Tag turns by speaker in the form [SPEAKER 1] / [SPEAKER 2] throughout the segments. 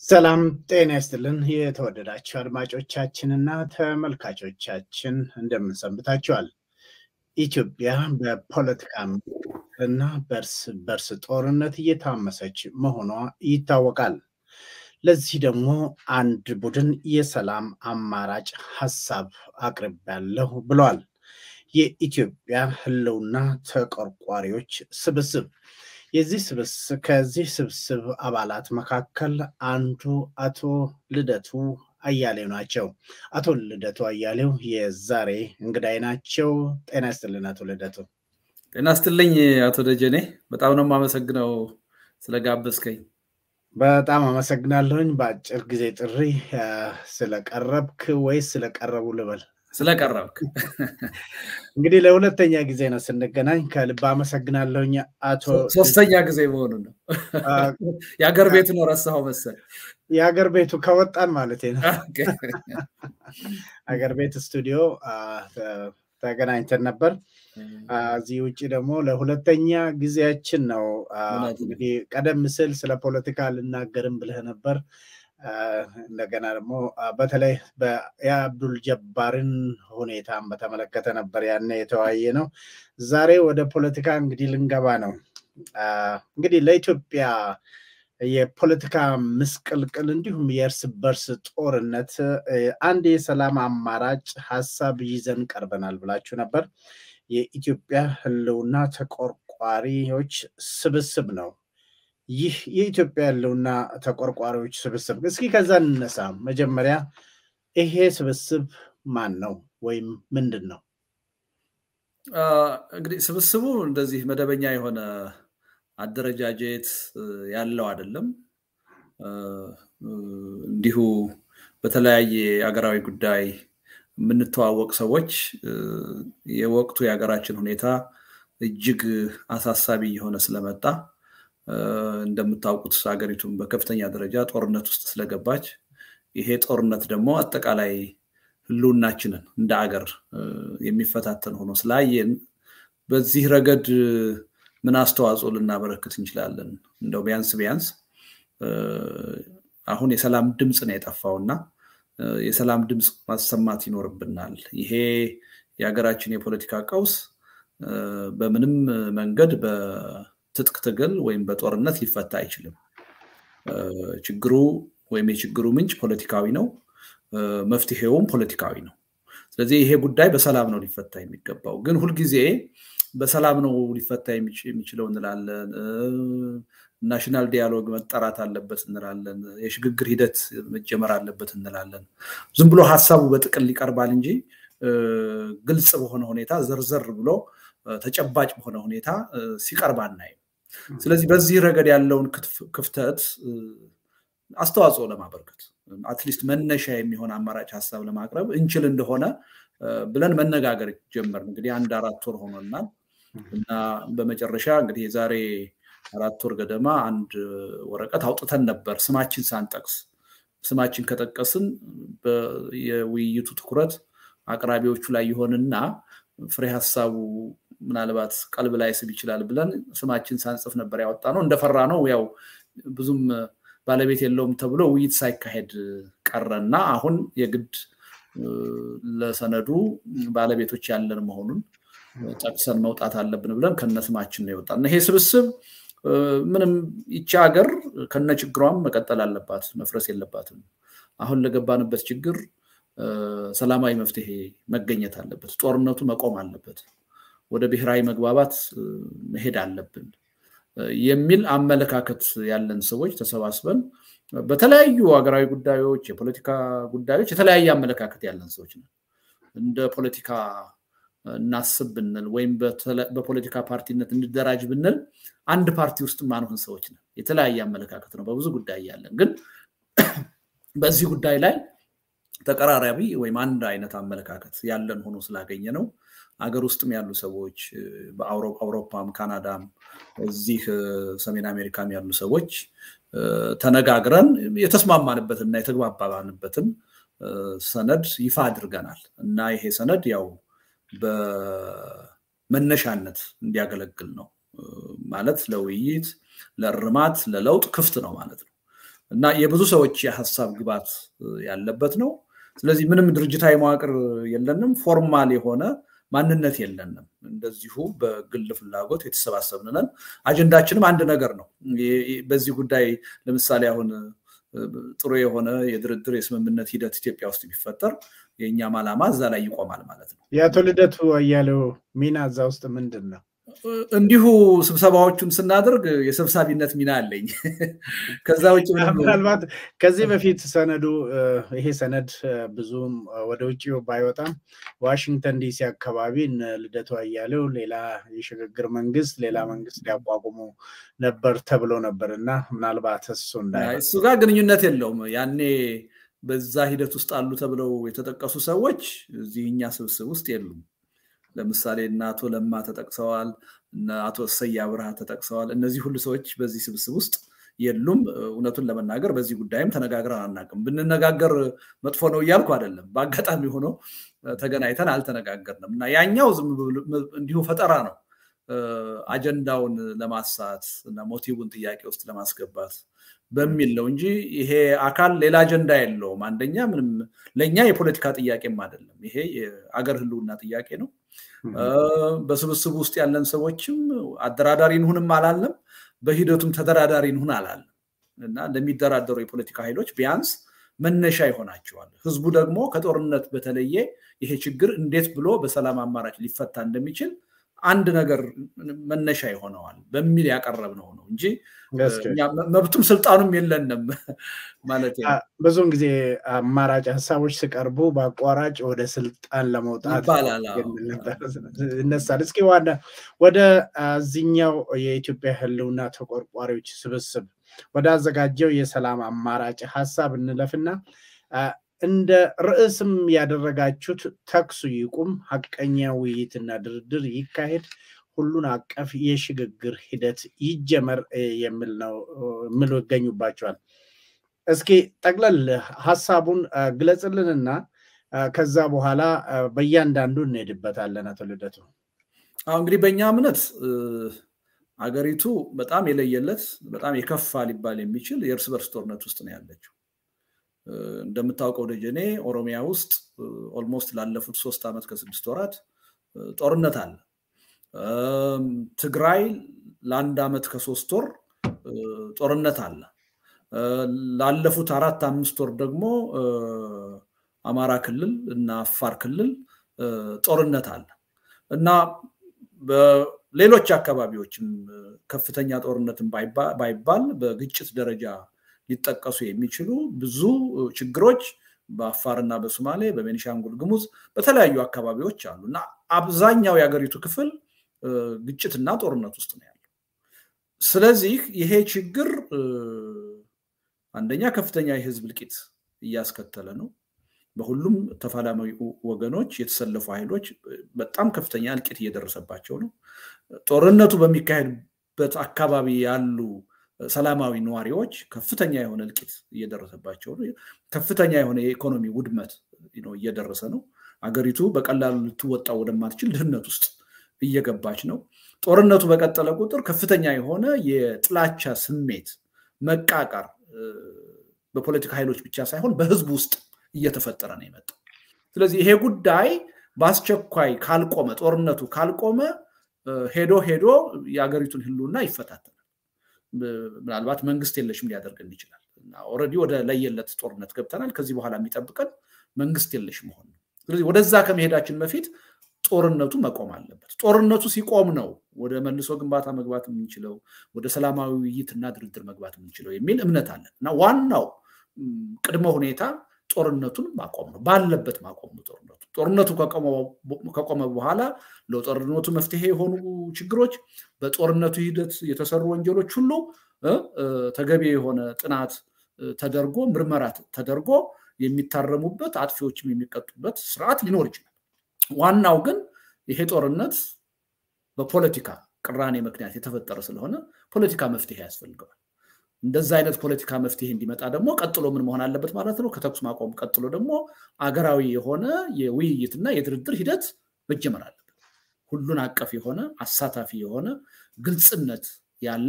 [SPEAKER 1] ሰላም ጤና ይስጥልን። የተወደዳችሁ አድማጮቻችንና ተመልካቾቻችን እንደምንሰንብታችኋል። ኢትዮጵያ በፖለቲካ እና በእርስ በርስ ጦርነት እየታመሰች መሆኗ ይታወቃል። ለዚህ ደግሞ አንድ ቡድን የሰላም አማራጭ ሀሳብ አቅርቤያለሁ ብለዋል። የኢትዮጵያ ሕልውና ተቆርቋሪዎች ስብስብ የዚህ ስብስብ ከዚህ ስብስብ አባላት መካከል አንዱ አቶ ልደቱ አያሌው ናቸው። አቶ ልደቱ አያሌው የዛሬ እንግዳይ ናቸው። ጤና ይስጥልን አቶ ልደቱ።
[SPEAKER 2] ጤና ይስጥልኝ አቶ ደጀኔ፣ በጣም ነው የማመሰግነው ስለጋበዝከኝ።
[SPEAKER 1] በጣም አመሰግናለሁኝ። በአጭር ጊዜ ጥሪ ስለቀረብክ ወይስ ስለቀረቡ ልበል?
[SPEAKER 2] ስለቀረብክ
[SPEAKER 1] እንግዲህ ለሁለተኛ ጊዜ ነው ስንገናኝ፣ ከልብ አመሰግናለሁኝ አቶ።
[SPEAKER 2] ሶስተኛ ጊዜ መሆኑ ነው። የሀገር ቤቱ ነው ረሳኸው መሰል።
[SPEAKER 1] የሀገር ቤቱ ከወጣን ማለት ነው። ሀገር ቤት ስቱዲዮ ተገናኝተን ነበር። እዚህ ውጭ ደግሞ ለሁለተኛ ጊዜያችን ነው። እንግዲህ ቀደም ስል ስለ ፖለቲካ ልናገርም ብለህ ነበር። እንደገና ደግሞ በተለይ የአብዱል ጀባርን ሁኔታን በተመለከተ ነበር ያኔ የተወያየ ነው። ዛሬ ወደ ፖለቲካ እንግዲህ ልንገባ ነው። እንግዲህ ለኢትዮጵያ የፖለቲካ ምስቅልቅል እንዲሁም የእርስ በርስ ጦርነት አንድ የሰላም አማራጭ ሀሳብ ይዘን ቀርበናል ብላችሁ ነበር። የኢትዮጵያ ሕልውና ተቆርቋሪዎች ስብስብ ነው። ይህ የኢትዮጵያ ሕልውና ተቆርቋሪዎች ስብስብ እስኪ ከዛ እንነሳ። መጀመሪያ ይሄ ስብስብ ማን ነው ወይም ምንድን ነው?
[SPEAKER 2] እንግዲህ ስብስቡ እንደዚህ መደበኛ የሆነ አደረጃጀት ያለው አይደለም። እንዲሁ በተለያየ አገራዊ ጉዳይ የምንተዋወቅ ሰዎች የወቅቱ የሀገራችን ሁኔታ እጅግ አሳሳቢ የሆነ ስለመጣ እንደምታውቁት ሀገሪቱን በከፍተኛ ደረጃ ጦርነት ውስጥ ስለገባች ይሄ ጦርነት ደግሞ አጠቃላይ ህልውናችንን እንደ አገር የሚፈታተን ሆኖ ስላየን በዚህ ረገድ ምን አስተዋጽኦ ልናበረክት እንችላለን? እንደው ቢያንስ ቢያንስ አሁን የሰላም ድምፅ ነው የጠፋውና የሰላም ድምፅ ማሰማት ይኖርብናል። ይሄ የሀገራችን የፖለቲካ ቀውስ በምንም መንገድ በትጥቅ ትግል ወይም በጦርነት ሊፈታ አይችልም። ችግሩ ወይም የችግሩ ምንጭ ፖለቲካዊ ነው፣ መፍትሄውም ፖለቲካዊ ነው። ስለዚህ ይሄ ጉዳይ በሰላም ነው ሊፈታ የሚገባው። ግን ሁልጊዜ በሰላም ነው ሊፈታ የሚችለው እንላለን። ናሽናል ዲያሎግ መጠራት አለበት እንላለን። የሽግግር ሂደት መጀመር አለበት እንላለን። ዝም ብሎ ሀሳቡ በጥቅል ይቀርባል እንጂ ግልጽ በሆነ ሁኔታ ዘርዘር ብሎ ተጨባጭ በሆነ ሁኔታ ሲቀርብ አናይም። ስለዚህ በዚህ ረገድ ያለውን ክፍተት አስተዋጽኦ ለማበርከት አትሊስት መነሻ የሚሆን አማራጭ ሀሳብ ለማቅረብ እንችል እንደሆነ ብለን መነጋገር ጀመር። እንግዲህ አንድ አራት ወር ሆኖናል እና በመጨረሻ እንግዲህ የዛሬ አራት ወር ገደማ አንድ ወረቀት አውጥተን ነበር ስማችን ሳንጠቅስ። ስማችን ከጠቀስን የውይይቱ ትኩረት አቅራቢዎቹ ላይ ይሆንና ፍሬ ሀሳቡ ምናልባት ቀልብ ላይ ስብ ይችላል ብለን ስማችን ሳንጽፍ ነበር ያወጣ ነው። እንደፈራ ነው ያው ብዙም ባለቤት የለውም ተብሎ ውይይት ሳይካሄድ ቀረና አሁን የግድ ለሰነዱ ባለቤቶች ያለን መሆኑን ጠቅሰን መውጣት አለብን ብለን ከነስማችን ነው የወጣ ይሄ ስብስብ ምንም ይቺ ሀገር ከነ ችግሯም መቀጠል አለባት፣ መፍረስ የለባትም። አሁን ለገባንበት ችግር ሰላማዊ መፍትሄ መገኘት አለበት። ጦርነቱ መቆም አለበት። ወደ ብሔራዊ መግባባት መሄድ አለብን የሚል አመለካከት ያለን ሰዎች ተሰባስበን በተለያዩ ሀገራዊ ጉዳዮች፣ የፖለቲካ ጉዳዮች የተለያየ አመለካከት ያለን ሰዎች ነው። እንደ ፖለቲካ እናስብ ብንል ወይም በፖለቲካ ፓርቲነት እንደራጅ ብንል አንድ ፓርቲ ውስጥ ማንሆን ሰዎች ነን። የተለያየ አመለካከት ነው በብዙ ጉዳይ ያለን፣ ግን በዚህ ጉዳይ ላይ ተቀራራቢ ወይም አንድ አይነት አመለካከት ያለን ሆኖ ስላገኘ ነው አገር ውስጥም ያሉ ሰዎች በአውሮፓም ካናዳም እዚህ ሰሜን አሜሪካም ያሉ ሰዎች ተነጋግረን የተስማማንበትና የተግባባንበትን ሰነድ ይፋ አድርገናል እና ይሄ ሰነድ ያው በመነሻነት እንዲያገለግል ነው ማለት ለውይይት፣ ለእርማት፣ ለለውጥ ክፍት ነው ማለት ነው እና የብዙ ሰዎች የሀሳብ ግባት ያለበት ነው። ስለዚህ ምንም ድርጅታዊ መዋቅር የለንም፣ ፎርማል የሆነ ማንነት የለንም። እንደዚሁ በግል ፍላጎት የተሰባሰብንነን አጀንዳችንም አንድ ነገር ነው። በዚህ ጉዳይ ለምሳሌ አሁን ጥሩ የሆነ የድርድር የስምምነት ሂደት ኢትዮጵያ ውስጥ ቢፈጠር የእኛም ዓላማ እዛ ላይ ይቆማል ማለት ነው።
[SPEAKER 1] የአቶ ልደቱ አያሌው ሚና እዛ ውስጥ ምንድን ነው?
[SPEAKER 2] እንዲሁ ስብሰባዎቹን ስናደርግ የሰብሳቢነት ሚና አለኝ። ከዛ ውጭ
[SPEAKER 1] ምናልባት ከዚህ በፊት ሰነዱ ይሄ ሰነድ ብዙም ወደ ውጭ ባይወጣም ዋሽንግተን ዲሲ አካባቢ እነ ልደቱ አያሌው ሌላ የሽግግር መንግስት ሌላ መንግስት ሊያቋቁሙ ነበር ተብሎ ነበር እና ምናልባት እሱ
[SPEAKER 2] እሱ ጋር ግንኙነት የለውም። ያኔ በዛ ሂደት ውስጥ አሉ ተብለው የተጠቀሱ ሰዎች እዚህ እኛ ስብስብ ውስጥ የሉም። ለምሳሌ እነ አቶ ለማ ተጠቅሰዋል፣ እነ አቶ እሰይ አብርሃ ተጠቅሰዋል። እነዚህ ሁሉ ሰዎች በዚህ ስብስብ ውስጥ የሉም። እውነቱን ለመናገር በዚህ ጉዳይም ተነጋግረን አናውቅም። ብንነጋገር መጥፎ ነው እያልኩ አይደለም። በአጋጣሚ ሆኖ ተገናኝተን አልተነጋገርንም እና ያኛው ዝም እንዲሁ ፈጠራ ነው። አጀንዳውን ለማሳት እና ሞቲቡን ጥያቄ ውስጥ ለማስገባት በሚል ነው እንጂ ይሄ አካል ሌላ አጀንዳ የለውም። አንደኛ ምንም ለእኛ የፖለቲካ ጥያቄም አይደለም። ይሄ የአገር ህልውና ጥያቄ ነው። በስብስቡ ውስጥ ያለን ሰዎችም አደራዳሪ እንሁንም አላለም፣ በሂደቱም ተደራዳሪ እንሁን አላለም እና ለሚደራደሩ የፖለቲካ ኃይሎች ቢያንስ መነሻ ይሆናቸዋል። ህዝቡ ደግሞ ከጦርነት በተለየ ይሄ ችግር እንዴት ብሎ በሰላም አማራጭ ሊፈታ እንደሚችል አንድ ነገር መነሻ ይሆነዋል በሚል ያቀረብነው ነው እንጂ መብቱም ስልጣኑም የለንም ማለት
[SPEAKER 1] ብዙውን ጊዜ አማራጭ ሀሳቦች ሲቀርቡ በአቋራጭ ወደ ስልጣን ለመውጣት ይነሳል። እስኪ ዋና ወደ እዚኛው የኢትዮጵያ ህልውና ተቆርቋሪዎች ስብስብ ወደ አዘጋጀው የሰላም አማራጭ ሀሳብ እንለፍና እንደ ርዕስም ያደረጋችሁት ተኩሱ ይቁም፣ ሀቀኛ ውይይትና ድርድር ይካሄድ፣ ሁሉን አቀፍ የሽግግር ሂደት ይጀመር የሚል ነው የሚሉ ይገኙባቸዋል። እስኪ ጠቅለል ሀሳቡን ግለጽልንና ከዛ በኋላ በእያንዳንዱ እንሄድበታለን። አቶ ልደቱ
[SPEAKER 2] እንግዲህ በእኛ እምነት አገሪቱ በጣም የለየለት በጣም የከፋ ሊባል የሚችል የእርስ በርስ ጦርነት ውስጥ ነው ያለችው። እንደምታውቀው ደጀኔ ኦሮሚያ ውስጥ ኦልሞስት ላለፉት ሶስት ዓመት ከስድስት ወራት ጦርነት አለ። ትግራይ ለአንድ ዓመት ከሶስት ወር ጦርነት አለ። ላለፉት አራት አምስት ወር ደግሞ አማራ ክልል እና አፋር ክልል ጦርነት አለ እና በሌሎች አካባቢዎችም ከፍተኛ ጦርነትን ባይባል በግጭት ደረጃ ሊጠቀሱ የሚችሉ ብዙ ችግሮች በአፋርና በሶማሌ በቤኒሻንጉል ጉሙዝ በተለያዩ አካባቢዎች አሉ እና አብዛኛው የሀገሪቱ ክፍል ግጭትና ጦርነት ውስጥ ነው ያለው። ስለዚህ ይሄ ችግር አንደኛ ከፍተኛ የህዝብ እልቂት እያስከተለ ነው። በሁሉም ተፋላሚ ወገኖች የተሰለፉ ኃይሎች በጣም ከፍተኛ እልቂት እየደረሰባቸው ነው። ጦርነቱ በሚካሄድበት አካባቢ ያሉ ሰላማዊ ነዋሪዎች ከፍተኛ የሆነ እልቂት እየደረሰባቸው ነው። ከፍተኛ የሆነ የኢኮኖሚ ውድመት እየደረሰ ነው። አገሪቱ በቀላሉ ልትወጣ ወደማትችል ድህነት ውስጥ እየገባች ነው። ጦርነቱ በቀጠለ ቁጥር ከፍተኛ የሆነ የጥላቻ ስሜት፣ መቃቃር በፖለቲካ ኃይሎች ብቻ ሳይሆን በህዝቡ ውስጥ እየተፈጠረ ነው የመጣው። ስለዚህ ይሄ ጉዳይ በአስቸኳይ ካልቆመ፣ ጦርነቱ ካልቆመ ሄዶ ሄዶ የሀገሪቱን ህልውና ይፈታተናል። ምናልባት መንግስት የለሽም ሊያደርገን ይችላል። ኦልሬዲ ወደ ለየለት ጦርነት ገብተናል። ከዚህ በኋላ የሚጠብቀን መንግስት የለሽ መሆን ነው። ስለዚህ ወደዛ ከመሄዳችን በፊት ጦርነቱ መቆም አለበት። ጦርነቱ ሲቆም ነው ወደ መልሶ ግንባታ መግባት የምንችለው፣ ወደ ሰላማዊ ውይይትና ድርድር መግባት የምንችለው የሚል እምነት አለን እና ዋናው ቅድመ ሁኔታ ጦርነቱን ማቆም ነው። ባለበት ማቆም ነው ጦርነቱ። ጦርነቱ ከቆመ በኋላ ለጦርነቱ መፍትሄ የሆኑ ችግሮች፣ በጦርነቱ ሂደት የተሰሩ ወንጀሎች ሁሉ ተገቢ የሆነ ጥናት ተደርጎ ምርመራ ተደርጎ የሚታረሙበት አጥፊዎችም የሚቀጡበት ስርዓት ሊኖር ይችላል። ዋናው ግን ይሄ ጦርነት በፖለቲካ ቅራኔ ምክንያት የተፈጠረ ስለሆነ ፖለቲካ መፍትሄ ያስፈልገዋል። እንደዛ አይነት ፖለቲካ መፍትሄ እንዲመጣ ደግሞ ቀጥሎ ምን መሆን አለበት ማለት ነው? ከተኩስ ማቆም ቀጥሎ ደግሞ አገራዊ የሆነ የውይይትና የድርድር ሂደት መጀመር አለበት። ሁሉን አቀፍ የሆነ አሳታፊ የሆነ ግልጽነት ያለው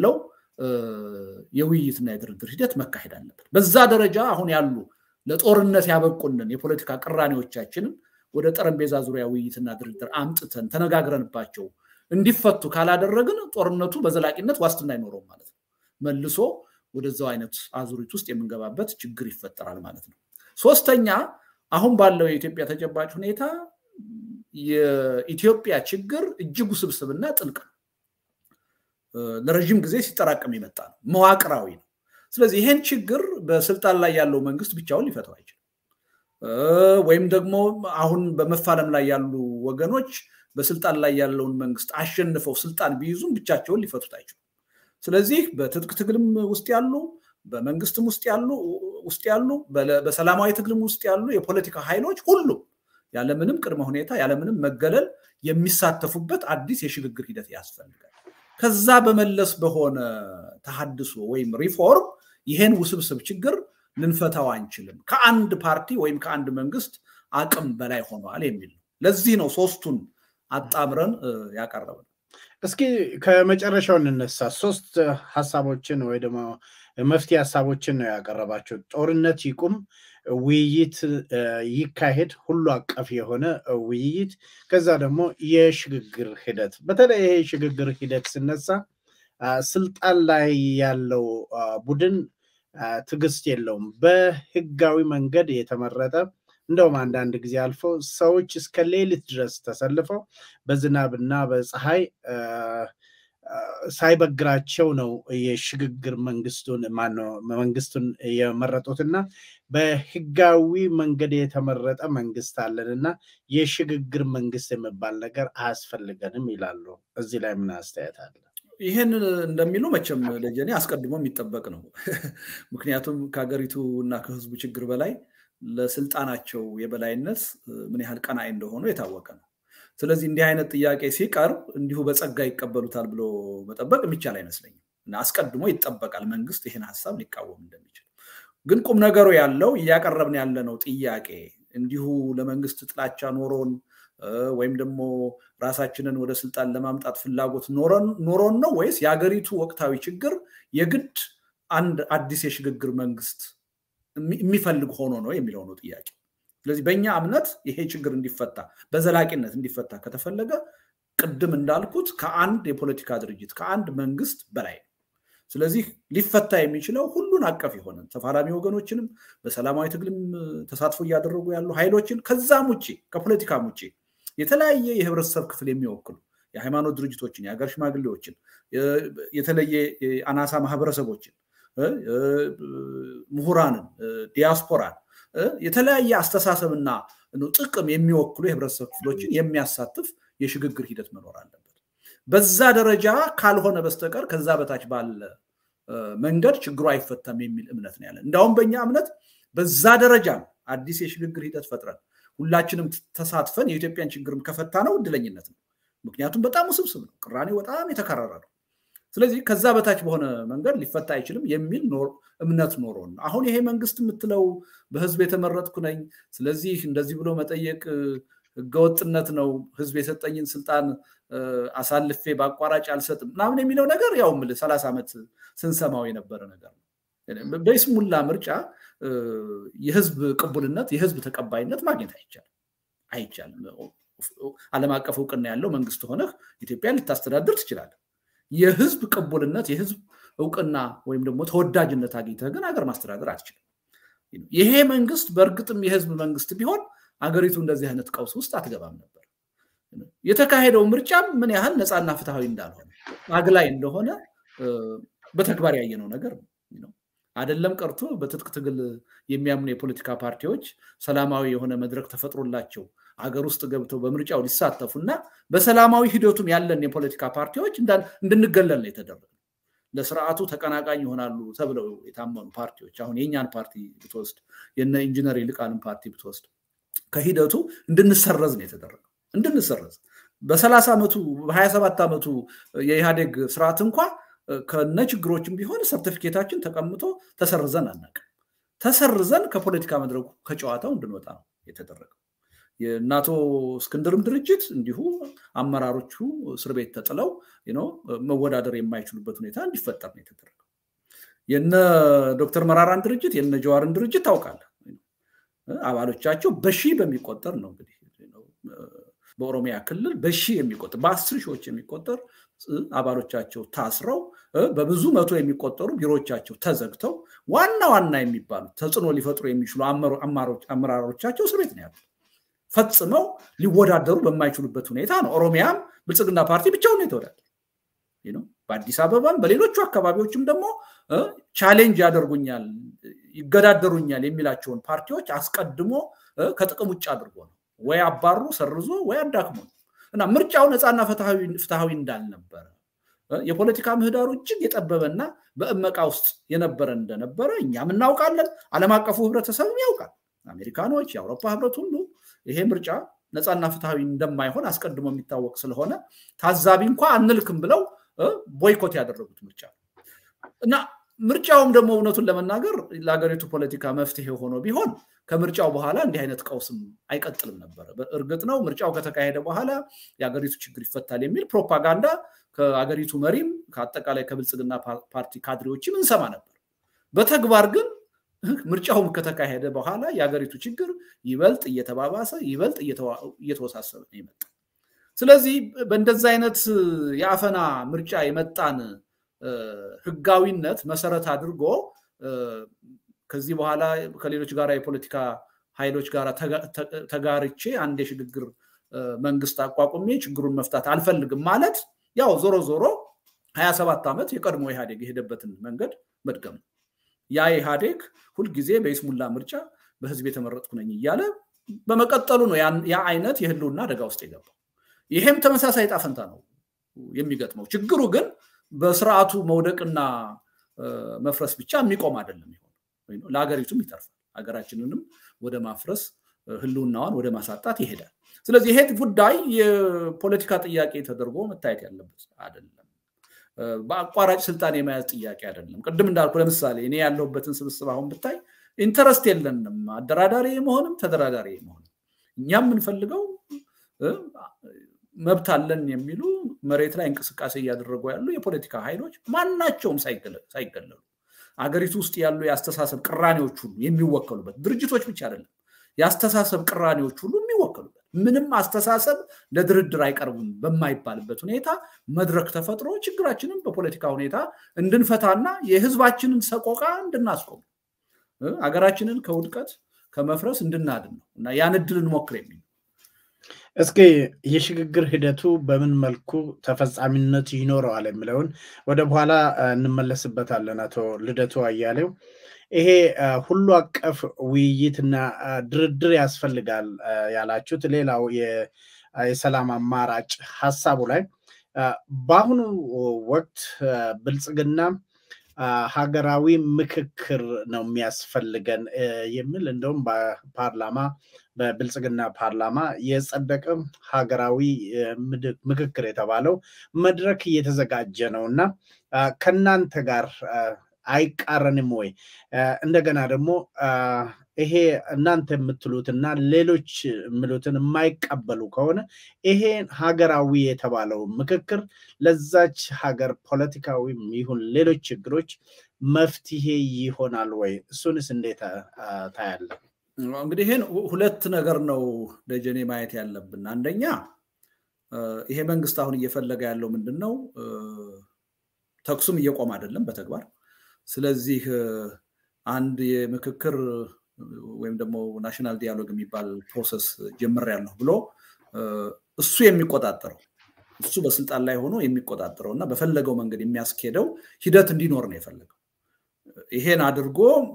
[SPEAKER 2] የውይይትና የድርድር ሂደት መካሄድ አለበት። በዛ ደረጃ አሁን ያሉ ለጦርነት ያበቁንን የፖለቲካ ቅራኔዎቻችንን ወደ ጠረጴዛ ዙሪያ ውይይትና ድርድር አምጥተን ተነጋግረንባቸው እንዲፈቱ ካላደረግን ጦርነቱ በዘላቂነት ዋስትና አይኖረውም ማለት ነው። መልሶ ወደዛው አይነት አዙሪት ውስጥ የምንገባበት ችግር ይፈጠራል ማለት ነው። ሶስተኛ አሁን ባለው የኢትዮጵያ ተጨባጭ ሁኔታ የኢትዮጵያ ችግር እጅግ ውስብስብና ጥልቅ ነው። ለረዥም ጊዜ ሲጠራቀም የመጣ ነው። መዋቅራዊ ነው። ስለዚህ ይሄን ችግር በስልጣን ላይ ያለው መንግስት ብቻውን ሊፈታው አይችልም። ወይም ደግሞ አሁን በመፋለም ላይ ያሉ ወገኖች በስልጣን ላይ ያለውን መንግስት አሸንፈው ስልጣን ቢይዙም ብቻቸውን ሊፈቱት አይችሉም። ስለዚህ በትጥቅ ትግልም ውስጥ ያሉ በመንግስትም ውስጥ ያሉ ውስጥ ያሉ በሰላማዊ ትግልም ውስጥ ያሉ የፖለቲካ ኃይሎች ሁሉም ያለምንም ቅድመ ሁኔታ ያለምንም መገለል የሚሳተፉበት አዲስ የሽግግር ሂደት ያስፈልጋል። ከዛ በመለስ በሆነ ተሃድሶ ወይም ሪፎርም ይሄን ውስብስብ ችግር ልንፈታው አንችልም፣ ከአንድ ፓርቲ ወይም ከአንድ መንግስት አቅም በላይ ሆኗል የሚል ነው። ለዚህ ነው ሶስቱን አጣምረን ያቀረብን።
[SPEAKER 1] እስኪ ከመጨረሻው እንነሳ። ሶስት ሀሳቦችን ወይ ደግሞ መፍትሄ ሀሳቦችን ነው ያቀረባቸው። ጦርነት ይቁም፣ ውይይት ይካሄድ፣ ሁሉ አቀፍ የሆነ ውይይት፣ ከዛ ደግሞ የሽግግር ሂደት። በተለይ ይሄ የሽግግር ሂደት ስነሳ ስልጣን ላይ ያለው ቡድን ትዕግስት የለውም። በህጋዊ መንገድ የተመረጠ እንደውም አንዳንድ ጊዜ አልፎ ሰዎች እስከ ሌሊት ድረስ ተሰልፈው በዝናብና በፀሐይ ሳይበግራቸው ነው የሽግግር መንግስቱን ማነው መንግስቱን የመረጡትና በህጋዊ መንገድ የተመረጠ መንግስት አለን እና የሽግግር መንግስት የሚባል ነገር አያስፈልገንም ይላሉ። እዚህ ላይ ምን አስተያየት አለ?
[SPEAKER 2] ይህን እንደሚሉ መቼም ለጀኔ አስቀድሞ የሚጠበቅ ነው። ምክንያቱም ከሀገሪቱ እና ከህዝቡ ችግር በላይ ለስልጣናቸው የበላይነት ምን ያህል ቀናይ እንደሆኑ የታወቀ ነው። ስለዚህ እንዲህ አይነት ጥያቄ ሲቀርብ እንዲሁ በጸጋ ይቀበሉታል ብሎ መጠበቅ የሚቻል አይመስለኝም እና አስቀድሞ ይጠበቃል መንግስት ይህን ሀሳብ ሊቃወም እንደሚችል። ግን ቁም ነገሩ ያለው እያቀረብን ያለነው ጥያቄ እንዲሁ ለመንግስት ጥላቻ ኖሮን ወይም ደግሞ ራሳችንን ወደ ስልጣን ለማምጣት ፍላጎት ኖሮን ነው ወይስ የሀገሪቱ ወቅታዊ ችግር የግድ አንድ አዲስ የሽግግር መንግስት የሚፈልግ ሆኖ ነው የሚለው ነው ጥያቄ። ስለዚህ በእኛ እምነት ይሄ ችግር እንዲፈታ በዘላቂነት እንዲፈታ ከተፈለገ ቅድም እንዳልኩት ከአንድ የፖለቲካ ድርጅት ከአንድ መንግስት በላይ ነው። ስለዚህ ሊፈታ የሚችለው ሁሉን አቀፍ የሆነ ተፋላሚ ወገኖችንም በሰላማዊ ትግልም ተሳትፎ እያደረጉ ያሉ ኃይሎችን ከዛም ውጭ ከፖለቲካም ውጭ የተለያየ የህብረተሰብ ክፍል የሚወክሉ የሃይማኖት ድርጅቶችን፣ የሀገር ሽማግሌዎችን፣ የተለየ አናሳ ማህበረሰቦችን፣ ምሁራንን፣ ዲያስፖራን የተለያየ አስተሳሰብና ጥቅም የሚወክሉ የህብረተሰብ ክፍሎችን የሚያሳትፍ የሽግግር ሂደት መኖር አለበት። በዛ ደረጃ ካልሆነ በስተቀር ከዛ በታች ባለ መንገድ ችግሩ አይፈታም የሚል እምነት ነው ያለን። እንዲያውም በእኛ እምነት በዛ ደረጃ አዲስ የሽግግር ሂደት ፈጥረን ሁላችንም ተሳትፈን የኢትዮጵያን ችግርም ከፈታ ነው እድለኝነት ነው። ምክንያቱም በጣም ውስብስብ ነው፣ ቅራኔው በጣም የተከረረ ነው። ስለዚህ ከዛ በታች በሆነ መንገድ ሊፈታ አይችልም የሚል እምነት ኖሮን አሁን ይሄ መንግስት የምትለው በህዝብ የተመረጥኩ ነኝ፣ ስለዚህ እንደዚህ ብሎ መጠየቅ ህገወጥነት ነው፣ ህዝብ የሰጠኝን ስልጣን አሳልፌ በአቋራጭ አልሰጥም ምናምን የሚለው ነገር ያው የምልህ ሰላሳ ዓመት ስንሰማው የነበረ ነገር ነው። በይስሙላ ምርጫ የህዝብ ቅቡልነት የህዝብ ተቀባይነት ማግኘት አይቻልም አይቻልም። ዓለም አቀፍ እውቅና ያለው መንግስት ሆነህ ኢትዮጵያን ልታስተዳድር ትችላለህ። የህዝብ ቅቡልነት የህዝብ እውቅና ወይም ደግሞ ተወዳጅነት አግኝተህ ግን ሀገር ማስተዳደር አትችልም። ይሄ መንግስት በእርግጥም የህዝብ መንግስት ቢሆን አገሪቱ እንደዚህ አይነት ቀውስ ውስጥ አትገባም ነበር። የተካሄደው ምርጫም ምን ያህል ነፃና ፍትሐዊ እንዳልሆነ አግላይ እንደሆነ በተግባር ያየነው ነገር ነው። አይደለም ቀርቶ በትጥቅ ትግል የሚያምኑ የፖለቲካ ፓርቲዎች ሰላማዊ የሆነ መድረክ ተፈጥሮላቸው አገር ውስጥ ገብተው በምርጫው ሊሳተፉ እና በሰላማዊ ሂደቱም ያለን የፖለቲካ ፓርቲዎች እንድንገለል ነው የተደረገ። ለስርዓቱ ተቀናቃኝ ይሆናሉ ተብለው የታመኑ ፓርቲዎች አሁን የእኛን ፓርቲ ብትወስድ የነ ኢንጂነር ይልቃልን ፓርቲ ብትወስድ ከሂደቱ እንድንሰረዝ ነው የተደረገው። እንድንሰረዝ በሰላሳ ዓመቱ በሀያ ሰባት ዓመቱ የኢህአዴግ ስርዓት እንኳ ከነ ችግሮችም ቢሆን ሰርቲፊኬታችን ተቀምጦ ተሰርዘን አናውቅም። ተሰርዘን ከፖለቲካ መድረኩ ከጨዋታው እንድንወጣ ነው የተደረገው። የእናቶ እስክንድርም ድርጅት እንዲሁ አመራሮቹ እስር ቤት ተጥለው መወዳደር የማይችሉበት ሁኔታ እንዲፈጠር ነው የተደረገው። የነ ዶክተር መራራን ድርጅት የነ ጀዋርን ድርጅት ታውቃለህ። አባሎቻቸው በሺህ በሚቆጠር ነው እንግዲህ በኦሮሚያ ክልል በሺህ የሚቆጠር በአስር ሺዎች የሚቆጠር አባሎቻቸው ታስረው በብዙ መቶ የሚቆጠሩ ቢሮዎቻቸው ተዘግተው ዋና ዋና የሚባሉ ተጽዕኖ ሊፈጥሩ የሚችሉ አመራሮቻቸው እስር ቤት ነው ያሉት። ፈጽመው ሊወዳደሩ በማይችሉበት ሁኔታ ነው። ኦሮሚያም ብልጽግና ፓርቲ ብቻውን ነው የተወዳደሩ። በአዲስ አበባም በሌሎቹ አካባቢዎችም ደግሞ ቻሌንጅ ያደርጉኛል፣ ይገዳደሩኛል የሚላቸውን ፓርቲዎች አስቀድሞ ከጥቅም ውጭ አድርጎ ነው ወይ አባሩ ሰርዞ ወይ አዳክሞ ነው እና ምርጫው ነፃና ፍትሐዊ እንዳልነበረ የፖለቲካ ምህዳሩ እጅግ የጠበበና በእመቃ ውስጥ የነበረ እንደነበረ እኛም እናውቃለን። ዓለም አቀፉ ህብረተሰብም ያውቃል። አሜሪካኖች፣ የአውሮፓ ህብረት ሁሉ ይሄ ምርጫ ነፃና ፍትሐዊ እንደማይሆን አስቀድሞ የሚታወቅ ስለሆነ ታዛቢ እንኳ አንልክም ብለው ቦይኮት ያደረጉት ምርጫ እና ምርጫውም ደግሞ እውነቱን ለመናገር ለሀገሪቱ ፖለቲካ መፍትሄ ሆኖ ቢሆን ከምርጫው በኋላ እንዲህ አይነት ቀውስም አይቀጥልም ነበረ። እርግጥ ነው ምርጫው ከተካሄደ በኋላ የሀገሪቱ ችግር ይፈታል የሚል ፕሮፓጋንዳ ከሀገሪቱ መሪም ከአጠቃላይ ከብልጽግና ፓርቲ ካድሬዎችም እንሰማ ነበር። በተግባር ግን ምርጫውም ከተካሄደ በኋላ የሀገሪቱ ችግር ይበልጥ እየተባባሰ ይበልጥ እየተወሳሰበ ነው የመጣ። ስለዚህ በእንደዚ አይነት የአፈና ምርጫ የመጣን ህጋዊነት መሰረት አድርጎ ከዚህ በኋላ ከሌሎች ጋር የፖለቲካ ኃይሎች ጋር ተጋርቼ አንድ የሽግግር መንግስት አቋቁሜ ችግሩን መፍታት አልፈልግም ማለት ያው ዞሮ ዞሮ ሀያ ሰባት ዓመት የቀድሞ ኢህአዴግ የሄደበትን መንገድ መድገም ነው። ያ ኢህአዴግ ሁልጊዜ በይስሙላ ምርጫ በህዝብ የተመረጥኩ ነኝ እያለ በመቀጠሉ ነው ያ አይነት የህልውና አደጋ ውስጥ የገባው። ይሄም ተመሳሳይ ጣፈንታ ነው የሚገጥመው። ችግሩ ግን በስርዓቱ መውደቅና መፍረስ ብቻ የሚቆም አይደለም። ይሆን ለሀገሪቱም ይተርፋል። ሀገራችንንም ወደ ማፍረስ ህልውናዋን ወደ ማሳጣት ይሄዳል። ስለዚህ ይሄ ጉዳይ የፖለቲካ ጥያቄ ተደርጎ መታየት ያለበት አይደለም። በአቋራጭ ስልጣን የመያዝ ጥያቄ አይደለም። ቅድም እንዳልኩ ለምሳሌ እኔ ያለሁበትን ስብስብ አሁን ብታይ ኢንተረስት የለንም አደራዳሪ መሆንም ተደራዳሪ መሆንም። እኛ የምንፈልገው መብት አለን የሚሉ መሬት ላይ እንቅስቃሴ እያደረጉ ያሉ የፖለቲካ ኃይሎች ማናቸውም ሳይገለሉ አገሪቱ ውስጥ ያሉ የአስተሳሰብ ቅራኔዎች ሁሉ የሚወከሉበት ድርጅቶች ብቻ አይደለም፣ የአስተሳሰብ ቅራኔዎች ሁሉ የሚወከሉበት ምንም አስተሳሰብ ለድርድር አይቀርቡም በማይባልበት ሁኔታ መድረክ ተፈጥሮ ችግራችንን በፖለቲካ ሁኔታ እንድንፈታና የህዝባችንን ሰቆቃ እንድናስቆም አገራችንን ከውድቀት ከመፍረስ እንድናድን ነው እና ያን እድል እንሞክር የሚል
[SPEAKER 1] እስኪ የሽግግር ሂደቱ በምን መልኩ ተፈጻሚነት ይኖረዋል የሚለውን ወደ በኋላ እንመለስበታለን። አቶ ልደቱ አያሌው ይሄ ሁሉ አቀፍ ውይይትና ድርድር ያስፈልጋል ያላችሁት ሌላው የሰላም አማራጭ ሀሳቡ ላይ በአሁኑ ወቅት ብልጽግና ሀገራዊ ምክክር ነው የሚያስፈልገን የሚል እንደውም በፓርላማ በብልጽግና ፓርላማ የጸደቀ ሀገራዊ ምክክር የተባለው መድረክ እየተዘጋጀ ነው እና ከእናንተ ጋር አይቃረንም ወይ? እንደገና ደግሞ ይሄ እናንተ የምትሉትና ሌሎች የሚሉትን የማይቀበሉ ከሆነ ይሄ ሀገራዊ የተባለው ምክክር ለዛች ሀገር ፖለቲካዊም ይሁን ሌሎች ችግሮች መፍትሄ ይሆናል ወይ? እሱንስ እንዴት ታያለ?
[SPEAKER 2] እንግዲህ ይህን ሁለት ነገር ነው ደጀኔ ማየት ያለብን። አንደኛ ይሄ መንግስት አሁን እየፈለገ ያለው ምንድን ነው? ተኩሱም እየቆመ አይደለም በተግባር ስለዚህ አንድ የምክክር ወይም ደግሞ ናሽናል ዲያሎግ የሚባል ፕሮሰስ ጀምሬያለሁ ብሎ እሱ የሚቆጣጠረው እሱ በስልጣን ላይ ሆኖ የሚቆጣጠረው እና በፈለገው መንገድ የሚያስኬደው ሂደት እንዲኖር ነው የፈለገው። ይሄን አድርጎ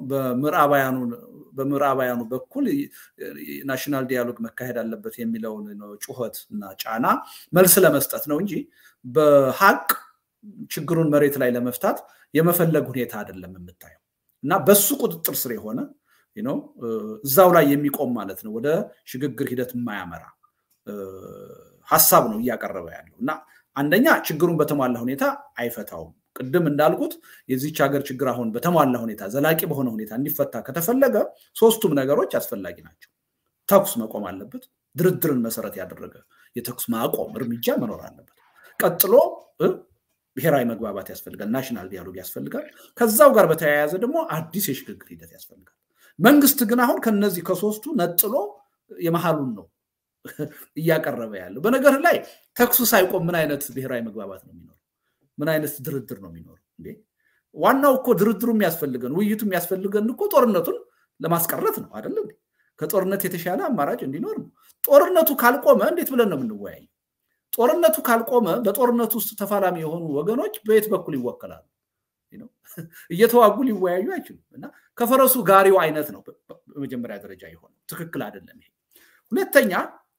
[SPEAKER 2] በምዕራባውያኑ በኩል ናሽናል ዲያሎግ መካሄድ አለበት የሚለውን ጩኸት እና ጫና መልስ ለመስጠት ነው እንጂ በሀቅ ችግሩን መሬት ላይ ለመፍታት የመፈለግ ሁኔታ አይደለም የምታየው እና በሱ ቁጥጥር ስር የሆነ እዛው ላይ የሚቆም ማለት ነው ወደ ሽግግር ሂደት የማያመራ ሀሳብ ነው እያቀረበ ያለው እና አንደኛ ችግሩን በተሟላ ሁኔታ አይፈታውም። ቅድም እንዳልኩት የዚች ሀገር ችግር አሁን በተሟላ ሁኔታ ዘላቂ በሆነ ሁኔታ እንዲፈታ ከተፈለገ ሶስቱም ነገሮች አስፈላጊ ናቸው። ተኩስ መቆም አለበት፣ ድርድርን መሰረት ያደረገ የተኩስ ማቆም እርምጃ መኖር አለበት። ቀጥሎ ብሔራዊ መግባባት ያስፈልጋል፣ ናሽናል ዲያሎግ ያስፈልጋል። ከዛው ጋር በተያያዘ ደግሞ አዲስ የሽግግር ሂደት ያስፈልጋል። መንግስት ግን አሁን ከነዚህ ከሶስቱ ነጥሎ የመሀሉን ነው እያቀረበ ያለው። በነገር ላይ ተኩሱ ሳይቆም ምን አይነት ብሔራዊ መግባባት ነው የሚኖረው? ምን አይነት ድርድር ነው የሚኖረው? እንዴ ዋናው እኮ ድርድሩ የሚያስፈልገን ውይይቱ የሚያስፈልገን እኮ ጦርነቱን ለማስቀረት ነው አይደለ? ከጦርነት የተሻለ አማራጭ እንዲኖር ነው። ጦርነቱ ካልቆመ እንዴት ብለን ነው የምንወያየው? ጦርነቱ ካልቆመ በጦርነቱ ውስጥ ተፋላሚ የሆኑ ወገኖች በየት በኩል ይወከላሉ? እየተዋጉ ሊወያዩ አይችሉም። እና ከፈረሱ ጋሪው አይነት ነው በመጀመሪያ ደረጃ የሆነው። ትክክል አይደለም ይሄ። ሁለተኛ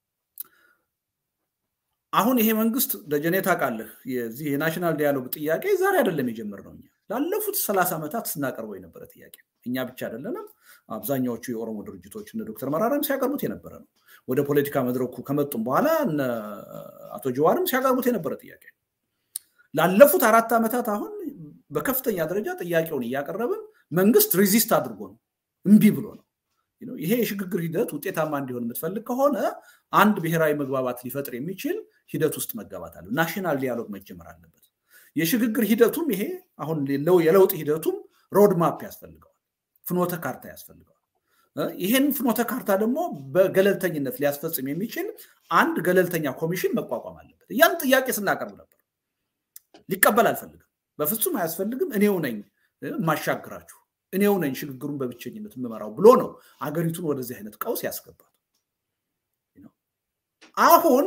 [SPEAKER 2] አሁን ይሄ መንግስት ደጀኔ ታውቃለህ፣ የዚህ የናሽናል ዲያሎግ ጥያቄ ዛሬ አይደለም የጀመርነው እኛ ላለፉት ሰላሳ ዓመታት ስናቀርበው የነበረ ጥያቄ እኛ ብቻ አይደለንም። አብዛኛዎቹ የኦሮሞ ድርጅቶች እነ ዶክተር መራራም ሲያቀርቡት የነበረ ነው። ወደ ፖለቲካ መድረኩ ከመጡም በኋላ እነ አቶ ጀዋርም ሲያቀርቡት የነበረ ጥያቄ ላለፉት አራት ዓመታት አሁን በከፍተኛ ደረጃ ጥያቄውን እያቀረብን መንግስት ሪዚስት አድርጎ ነው እምቢ ብሎ ነው። ይሄ የሽግግር ሂደት ውጤታማ እንዲሆን የምትፈልግ ከሆነ አንድ ብሔራዊ መግባባት ሊፈጥር የሚችል ሂደት ውስጥ መገባት አለ። ናሽናል ዲያሎግ መጀመር አለበት። የሽግግር ሂደቱም ይሄ አሁን የለውጥ ሂደቱም ሮድማፕ ያስፈልገዋል፣ ፍኖተ ካርታ ያስፈልገዋል። ይህን ፍኖተ ካርታ ደግሞ በገለልተኝነት ሊያስፈጽም የሚችል አንድ ገለልተኛ ኮሚሽን መቋቋም አለበት። ያን ጥያቄ ስናቀርብ ነበር። ሊቀበል አልፈልግም፣ በፍጹም አያስፈልግም፣ እኔው ነኝ የማሻግራችሁ፣ እኔው ነኝ ሽግግሩን በብቸኝነት የምመራው ብሎ ነው አገሪቱን ወደዚህ አይነት ቀውስ ያስገባል። አሁን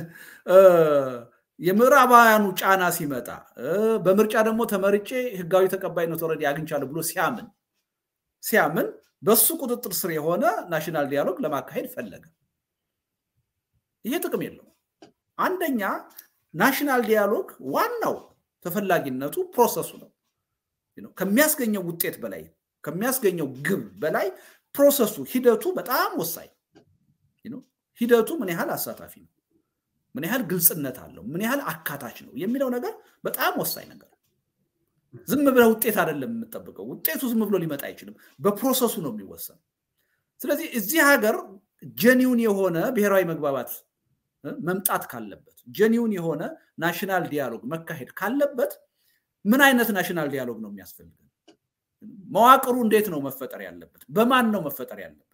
[SPEAKER 2] የምዕራባውያኑ ጫና ሲመጣ በምርጫ ደግሞ ተመርጬ ህጋዊ ተቀባይነት ወረድ አግኝቻለሁ ብሎ ሲያምን ሲያምን በሱ ቁጥጥር ስር የሆነ ናሽናል ዲያሎግ ለማካሄድ ፈለገ። ይሄ ጥቅም የለው። አንደኛ ናሽናል ዲያሎግ ዋናው ተፈላጊነቱ ፕሮሰሱ ነው። ከሚያስገኘው ውጤት በላይ ከሚያስገኘው ግብ በላይ ፕሮሰሱ ሂደቱ በጣም ወሳኝ ሂደቱ ምን ያህል አሳታፊ ነው፣ ምን ያህል ግልጽነት አለው፣ ምን ያህል አካታች ነው የሚለው ነገር በጣም ወሳኝ ነገር። ዝም ብለህ ውጤት አይደለም የምጠብቀው። ውጤቱ ዝም ብሎ ሊመጣ አይችልም። በፕሮሰሱ ነው የሚወሰነው። ስለዚህ እዚህ ሀገር ጀኒውን የሆነ ብሔራዊ መግባባት መምጣት ካለበት፣ ጀኒውን የሆነ ናሽናል ዲያሎግ መካሄድ ካለበት ምን አይነት ናሽናል ዲያሎግ ነው የሚያስፈልገን? መዋቅሩ እንዴት ነው መፈጠር ያለበት? በማን ነው መፈጠር ያለበት?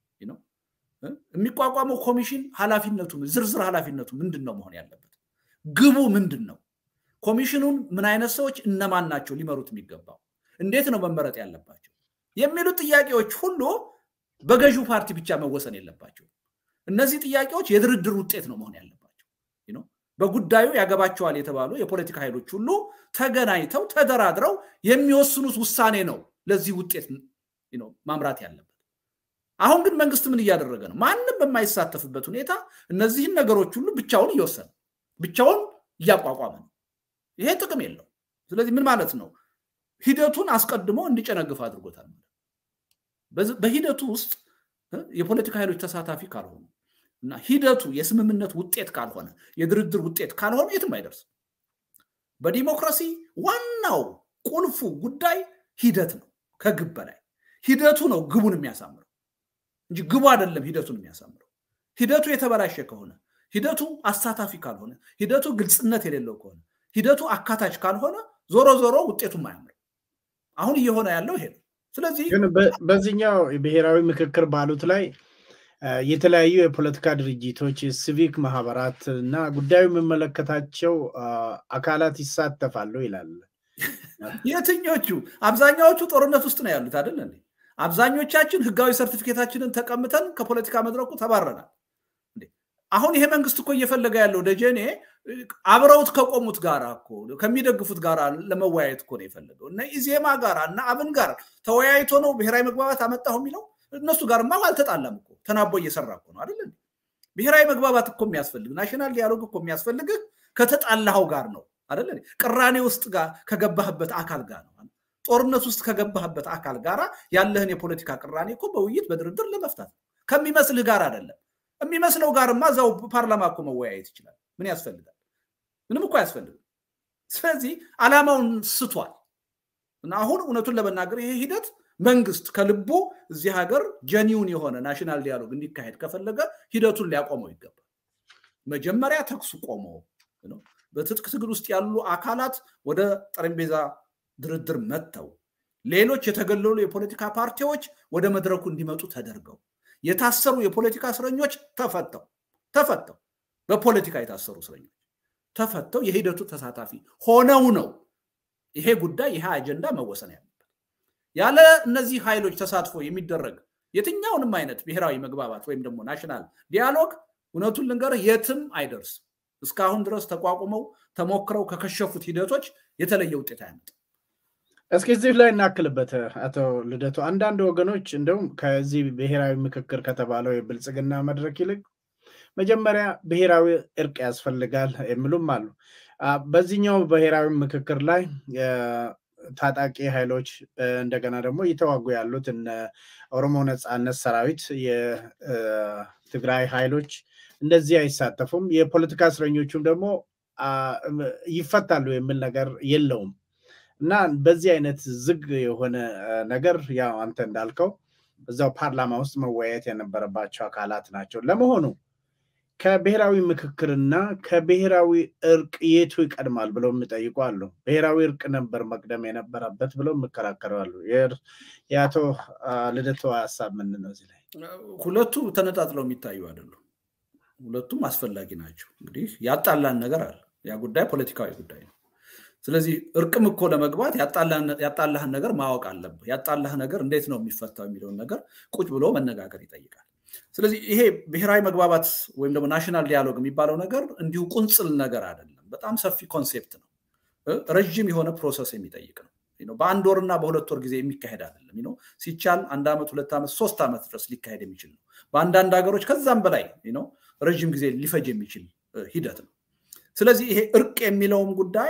[SPEAKER 2] የሚቋቋመው ኮሚሽን ኃላፊነቱ ዝርዝር ኃላፊነቱ ምንድን ነው መሆን ያለበት? ግቡ ምንድን ነው? ኮሚሽኑን ምን አይነት ሰዎች እነማን ናቸው ሊመሩት የሚገባው? እንዴት ነው መመረጥ ያለባቸው? የሚሉ ጥያቄዎች ሁሉ በገዢው ፓርቲ ብቻ መወሰን የለባቸው። እነዚህ ጥያቄዎች የድርድር ውጤት ነው መሆን ያለባቸው። በጉዳዩ ያገባቸዋል የተባሉ የፖለቲካ ኃይሎች ሁሉ ተገናኝተው ተደራድረው የሚወስኑት ውሳኔ ነው ለዚህ ውጤት ማምራት ያለበት። አሁን ግን መንግስት ምን እያደረገ ነው? ማንም በማይሳተፍበት ሁኔታ እነዚህን ነገሮች ሁሉ ብቻውን እየወሰነ ብቻውን እያቋቋመ ነው። ይሄ ጥቅም የለው። ስለዚህ ምን ማለት ነው? ሂደቱን አስቀድሞ እንዲጨነግፍ አድርጎታል። በሂደቱ ውስጥ የፖለቲካ ኃይሎች ተሳታፊ ካልሆኑ እና ሂደቱ የስምምነት ውጤት ካልሆነ የድርድር ውጤት ካልሆነ የትም አይደርስም። በዲሞክራሲ ዋናው ቁልፉ ጉዳይ ሂደት ነው። ከግብ በላይ ሂደቱ ነው ግቡን የሚያሳምረው እንጂ ግቡ አይደለም ሂደቱን የሚያሳምረው። ሂደቱ የተበላሸ ከሆነ ሂደቱ አሳታፊ ካልሆነ ሂደቱ ግልጽነት የሌለው ከሆነ ሂደቱ አካታች ካልሆነ ዞሮ ዞሮ ውጤቱም አያምርም። አሁን እየሆነ ያለው ይሄ ነው። ስለዚህ
[SPEAKER 1] ግን በዚህኛው ብሔራዊ ምክክር ባሉት ላይ የተለያዩ የፖለቲካ ድርጅቶች፣ ሲቪክ ማህበራት እና ጉዳዩ የሚመለከታቸው አካላት ይሳተፋሉ ይላል።
[SPEAKER 2] የትኞቹ? አብዛኛዎቹ ጦርነት ውስጥ ነው ያሉት አይደል እንዴ? አብዛኞቻችን ህጋዊ ሰርቲፊኬታችንን ተቀምተን ከፖለቲካ መድረኩ ተባረናል። አሁን ይሄ መንግስት እኮ እየፈለገ ያለው ደጀኔ አብረውት ከቆሙት ጋር እኮ ከሚደግፉት ጋር ለመወያየት እኮ ነው የፈለገው። እነ ኢዜማ ጋር እና አብን ጋር ተወያይቶ ነው ብሔራዊ መግባባት አመጣሁ የሚለው። እነሱ ጋርማ አልተጣላም እኮ ተናቦ እየሰራ እኮ ነው አይደል? ብሔራዊ መግባባት እኮ የሚያስፈልግ ናሽናል ዲያሎግ እኮ የሚያስፈልግህ ከተጣላኸው ጋር ነው አይደል? ቅራኔ ውስጥ ጋር ከገባህበት አካል ጋር ነው። ጦርነት ውስጥ ከገባህበት አካል ጋር ያለህን የፖለቲካ ቅራኔ እኮ በውይይት በድርድር ለመፍታት ከሚመስልህ ጋር አይደለም። የሚመስለው ጋርማ እዛው ፓርላማ እኮ መወያየት ይችላል። ምን ያስፈልጋል? ምንም እኮ አያስፈልግም። ስለዚህ ዓላማውን ስቷል እና አሁን እውነቱን ለመናገር ይሄ ሂደት መንግስት ከልቦ እዚህ ሀገር ጀኒውን የሆነ ናሽናል ዲያሎግ እንዲካሄድ ከፈለገ ሂደቱን ሊያቆመው ይገባል። መጀመሪያ ተኩሱ ቆሞ በትጥቅ ትግል ውስጥ ያሉ አካላት ወደ ጠረጴዛ ድርድር መጥተው ሌሎች የተገለሉ የፖለቲካ ፓርቲዎች ወደ መድረኩ እንዲመጡ ተደርገው የታሰሩ የፖለቲካ እስረኞች ተፈተው ተፈተው በፖለቲካ የታሰሩ እስረኞች ተፈተው የሂደቱ ተሳታፊ ሆነው ነው ይሄ ጉዳይ ይሄ አጀንዳ መወሰን ያለበት። ያለ እነዚህ ኃይሎች ተሳትፎ የሚደረግ የትኛውንም አይነት ብሔራዊ መግባባት ወይም ደግሞ ናሽናል ዲያሎግ እውነቱን ልንገርህ የትም አይደርስም። እስካሁን ድረስ ተቋቁመው ተሞክረው ከከሸፉት ሂደቶች የተለየ ውጤት አያመጣም።
[SPEAKER 1] እስኪ እዚህ ላይ እናክልበት አቶ ልደቱ። አንዳንድ ወገኖች እንደውም ከዚህ ብሔራዊ ምክክር ከተባለው የብልጽግና መድረክ ይልቅ መጀመሪያ ብሔራዊ እርቅ ያስፈልጋል የሚሉም አሉ። በዚህኛው ብሔራዊ ምክክር ላይ ታጣቂ ኃይሎች እንደገና ደግሞ እየተዋጉ ያሉት እነ ኦሮሞ ነፃነት ሰራዊት፣ የትግራይ ኃይሎች እንደዚህ አይሳተፉም። የፖለቲካ እስረኞቹም ደግሞ ይፈታሉ የሚል ነገር የለውም እና በዚህ አይነት ዝግ የሆነ ነገር ያው አንተ እንዳልከው እዛው ፓርላማ ውስጥ መወያየት የነበረባቸው አካላት ናቸው። ለመሆኑ ከብሔራዊ ምክክርና ከብሔራዊ እርቅ የቱ ይቀድማል ብለው የሚጠይቁ አሉ። ብሔራዊ እርቅ ነበር መቅደም የነበረበት ብለው የሚከራከሩ አሉ። የአቶ ልደቱ ሀሳብ ምንድን ነው እዚህ ላይ?
[SPEAKER 2] ሁለቱ ተነጣጥለው የሚታዩ አይደሉም። ሁለቱም አስፈላጊ ናቸው። እንግዲህ ያጣላን ነገር አለ። ያ ጉዳይ ፖለቲካዊ ጉዳይ ነው። ስለዚህ እርቅም እኮ ለመግባት ያጣላህን ነገር ማወቅ አለብህ። ያጣላህ ነገር እንዴት ነው የሚፈታው የሚለውን ነገር ቁጭ ብሎ መነጋገር ይጠይቃል። ስለዚህ ይሄ ብሔራዊ መግባባት ወይም ደግሞ ናሽናል ዲያሎግ የሚባለው ነገር እንዲሁ ቁንጽል ነገር አይደለም። በጣም ሰፊ ኮንሴፕት ነው። ረዥም የሆነ ፕሮሰስ የሚጠይቅ ነው። በአንድ ወርና በሁለት ወር ጊዜ የሚካሄድ አይደለም። ሲቻል አንድ ዓመት፣ ሁለት ዓመት፣ ሶስት ዓመት ድረስ ሊካሄድ የሚችል ነው። በአንዳንድ ሀገሮች ከዛም በላይ ረዥም ጊዜ ሊፈጅ የሚችል ሂደት ነው። ስለዚህ ይሄ እርቅ የሚለውም ጉዳይ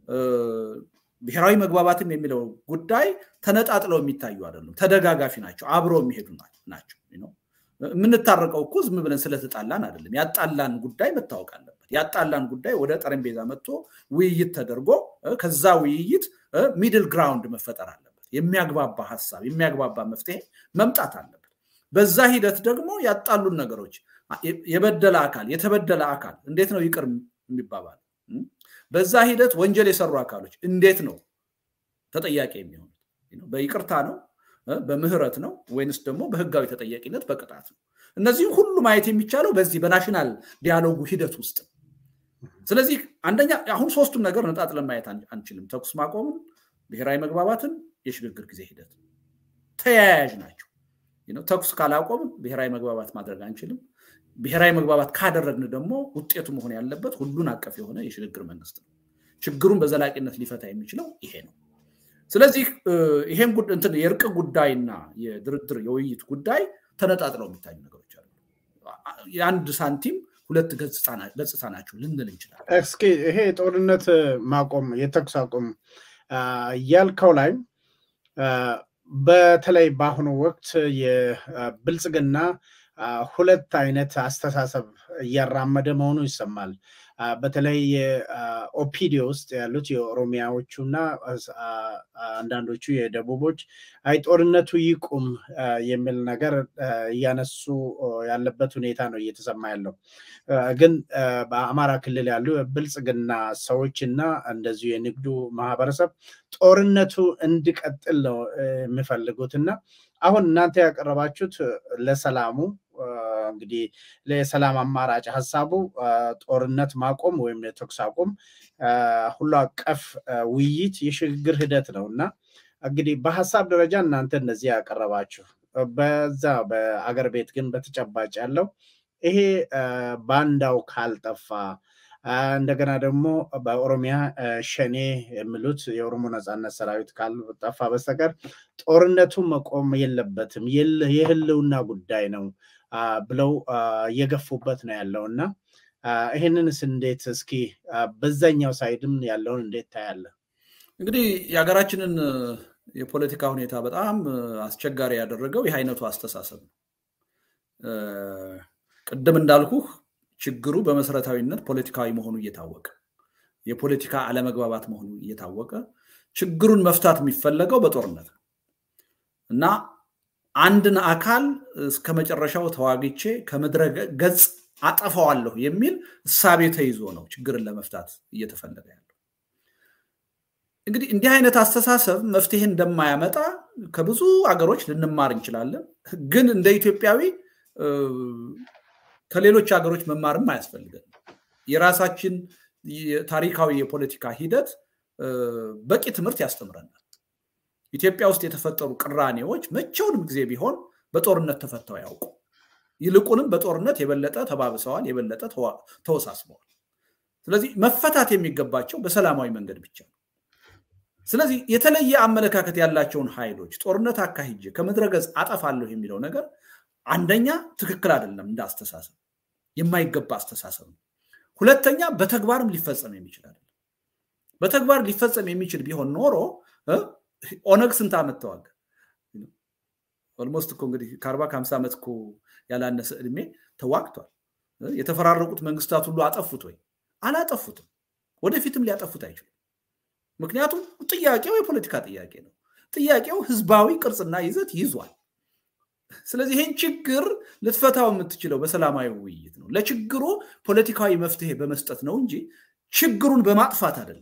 [SPEAKER 2] ብሔራዊ መግባባትም የሚለው ጉዳይ ተነጣጥለው የሚታዩ አይደሉም። ተደጋጋፊ ናቸው። አብረው የሚሄዱ ናቸው። የምንታረቀው እኮ ዝም ብለን ስለተጣላን አይደለም። ያጣላን ጉዳይ መታወቅ አለበት። ያጣላን ጉዳይ ወደ ጠረጴዛ መጥቶ ውይይት ተደርጎ ከዛ ውይይት ሚድል ግራውንድ መፈጠር አለበት። የሚያግባባ ሀሳብ፣ የሚያግባባ መፍትሄ መምጣት አለበት። በዛ ሂደት ደግሞ ያጣሉን ነገሮች የበደለ አካል የተበደለ አካል እንዴት ነው ይቅር የሚባባል? በዛ ሂደት ወንጀል የሰሩ አካሎች እንዴት ነው ተጠያቂ የሚሆኑት? በይቅርታ ነው በምህረት ነው ወይንስ ደግሞ በህጋዊ ተጠያቂነት በቅጣት ነው? እነዚህም ሁሉ ማየት የሚቻለው በዚህ በናሽናል ዲያሎጉ ሂደት ውስጥ ነው። ስለዚህ አንደኛ አሁን ሶስቱን ነገር ነጣጥለን ማየት አንችልም። ተኩስ ማቆምን፣ ብሔራዊ መግባባትን፣ የሽግግር ጊዜ ሂደት ተያያዥ ናቸው። ተኩስ ካላቆምን ብሔራዊ መግባባት ማድረግ አንችልም። ብሔራዊ መግባባት ካደረግን ደግሞ ውጤቱ መሆን ያለበት ሁሉን አቀፍ የሆነ የሽግግር መንግስት ነው። ችግሩን በዘላቂነት ሊፈታ የሚችለው ይሄ ነው። ስለዚህ ይሄን የእርቅ ጉዳይና የድርድር የውይይት ጉዳይ ተነጣጥለው የሚታዩ ነገሮች አሉ። የአንድ ሳንቲም ሁለት ገጽታ ናቸው ልንል እንችላለን።
[SPEAKER 1] እስኪ ይሄ የጦርነት ማቆም የተኩስ አቁም ያልከው ላይ በተለይ በአሁኑ ወቅት የብልጽግና ሁለት አይነት አስተሳሰብ እያራመደ መሆኑ ይሰማል። በተለይ የኦፒዲዮ ውስጥ ያሉት የኦሮሚያዎቹ እና አንዳንዶቹ የደቡቦች አይ ጦርነቱ ይቁም የሚል ነገር እያነሱ ያለበት ሁኔታ ነው እየተሰማ ያለው። ግን በአማራ ክልል ያሉ የብልጽግና ሰዎች እና እንደዚሁ የንግዱ ማህበረሰብ ጦርነቱ እንዲቀጥል ነው የሚፈልጉት እና አሁን እናንተ ያቀረባችሁት ለሰላሙ እንግዲህ ለሰላም አማራጭ ሀሳቡ ጦርነት ማቆም ወይም የተኩስ አቁም ሁሉ አቀፍ ውይይት የሽግግር ሂደት ነው እና እንግዲህ በሀሳብ ደረጃ እናንተ እነዚህ ያቀረባችሁ በዛ በአገር ቤት ግን በተጨባጭ ያለው ይሄ ባንዳው ካልጠፋ እንደገና ደግሞ በኦሮሚያ ሸኔ የሚሉት የኦሮሞ ነፃነት ሰራዊት ካልጠፋ በስተቀር ጦርነቱ መቆም የለበትም የህልውና ጉዳይ ነው ብለው እየገፉበት ነው ያለው እና ይህንንስ እንዴት እስኪ በዛኛው ሳይድም ያለውን እንዴት ታያለ?
[SPEAKER 2] እንግዲህ የሀገራችንን የፖለቲካ ሁኔታ በጣም አስቸጋሪ ያደረገው ይህ አይነቱ አስተሳሰብ ነው። ቅድም እንዳልኩህ ችግሩ በመሰረታዊነት ፖለቲካዊ መሆኑ እየታወቀ የፖለቲካ አለመግባባት መሆኑ እየታወቀ ችግሩን መፍታት የሚፈለገው በጦርነት ነው። እና አንድን አካል እስከ መጨረሻው ተዋግቼ ከምድረ ገጽ አጠፋዋለሁ የሚል እሳቤ ተይዞ ነው ችግርን ለመፍታት እየተፈለገ ያለው። እንግዲህ እንዲህ አይነት አስተሳሰብ መፍትሄ እንደማያመጣ ከብዙ አገሮች ልንማር እንችላለን። ግን እንደ ኢትዮጵያዊ ከሌሎች ሀገሮች መማርም አያስፈልገን። የራሳችን ታሪካዊ የፖለቲካ ሂደት በቂ ትምህርት ያስተምረናል። ኢትዮጵያ ውስጥ የተፈጠሩ ቅራኔዎች መቼውንም ጊዜ ቢሆን በጦርነት ተፈተው ያውቁ። ይልቁንም በጦርነት የበለጠ ተባብሰዋል፣ የበለጠ ተወሳስበዋል። ስለዚህ መፈታት የሚገባቸው በሰላማዊ መንገድ ብቻ ነው። ስለዚህ የተለየ አመለካከት ያላቸውን ኃይሎች ጦርነት አካሂጄ ከምድረ ገጽ አጠፋለሁ የሚለው ነገር አንደኛ ትክክል አይደለም፣ እንደ አስተሳሰብ የማይገባ አስተሳሰብ ነው። ሁለተኛ በተግባርም ሊፈጸም የሚችል አይደለም። በተግባር ሊፈጸም የሚችል ቢሆን ኖሮ ኦነግ ስንት ዓመት ተዋጋ? ኦልሞስት እኮ እንግዲህ ከአርባ ከሀምሳ ዓመት እኮ ያላነሰ እድሜ ተዋግቷል። የተፈራረቁት መንግስታት ሁሉ አጠፉት ወይ? አላጠፉትም። ወደፊትም ሊያጠፉት አይችሉም። ምክንያቱም ጥያቄው የፖለቲካ ጥያቄ ነው። ጥያቄው ህዝባዊ ቅርጽና ይዘት ይዟል። ስለዚህ ይህን ችግር ልትፈታው የምትችለው በሰላማዊ ውይይት ነው። ለችግሩ ፖለቲካዊ መፍትሄ በመስጠት ነው እንጂ ችግሩን በማጥፋት አይደለም።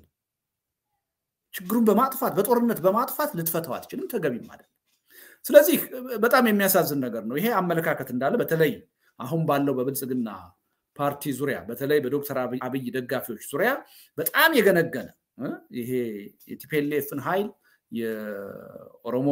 [SPEAKER 2] ችግሩን በማጥፋት በጦርነት በማጥፋት ልትፈታው አትችልም፣ ተገቢም አይደለም። ስለዚህ በጣም የሚያሳዝን ነገር ነው። ይሄ አመለካከት እንዳለ በተለይ አሁን ባለው በብልጽግና ፓርቲ ዙሪያ በተለይ በዶክተር አብይ ደጋፊዎች ዙሪያ በጣም የገነገነ ይሄ የቲፒኤልኤፍን ኃይል የኦሮሞ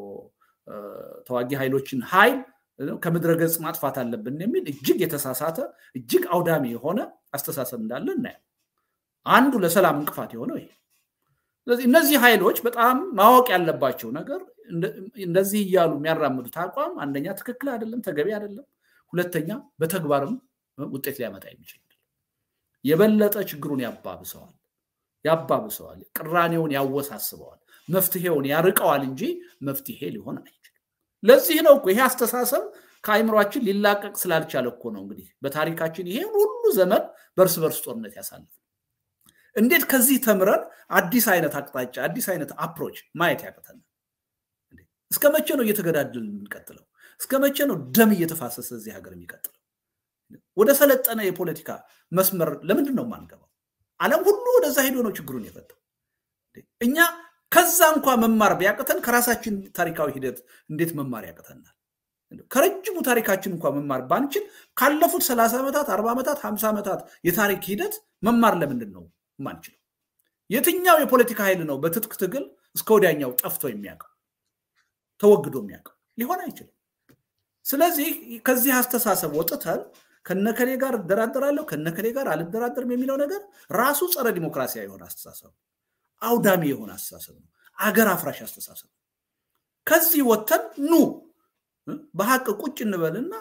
[SPEAKER 2] ተዋጊ ኃይሎችን ኃይል ከምድረ ገጽ ማጥፋት አለብን የሚል እጅግ የተሳሳተ እጅግ አውዳሚ የሆነ አስተሳሰብ እንዳለ እናያል። አንዱ ለሰላም እንቅፋት የሆነው ይሄ። ስለዚህ እነዚህ ኃይሎች በጣም ማወቅ ያለባቸው ነገር እንደዚህ እያሉ የሚያራምዱት አቋም አንደኛ ትክክል አይደለም፣ ተገቢ አይደለም። ሁለተኛ በተግባርም ውጤት ሊያመጣ የሚችል የበለጠ ችግሩን ያባብሰዋል ያባብሰዋል፣ ቅራኔውን ያወሳስበዋል፣ መፍትሄውን ያርቀዋል እንጂ መፍትሄ ሊሆን አይችልም። ለዚህ ነው እኮ ይሄ አስተሳሰብ ከአይምሯችን ሊላቀቅ ስላልቻለ እኮ ነው እንግዲህ በታሪካችን ይሄ ሁሉ ዘመን በእርስ በርስ ጦርነት ያሳልፍ እንዴት ከዚህ ተምረን አዲስ አይነት አቅጣጫ አዲስ አይነት አፕሮች ማየት ያቅተናል? እስከ መቼ ነው እየተገዳደልን የምንቀጥለው? እስከ መቼ ነው ደም እየተፋሰሰ እዚህ ሀገር የሚቀጥለው? ወደ ሰለጠነ የፖለቲካ መስመር ለምንድን ነው የማንገባው? ዓለም ሁሉ ወደዛ ሄዶ ነው ችግሩን የፈታው። እኛ ከዛ እንኳ መማር ቢያቅተን ከራሳችን ታሪካዊ ሂደት እንዴት መማር ያቅተናል? ከረጅሙ ታሪካችን እንኳ መማር ባንችል ካለፉት ሰላሳ ዓመታት አርባ ዓመታት ሀምሳ ዓመታት የታሪክ ሂደት መማር ለምንድን ነው ማንችለው? የትኛው የፖለቲካ ኃይል ነው በትጥቅ ትግል እስከ ወዲያኛው ጠፍቶ የሚያውቀው ተወግዶ የሚያውቀው? ሊሆን አይችልም። ስለዚህ ከዚህ አስተሳሰብ ወጥተን ከነከሌ ጋር እደራደራለሁ ከነከሌ ጋር አልደራደርም የሚለው ነገር ራሱ ጸረ ዲሞክራሲያዊ የሆነ አስተሳሰብ አውዳሚ የሆነ አስተሳሰብ ነው። አገር አፍራሽ አስተሳሰብ ነው። ከዚህ ወጥተን ኑ በሀቅ ቁጭ እንበልና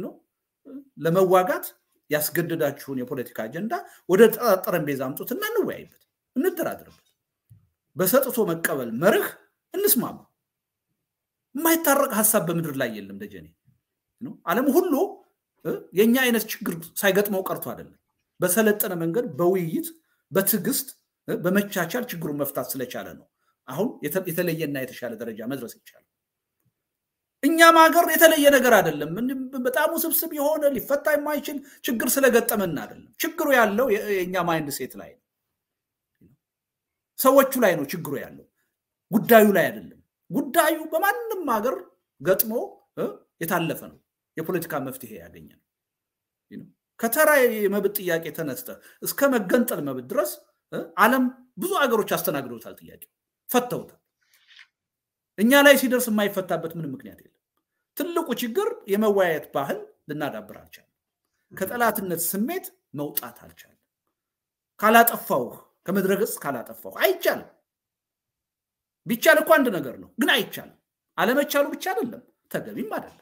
[SPEAKER 2] ለመዋጋት ያስገደዳችሁን የፖለቲካ አጀንዳ ወደ ጠረጴዛ አምጡትና እንወያይበት፣ እንደራድርበት። በሰጥቶ መቀበል መርህ እንስማማ። የማይታረቅ ሀሳብ በምድር ላይ የለም። ደጀኔ ዓለም ሁሉ የእኛ አይነት ችግር ሳይገጥመው ቀርቶ አይደለም። በሰለጠነ መንገድ በውይይት በትዕግስት በመቻቻል ችግሩን መፍታት ስለቻለ ነው አሁን የተለየና የተሻለ ደረጃ መድረስ ይቻላል። እኛም ሀገር የተለየ ነገር አይደለም። በጣም ውስብስብ የሆነ ሊፈታ የማይችል ችግር ስለገጠመን አይደለም። ችግሩ ያለው የእኛ ማይንድ ሴት ላይ ነው፣ ሰዎቹ ላይ ነው ችግሩ ያለው፣ ጉዳዩ ላይ አይደለም። ጉዳዩ በማንም ሀገር ገጥሞ የታለፈ ነው። የፖለቲካ መፍትሄ ያገኘ ነው። ከተራ የመብት ጥያቄ ተነስተ እስከ መገንጠል መብት ድረስ ዓለም ብዙ ሀገሮች አስተናግደውታል። ጥያቄ ፈተውታል። እኛ ላይ ሲደርስ የማይፈታበት ምንም ምክንያት የለም። ትልቁ ችግር የመወያየት ባህል ልናዳብር አልቻለም። ከጠላትነት ስሜት መውጣት አልቻለም። ካላጠፋውህ ከምድረ ገጽ ካላጠፋው አይቻልም። ቢቻል እኮ አንድ ነገር ነው፣ ግን አይቻልም። አለመቻሉ ብቻ አይደለም፣ ተገቢም አይደለም።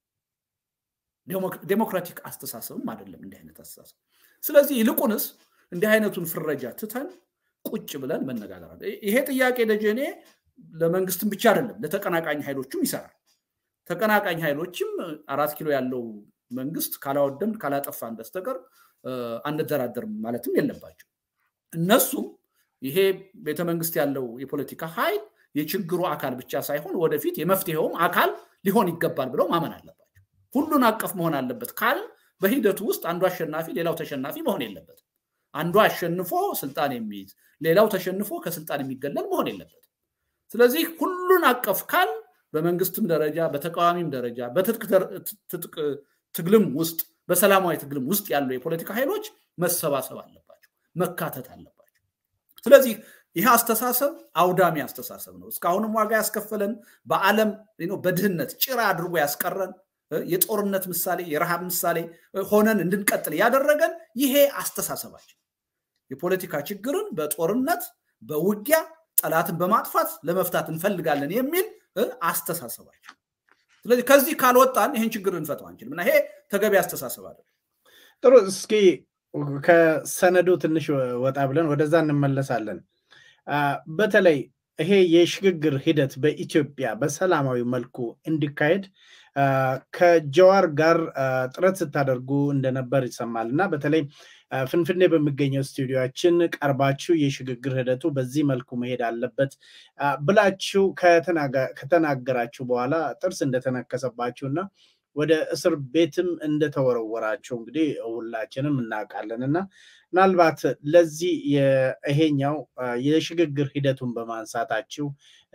[SPEAKER 2] ዴሞክራቲክ አስተሳሰብም አይደለም እንዲህ አይነት አስተሳሰብ። ስለዚህ ይልቁንስ እንዲህ አይነቱን ፍረጃ ትተን ቁጭ ብለን መነጋገር አለ። ይሄ ጥያቄ ደጀኔ ለመንግስትም ብቻ አይደለም ለተቀናቃኝ ኃይሎችም ይሰራል። ተቀናቃኝ ኃይሎችም አራት ኪሎ ያለው መንግስት ካላወደም ካላጠፋን በስተቀር አንደራደርም ማለትም የለባቸው። እነሱም ይሄ ቤተመንግስት ያለው የፖለቲካ ኃይል የችግሩ አካል ብቻ ሳይሆን ወደፊት የመፍትሄውም አካል ሊሆን ይገባል ብለው ማመን አለባቸው። ሁሉን አቀፍ መሆን አለበት ካል በሂደቱ ውስጥ አንዱ አሸናፊ ሌላው ተሸናፊ መሆን የለበትም። አንዱ አሸንፎ ስልጣን የሚይዝ ሌላው ተሸንፎ ከስልጣን የሚገለል መሆን የለበትም። ስለዚህ ሁሉን አቀፍ ካል በመንግስትም ደረጃ በተቃዋሚም ደረጃ በትጥቅ ትግልም ውስጥ በሰላማዊ ትግልም ውስጥ ያሉ የፖለቲካ ኃይሎች መሰባሰብ አለባቸው፣ መካተት አለባቸው። ስለዚህ ይህ አስተሳሰብ አውዳሚ አስተሳሰብ ነው። እስካሁንም ዋጋ ያስከፈለን በዓለም በድህነት ጭራ አድርጎ ያስቀረን የጦርነት ምሳሌ የረሃብ ምሳሌ ሆነን እንድንቀጥል ያደረገን ይሄ አስተሳሰባችን የፖለቲካ ችግርን በጦርነት በውጊያ ጠላትን በማጥፋት ለመፍታት እንፈልጋለን የሚል አስተሳሰባችን። ስለዚህ ከዚህ ካልወጣን ይህን ችግር ልንፈታው አንችልም እና ይሄ ተገቢ አስተሳሰብ አለ።
[SPEAKER 1] ጥሩ። እስኪ ከሰነዱ ትንሽ ወጣ ብለን ወደዛ እንመለሳለን። በተለይ ይሄ የሽግግር ሂደት በኢትዮጵያ በሰላማዊ መልኩ እንዲካሄድ ከጀዋር ጋር ጥረት ስታደርጉ እንደነበር ይሰማል እና በተለይ ፍንፍኔ በሚገኘው ስቱዲዮችን ቀርባችሁ የሽግግር ሂደቱ በዚህ መልኩ መሄድ አለበት ብላችሁ ከተናገራችሁ በኋላ ጥርስ እንደተነከሰባችሁ እና ወደ እስር ቤትም እንደተወረወራችሁ እንግዲህ ሁላችንም እናውቃለን እና ምናልባት ለዚህ ይሄኛው የሽግግር ሂደቱን በማንሳታችሁ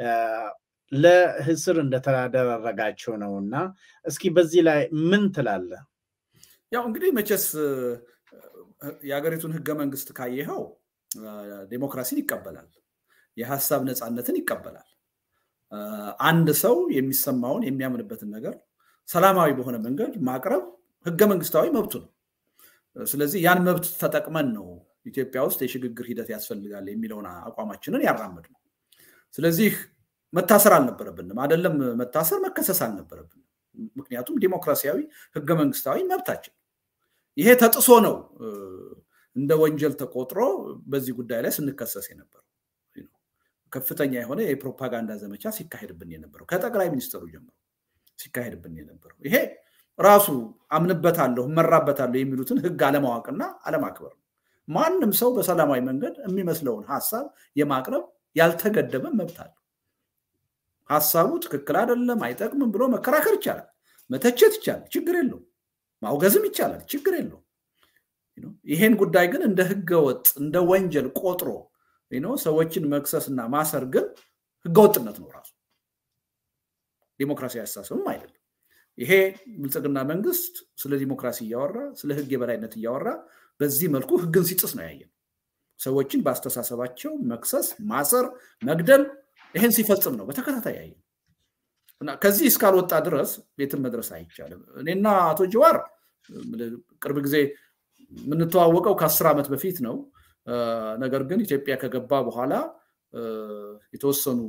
[SPEAKER 1] ለእስር እንደተደረጋችሁ ነው እና እስኪ በዚህ ላይ ምን ትላለ?
[SPEAKER 2] ያው እንግዲህ መቼስ የሀገሪቱን ህገ መንግስት ካየኸው ዴሞክራሲን ይቀበላል፣ የሀሳብ ነፃነትን ይቀበላል። አንድ ሰው የሚሰማውን የሚያምንበትን ነገር ሰላማዊ በሆነ መንገድ ማቅረብ ህገ መንግስታዊ መብቱ ነው። ስለዚህ ያን መብት ተጠቅመን ነው ኢትዮጵያ ውስጥ የሽግግር ሂደት ያስፈልጋል የሚለውን አቋማችንን ያራምድ ነው። ስለዚህ መታሰር አልነበረብንም። አይደለም መታሰር፣ መከሰስ አልነበረብንም። ምክንያቱም ዲሞክራሲያዊ ህገ መንግስታዊ መብታችን ይሄ ተጥሶ ነው እንደ ወንጀል ተቆጥሮ በዚህ ጉዳይ ላይ ስንከሰስ የነበረው ከፍተኛ የሆነ የፕሮፓጋንዳ ዘመቻ ሲካሄድብን የነበረው ከጠቅላይ ሚኒስትሩ ጀምሮ ሲካሄድብን የነበረው ይሄ ራሱ አምንበታለሁ እመራበታለሁ የሚሉትን ህግ አለማወቅና አለማክበር ነው። ማንም ሰው በሰላማዊ መንገድ የሚመስለውን ሀሳብ የማቅረብ ያልተገደበ መብት አለው። ሀሳቡ ትክክል አይደለም፣ አይጠቅምም ብሎ መከራከር ይቻላል፣ መተቸት ይቻላል፣ ችግር የለውም። ማውገዝም ይቻላል፣ ችግር የለውም። ይሄን ጉዳይ ግን እንደ ህገወጥ እንደ ወንጀል ቆጥሮ ሰዎችን መክሰስና ማሰር ግን ህገወጥነት ነው ራሱ ዲሞክራሲያዊ አስተሳሰብም አይደለም። ይሄ ብልጽግና መንግስት ስለ ዲሞክራሲ እያወራ ስለ ህግ የበላይነት እያወራ በዚህ መልኩ ህግን ሲጥስ ነው ያየን። ሰዎችን በአስተሳሰባቸው መክሰስ፣ ማሰር፣ መግደል ይህን ሲፈጽም ነው በተከታታይ ያየን እና ከዚህ እስካልወጣ ድረስ ቤትን መድረስ አይቻልም። እኔና አቶ ጀዋር ቅርብ ጊዜ የምንተዋወቀው ከአስር ዓመት በፊት ነው። ነገር ግን ኢትዮጵያ ከገባ በኋላ የተወሰኑ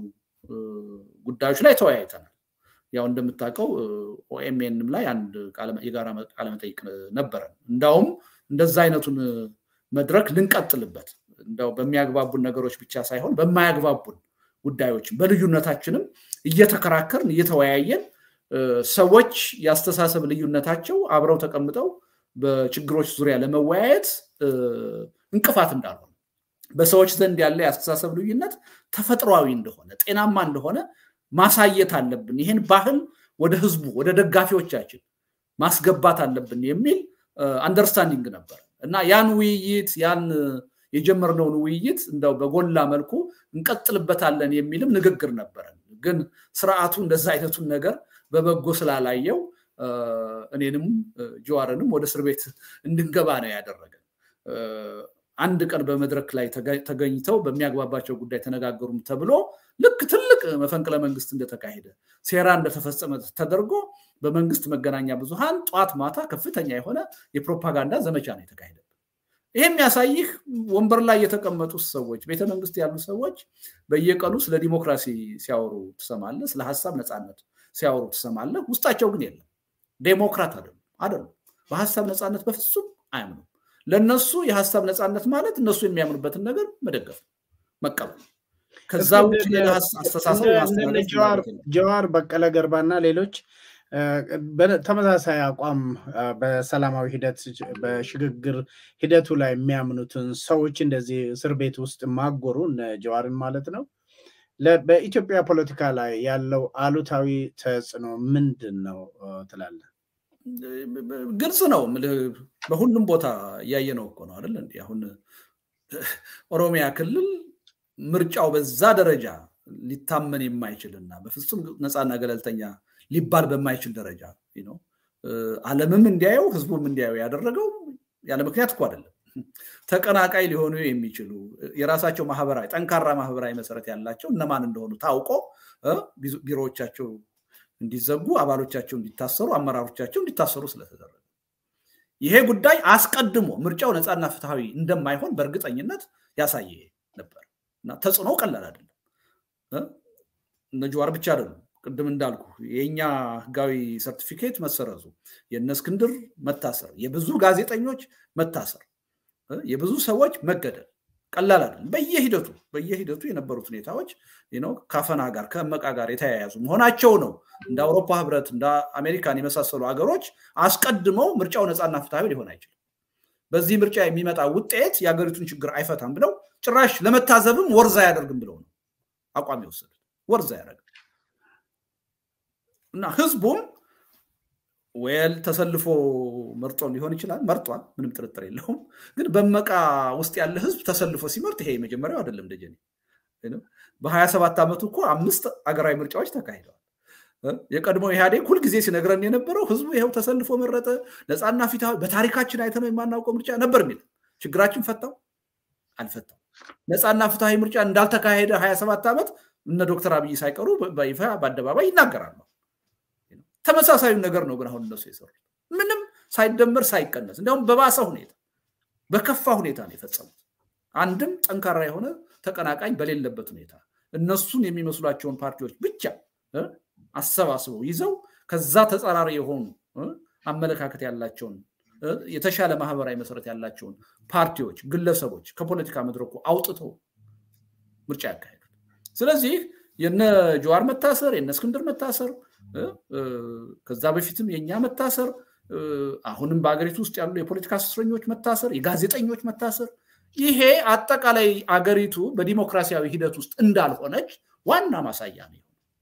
[SPEAKER 2] ጉዳዮች ላይ ተወያይተናል። ያው እንደምታውቀው ኦኤምኤንም ላይ አንድ የጋራ ቃለመጠይቅ ነበረን። እንዳውም እንደዛ አይነቱን መድረክ ልንቀጥልበት እንደው በሚያግባቡን ነገሮች ብቻ ሳይሆን በማያግባቡን ጉዳዮችም በልዩነታችንም እየተከራከርን እየተወያየን ሰዎች የአስተሳሰብ ልዩነታቸው አብረው ተቀምጠው በችግሮች ዙሪያ ለመወያየት እንቅፋት እንዳልሆነ በሰዎች ዘንድ ያለ የአስተሳሰብ ልዩነት ተፈጥሯዊ እንደሆነ ጤናማ እንደሆነ ማሳየት አለብን። ይህን ባህል ወደ ህዝቡ ወደ ደጋፊዎቻችን ማስገባት አለብን የሚል አንደርስታንዲንግ ነበር እና ያን ውይይት ያን የጀመርነውን ውይይት እንደው በጎላ መልኩ እንቀጥልበታለን የሚልም ንግግር ነበረን። ግን ስርዓቱ እንደዛ አይነቱን ነገር በበጎ ስላላየው እኔንም ጀዋርንም ወደ እስር ቤት እንድንገባ ነው ያደረገን። አንድ ቀን በመድረክ ላይ ተገኝተው በሚያግባባቸው ጉዳይ ተነጋገሩም ተብሎ ልክ ትልቅ መፈንቅለ መንግስት እንደተካሄደ ሴራ እንደተፈጸመ ተደርጎ በመንግስት መገናኛ ብዙሃን ጠዋት ማታ ከፍተኛ የሆነ የፕሮፓጋንዳ ዘመቻ ነው የተካሄደ። ይህ የሚያሳይህ ወንበር ላይ የተቀመጡ ሰዎች፣ ቤተመንግስት ያሉ ሰዎች በየቀኑ ስለ ዲሞክራሲ ሲያወሩ ትሰማለህ፣ ስለ ሀሳብ ነፃነት ሲያወሩ ትሰማለህ። ውስጣቸው ግን የለም። ዴሞክራት አይደሉም አይደሉም። በሀሳብ ነፃነት በፍጹም አያምኑም። ለነሱ የሀሳብ ነፃነት ማለት እነሱ የሚያምኑበትን ነገር መደገፍ መቀበል ከዛ ውጭ ሌላ አስተሳሰብ
[SPEAKER 1] ጀዋር በቀለ ገርባና ሌሎች ተመሳሳይ አቋም በሰላማዊ ሂደት በሽግግር ሂደቱ ላይ የሚያምኑትን ሰዎች እንደዚህ እስር ቤት ውስጥ ማጎሩ እነ ጀዋርን ማለት ነው በኢትዮጵያ ፖለቲካ ላይ ያለው አሉታዊ ተጽዕኖ ምንድን ነው ትላለህ?
[SPEAKER 2] ግልጽ ነው። በሁሉም ቦታ እያየነው እኮ ነው አይደል? እንዲህ አሁን ኦሮሚያ ክልል ምርጫው በዛ ደረጃ ሊታመን የማይችልና በፍጹም ነፃና ገለልተኛ ሊባል በማይችል ደረጃ ነው ዓለምም እንዲያየው ህዝቡም እንዲያየው ያደረገው ያለ ምክንያት እኮ አይደለም። ተቀናቃይ ሊሆኑ የሚችሉ የራሳቸው ማህበራዊ ጠንካራ ማህበራዊ መሰረት ያላቸው እነማን እንደሆኑ ታውቆ ቢሮዎቻቸው እንዲዘጉ፣ አባሎቻቸው እንዲታሰሩ፣ አመራሮቻቸው እንዲታሰሩ ስለተደረገ ይሄ ጉዳይ አስቀድሞ ምርጫው ነፃና ፍትሐዊ እንደማይሆን በእርግጠኝነት ያሳየ ነበር እና ተጽዕኖ ቀላል አይደለም። እነ ጀዋር ብቻ አይደሉም። ቅድም እንዳልኩ የእኛ ህጋዊ ሰርቲፊኬት መሰረዙ፣ የእነ እስክንድር መታሰር፣ የብዙ ጋዜጠኞች መታሰር፣ የብዙ ሰዎች መገደል ቀላል አይደለም። በየሂደቱ በየሂደቱ የነበሩት ሁኔታዎች ከአፈና ጋር ከእመቃ ጋር የተያያዙ መሆናቸው ነው። እንደ አውሮፓ ህብረት እንደ አሜሪካን የመሳሰሉ ሀገሮች አስቀድመው ምርጫው ነፃና ፍትሐዊ ሊሆን አይችልም፣ በዚህ ምርጫ የሚመጣ ውጤት የሀገሪቱን ችግር አይፈታም ብለው ጭራሽ ለመታዘብም ወርዛ አያደርግም ብለው ነው አቋም የወሰዱት። ወርዛ ያደርግ እና ህዝቡም ወል ተሰልፎ መርጦ ሊሆን ይችላል። መርጧል፣ ምንም ጥርጥር የለውም። ግን በመቃ ውስጥ ያለ ህዝብ ተሰልፎ ሲመርጥ ይሄ የመጀመሪያው አይደለም። ደጀኔ በሀያ ሰባት ዓመቱ እኮ አምስት አገራዊ ምርጫዎች ተካሂደዋል። የቀድሞ ኢህአዴግ ሁልጊዜ ሲነግረን የነበረው ህዝቡ ይኸው ተሰልፎ መረጠ፣ ነፃና ፊታዊ በታሪካችን አይተነው የማናውቀው ምርጫ ነበር የሚል ችግራችን ፈታው አልፈታው። ነፃና ፍትሐዊ ምርጫ እንዳልተካሄደ ሀያ ሰባት ዓመት እነ ዶክተር አብይ ሳይቀሩ በይፋ በአደባባይ ይናገራሉ። ተመሳሳዩ ነገር ነው ግን አሁን እነሱ የሰሩት ምንም ሳይደመር ሳይቀነስ እንዲያውም በባሰ ሁኔታ በከፋ ሁኔታ ነው የፈጸሙት። አንድም ጠንካራ የሆነ ተቀናቃኝ በሌለበት ሁኔታ እነሱን የሚመስሏቸውን ፓርቲዎች ብቻ አሰባስበው ይዘው ከዛ ተጻራሪ የሆኑ አመለካከት ያላቸውን የተሻለ ማህበራዊ መሰረት ያላቸውን ፓርቲዎች፣ ግለሰቦች ከፖለቲካ መድረኩ አውጥተው ምርጫ ያካሄዱት። ስለዚህ የነ ጀዋር መታሰር የነ እስክንድር መታሰር ከዛ በፊትም የእኛ መታሰር አሁንም በአገሪቱ ውስጥ ያሉ የፖለቲካ እስረኞች መታሰር፣ የጋዜጠኞች መታሰር ይሄ አጠቃላይ አገሪቱ በዲሞክራሲያዊ ሂደት ውስጥ እንዳልሆነች ዋና ማሳያ ነው።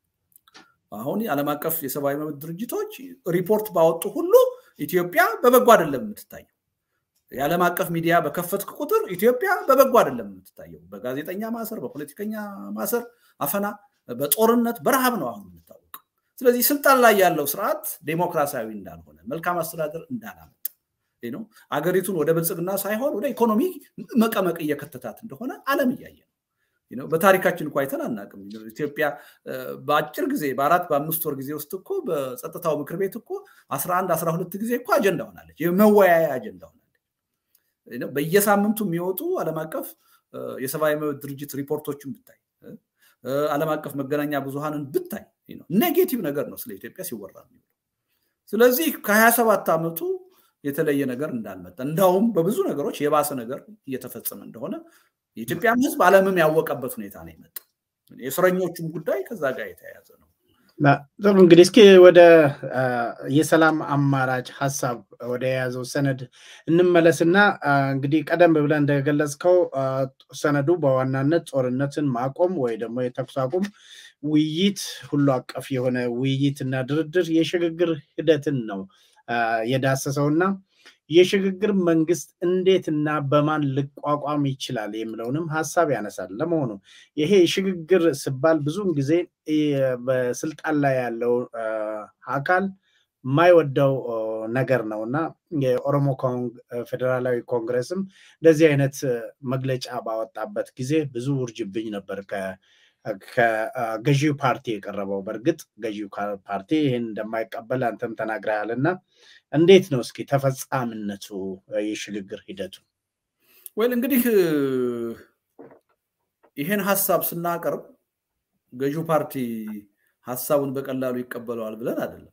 [SPEAKER 2] አሁን የዓለም አቀፍ የሰብአዊ መብት ድርጅቶች ሪፖርት ባወጡ ሁሉ ኢትዮጵያ በበጎ አይደለም የምትታየው። የዓለም አቀፍ ሚዲያ በከፈትክ ቁጥር ኢትዮጵያ በበጎ አይደለም የምትታየው። በጋዜጠኛ ማሰር፣ በፖለቲከኛ ማሰር፣ አፈና፣ በጦርነት በረሃብ ነው አሁን የምታወቀው። ስለዚህ ስልጣን ላይ ያለው ስርዓት ዴሞክራሲያዊ እንዳልሆነ መልካም አስተዳደር እንዳላመጣ ነው አገሪቱን ወደ ብልጽግና ሳይሆን ወደ ኢኮኖሚ መቀመቅ እየከተታት እንደሆነ ዓለም እያየ ነው። በታሪካችን እኮ አይተን አናውቅም። ኢትዮጵያ በአጭር ጊዜ በአራት በአምስት ወር ጊዜ ውስጥ እኮ በጸጥታው ምክር ቤት እኮ አስራ አንድ አስራ ሁለት ጊዜ እኮ አጀንዳ ሆናለች፣ የመወያያ አጀንዳ ሆናለች። በየሳምንቱ የሚወጡ ዓለም አቀፍ የሰብአዊ መብት ድርጅት ሪፖርቶችን ብታይ፣ ዓለም አቀፍ መገናኛ ብዙሃንን ብታይ ኔጌቲቭ ነገር ነው ስለ ኢትዮጵያ ሲወራ። ስለዚህ ከሀያ ሰባት ዓመቱ የተለየ ነገር እንዳልመጣ እንዳውም በብዙ ነገሮች የባሰ ነገር እየተፈጸመ እንደሆነ የኢትዮጵያም ሕዝብ ዓለምም ያወቀበት ሁኔታ ነው የመጣ። የእስረኞቹም ጉዳይ ከዛ ጋር የተያያዘ ነው።
[SPEAKER 1] ጥሩ እንግዲህ እስኪ ወደ የሰላም አማራጭ ሀሳብ ወደ የያዘው ሰነድ እንመለስና እንግዲህ ቀደም ብለን እንደገለጽከው ሰነዱ በዋናነት ጦርነትን ማቆም ወይ ደግሞ የተኩስ አቁም ውይይት፣ ሁሉ አቀፍ የሆነ ውይይት እና ድርድር የሽግግር ሂደትን ነው የዳሰሰው እና የሽግግር መንግስት እንዴት እና በማን ሊቋቋም ይችላል የሚለውንም ሀሳብ ያነሳል። ለመሆኑ ይሄ ሽግግር ሲባል ብዙውን ጊዜ በስልጣን ላይ ያለው አካል የማይወደው ነገር ነው እና የኦሮሞ ፌዴራላዊ ኮንግረስም እንደዚህ አይነት መግለጫ ባወጣበት ጊዜ ብዙ ውርጅብኝ ነበር ከገዢው ፓርቲ የቀረበው። በእርግጥ ገዢው ፓርቲ ይህን እንደማይቀበል አንተም ተናግረሃል እና እንዴት ነው እስኪ ተፈጻሚነቱ የሽግግር ሂደቱ?
[SPEAKER 2] ወይል እንግዲህ ይህን ሀሳብ ስናቀርብ ገዢው ፓርቲ ሀሳቡን በቀላሉ ይቀበለዋል ብለን አይደለም።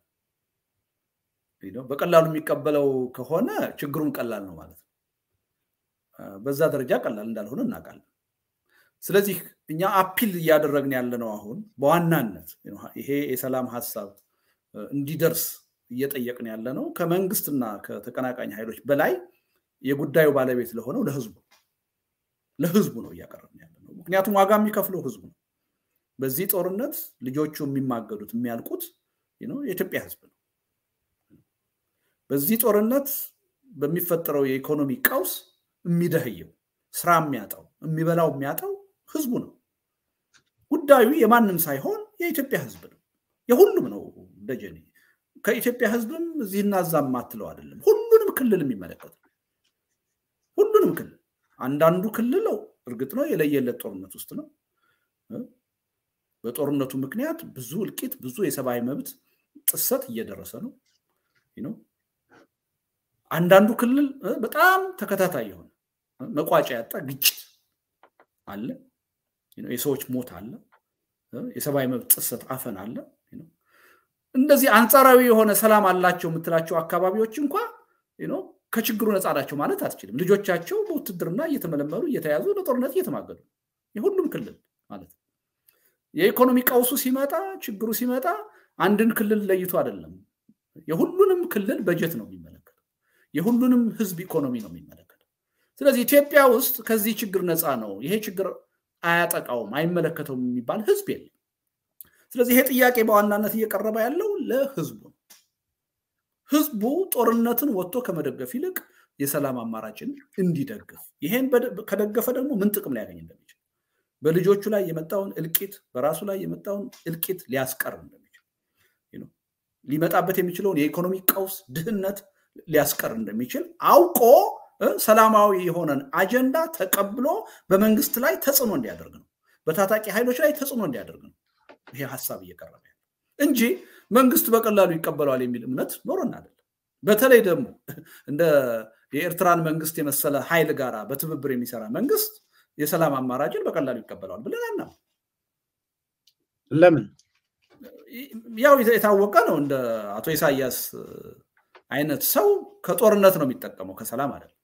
[SPEAKER 2] በቀላሉ የሚቀበለው ከሆነ ችግሩን ቀላል ነው ማለት ነው። በዛ ደረጃ ቀላል እንዳልሆነ እናውቃለን። ስለዚህ እኛ አፒል እያደረግን ያለ ነው አሁን በዋናነት ይሄ የሰላም ሀሳብ እንዲደርስ እየጠየቅን ያለ ነው ከመንግስትና ከተቀናቃኝ ኃይሎች በላይ የጉዳዩ ባለቤት ለሆነው ለህዝቡ ለህዝቡ ነው እያቀረብን ያለ ነው። ምክንያቱም ዋጋ የሚከፍለው ህዝቡ ነው። በዚህ ጦርነት ልጆቹ የሚማገዱት የሚያልቁት የኢትዮጵያ ህዝብ ነው። በዚህ ጦርነት በሚፈጠረው የኢኮኖሚ ቀውስ የሚደህየው ስራ የሚያጣው የሚበላው የሚያጣው ህዝቡ ነው። ጉዳዩ የማንም ሳይሆን የኢትዮጵያ ህዝብ ነው። የሁሉም ነው። ደጀኔ ከኢትዮጵያ ህዝብም እዚህና እዛ ማትለው አይደለም። ሁሉንም ክልል የሚመለከት ሁሉንም ክልል አንዳንዱ ክልል እርግጥ ነው የለየለት ጦርነት ውስጥ ነው። በጦርነቱ ምክንያት ብዙ እልቂት፣ ብዙ የሰብአዊ መብት ጥሰት እየደረሰ ነው። አንዳንዱ ክልል በጣም ተከታታይ የሆነ መቋጫ ያጣ ግጭት አለ። የሰዎች ሞት አለ። የሰብአዊ መብት ጥሰት አፈን አለ። እንደዚህ አንጻራዊ የሆነ ሰላም አላቸው የምትላቸው አካባቢዎች እንኳ ከችግሩ ነፃ ናቸው ማለት አትችልም። ልጆቻቸው በውትድርና እየተመለመሉ እየተያዙ ለጦርነት እየተማገዱ የሁሉም ክልል ማለት ነው። የኢኮኖሚ ቀውሱ ሲመጣ ችግሩ ሲመጣ አንድን ክልል ለይቶ አይደለም። የሁሉንም ክልል በጀት ነው የሚመለከተው። የሁሉንም ህዝብ ኢኮኖሚ ነው የሚመለከተው። ስለዚህ ኢትዮጵያ ውስጥ ከዚህ ችግር ነፃ ነው፣ ይሄ ችግር አያጠቃውም፣ አይመለከተውም የሚባል ህዝብ የለም። ስለዚህ ይሄ ጥያቄ በዋናነት እየቀረበ ያለው ለህዝቡ ነው። ህዝቡ ጦርነትን ወጥቶ ከመደገፍ ይልቅ የሰላም አማራጭን እንዲደግፍ፣ ይሄን ከደገፈ ደግሞ ምን ጥቅም ሊያገኝ እንደሚችል በልጆቹ ላይ የመጣውን እልቂት በራሱ ላይ የመጣውን እልቂት ሊያስቀር እንደሚችል ሊመጣበት የሚችለውን የኢኮኖሚ ቀውስ፣ ድህነት ሊያስቀር እንደሚችል አውቆ ሰላማዊ የሆነን አጀንዳ ተቀብሎ በመንግስት ላይ ተጽዕኖ እንዲያደርግ ነው። በታጣቂ ኃይሎች ላይ ተጽዕኖ እንዲያደርግ ነው ይሄ ሀሳብ እየቀረበ ያለ እንጂ መንግስት በቀላሉ ይቀበለዋል የሚል እምነት ኖሮን አይደለም። በተለይ ደግሞ እንደ የኤርትራን መንግስት የመሰለ ኃይል ጋር በትብብር የሚሰራ መንግስት የሰላም አማራጭን በቀላሉ ይቀበለዋል ብለን አና
[SPEAKER 1] ለምን
[SPEAKER 2] ያው የታወቀ ነው። እንደ አቶ ኢሳያስ አይነት ሰው ከጦርነት ነው የሚጠቀመው ከሰላም አይደለም።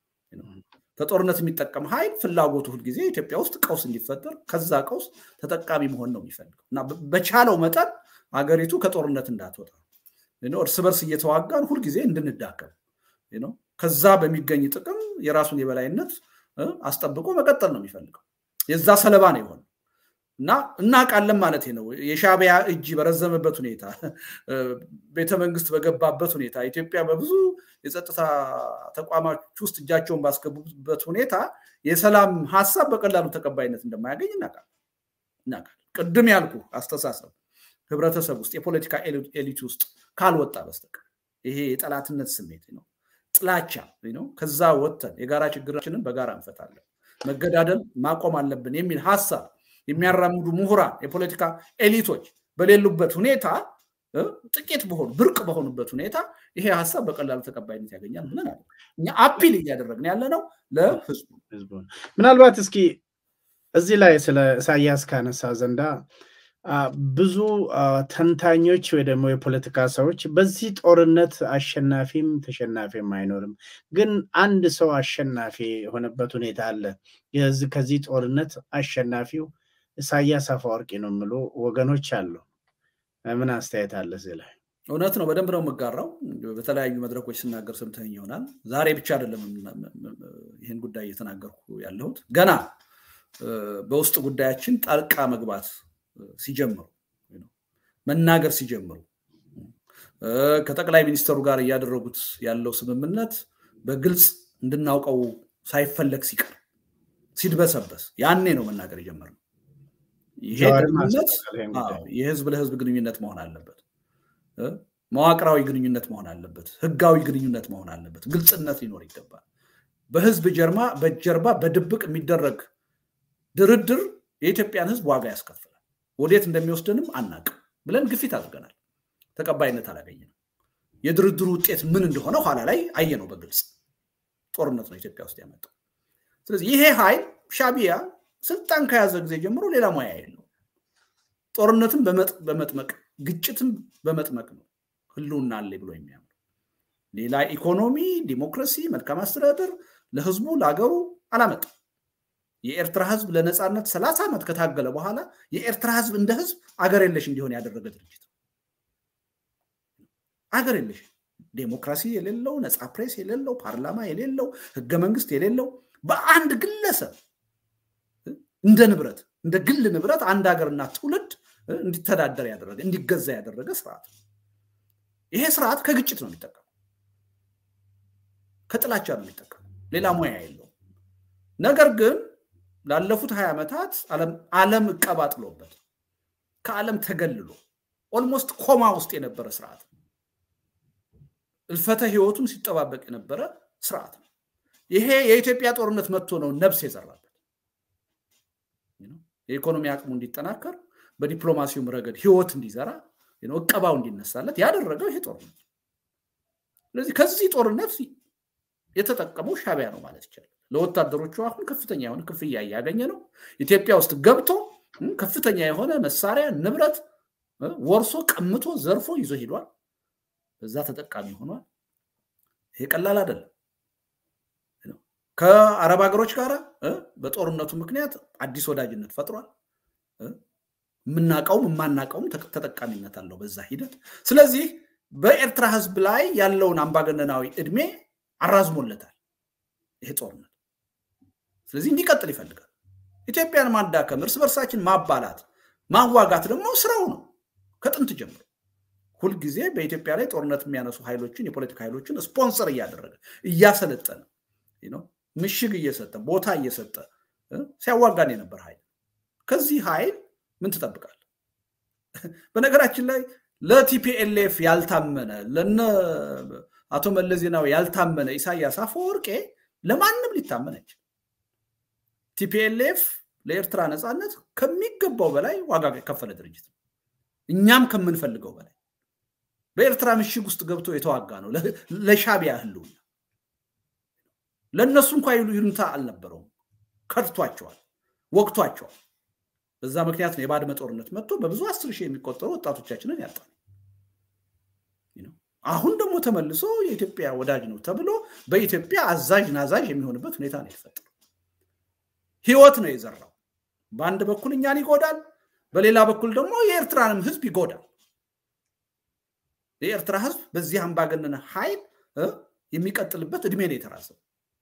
[SPEAKER 2] ከጦርነት የሚጠቀም ኃይል ፍላጎቱ ሁልጊዜ ኢትዮጵያ ውስጥ ቀውስ እንዲፈጠር ከዛ ቀውስ ተጠቃሚ መሆን ነው የሚፈልገው እና በቻለው መጠን ሀገሪቱ ከጦርነት እንዳትወጣ እርስ በርስ እየተዋጋን ሁልጊዜ እንድንዳከም ከዛ በሚገኝ ጥቅም የራሱን የበላይነት አስጠብቆ መቀጠል ነው የሚፈልገው። የዛ ሰለባ ነው የሆነ እና እናውቃለን ማለት ነው። የሻዕቢያ እጅ በረዘመበት ሁኔታ ቤተመንግስት በገባበት ሁኔታ ኢትዮጵያ በብዙ የጸጥታ ተቋማት ውስጥ እጃቸውን ባስገቡበት ሁኔታ የሰላም ሀሳብ በቀላሉ ተቀባይነት እንደማያገኝ እናውቃለን። ቅድም ያልኩ አስተሳሰብ ህብረተሰብ ውስጥ የፖለቲካ ኤሊት ውስጥ ካልወጣ በስተቀር ይሄ የጠላትነት ስሜት ነው፣ ጥላቻ ነው። ከዛ ወጥተን የጋራ ችግራችንን በጋራ እንፈታለን፣ መገዳደል ማቆም አለብን የሚል ሀሳብ የሚያራምዱ ምሁራን፣ የፖለቲካ ኤሊቶች በሌሉበት ሁኔታ ጥቂት በሆኑ ብርቅ በሆኑበት ሁኔታ ይሄ ሀሳብ በቀላሉ ተቀባይነት ያገኛል ብለን አለ እኛ አፒል እያደረግን ያለ ነው ለህዝቡ።
[SPEAKER 1] ምናልባት እስኪ እዚህ ላይ ስለ ኢሳያስ ካነሳ ዘንዳ ብዙ ተንታኞች ወይ ደግሞ የፖለቲካ ሰዎች በዚህ ጦርነት አሸናፊም ተሸናፊም አይኖርም፣ ግን አንድ ሰው አሸናፊ የሆነበት ሁኔታ አለ። ከዚህ ጦርነት አሸናፊው ኢሳያስ አፈወርቂ ነው የሚሉ ወገኖች አሉ። ምን አስተያየት አለ እዚህ ላይ?
[SPEAKER 2] እውነት ነው፣ በደንብ ነው የምጋራው። በተለያዩ መድረኮች ስናገር ሰምተኸኝ ይሆናል። ዛሬ ብቻ አይደለም ይህን ጉዳይ እየተናገርኩ ያለሁት ገና በውስጥ ጉዳያችን ጣልቃ መግባት ሲጀምሩ መናገር ሲጀምሩ ከጠቅላይ ሚኒስትሩ ጋር እያደረጉት ያለው ስምምነት በግልጽ እንድናውቀው ሳይፈለግ ሲቀር ሲድበሰበስ ያኔ ነው መናገር የጀመርነው። ይሄ ግንኙነት የህዝብ ለህዝብ ግንኙነት መሆን አለበት። መዋቅራዊ ግንኙነት መሆን አለበት። ህጋዊ ግንኙነት መሆን አለበት። ግልጽነት ሊኖር ይገባል። በህዝብ ጀርባ በጀርባ በድብቅ የሚደረግ ድርድር የኢትዮጵያን ህዝብ ዋጋ ያስከፍላል። ወዴት እንደሚወስድንም አናቅም ብለን ግፊት አድርገናል። ተቀባይነት አላገኘንም። የድርድሩ ውጤት ምን እንደሆነ ኋላ ላይ አየነው በግልጽ ጦርነት ነው ኢትዮጵያ ውስጥ ያመጣው። ስለዚህ ይሄ ኃይል ሻዕቢያ ስልጣን ከያዘ ጊዜ ጀምሮ ሌላ ሙያ የለው። ጦርነትን በመጥመቅ ግጭትን በመጥመቅ ነው ህልውና አለ ብሎ የሚያምኑ ሌላ ኢኮኖሚ፣ ዲሞክራሲ፣ መልካም አስተዳደር ለህዝቡ ለሀገሩ አላመጣም። የኤርትራ ህዝብ ለነፃነት ሰላሳ ዓመት ከታገለ በኋላ የኤርትራ ህዝብ እንደ ህዝብ አገር የለሽ እንዲሆን ያደረገ ድርጅት አገር የለሽ ዴሞክራሲ የሌለው ነፃ ፕሬስ የሌለው ፓርላማ የሌለው ህገ መንግስት የሌለው በአንድ ግለሰብ እንደ ንብረት እንደ ግል ንብረት አንድ ሀገርና ትውልድ እንዲተዳደር ያደረገ እንዲገዛ ያደረገ ስርዓት ነው። ይሄ ስርዓት ከግጭት ነው የሚጠቀመው፣ ከጥላቻ ነው የሚጠቀመው፣ ሌላ ሙያ የለውም። ነገር ግን ላለፉት ሀያ ዓመታት ዓለም እቀባ ጥሎበት ከዓለም ተገልሎ ኦልሞስት ኮማ ውስጥ የነበረ ስርዓት ነው። እልፈተ ህይወቱን ሲጠባበቅ የነበረ ስርዓት ነው። ይሄ የኢትዮጵያ ጦርነት መጥቶ ነው ነብስ የዘራበት። የኢኮኖሚ አቅሙ እንዲጠናከር በዲፕሎማሲውም ረገድ ህይወት እንዲዘራ እቀባው እንዲነሳለት ያደረገው ይሄ ጦርነት። ስለዚህ ከዚህ ጦርነት የተጠቀመው ሻቢያ ነው ማለት ይቻላል። ለወታደሮቹ አሁን ከፍተኛ የሆነ ክፍያ እያገኘ ነው። ኢትዮጵያ ውስጥ ገብቶ ከፍተኛ የሆነ መሳሪያ ንብረት ወርሶ ቀምቶ ዘርፎ ይዞ ሄዷል። በዛ ተጠቃሚ ሆኗል። ይሄ ቀላል አይደለም። ከአረብ ሀገሮች ጋር በጦርነቱ ምክንያት አዲስ ወዳጅነት ፈጥሯል። የምናውቀውም የማናውቀውም ተጠቃሚነት አለው በዛ ሂደት። ስለዚህ በኤርትራ ህዝብ ላይ ያለውን አምባገነናዊ እድሜ አራዝሞለታል ይሄ ጦርነት። ስለዚህ እንዲቀጥል ይፈልጋል። ኢትዮጵያን ማዳከም፣ እርስ በርሳችን ማባላት፣ ማዋጋት ደግሞ ስራው ነው ከጥንት ጀምሮ ሁልጊዜ በኢትዮጵያ ላይ ጦርነት የሚያነሱ ኃይሎችን የፖለቲካ ኃይሎችን ስፖንሰር እያደረገ እያሰለጠነ ምሽግ እየሰጠ ቦታ እየሰጠ ሲያዋጋን የነበር ኃይል ከዚህ ኃይል ምን ትጠብቃል? በነገራችን ላይ ለቲፒኤልኤፍ ያልታመነ ለነ አቶ መለስ ዜናዊ ያልታመነ ኢሳያስ አፈወርቄ ለማንም ሊታመን አይችል። ቲፒኤልኤፍ ለኤርትራ ነፃነት ከሚገባው በላይ ዋጋ የከፈለ ድርጅት ነው። እኛም ከምንፈልገው በላይ በኤርትራ ምሽግ ውስጥ ገብቶ የተዋጋ ነው ለሻቢያ ህልውና። ለእነሱ እንኳ ይሉንታ አልነበረውም። ከድቷቸዋል፣ ወቅቷቸዋል። በዛ ምክንያት ነው የባድመ ጦርነት መጥቶ በብዙ አስር ሺህ የሚቆጠሩ ወጣቶቻችንን ያጣል። አሁን ደግሞ ተመልሶ የኢትዮጵያ ወዳጅ ነው ተብሎ በኢትዮጵያ አዛዥ ናዛዥ የሚሆንበት ሁኔታ ነው የተፈጠረው። ህይወት ነው የዘራው። በአንድ በኩል እኛን ይጎዳል፣ በሌላ በኩል ደግሞ የኤርትራንም ህዝብ ይጎዳል። የኤርትራ ህዝብ በዚህ አምባገነን ኃይል የሚቀጥልበት እድሜ ነው የተራዘው።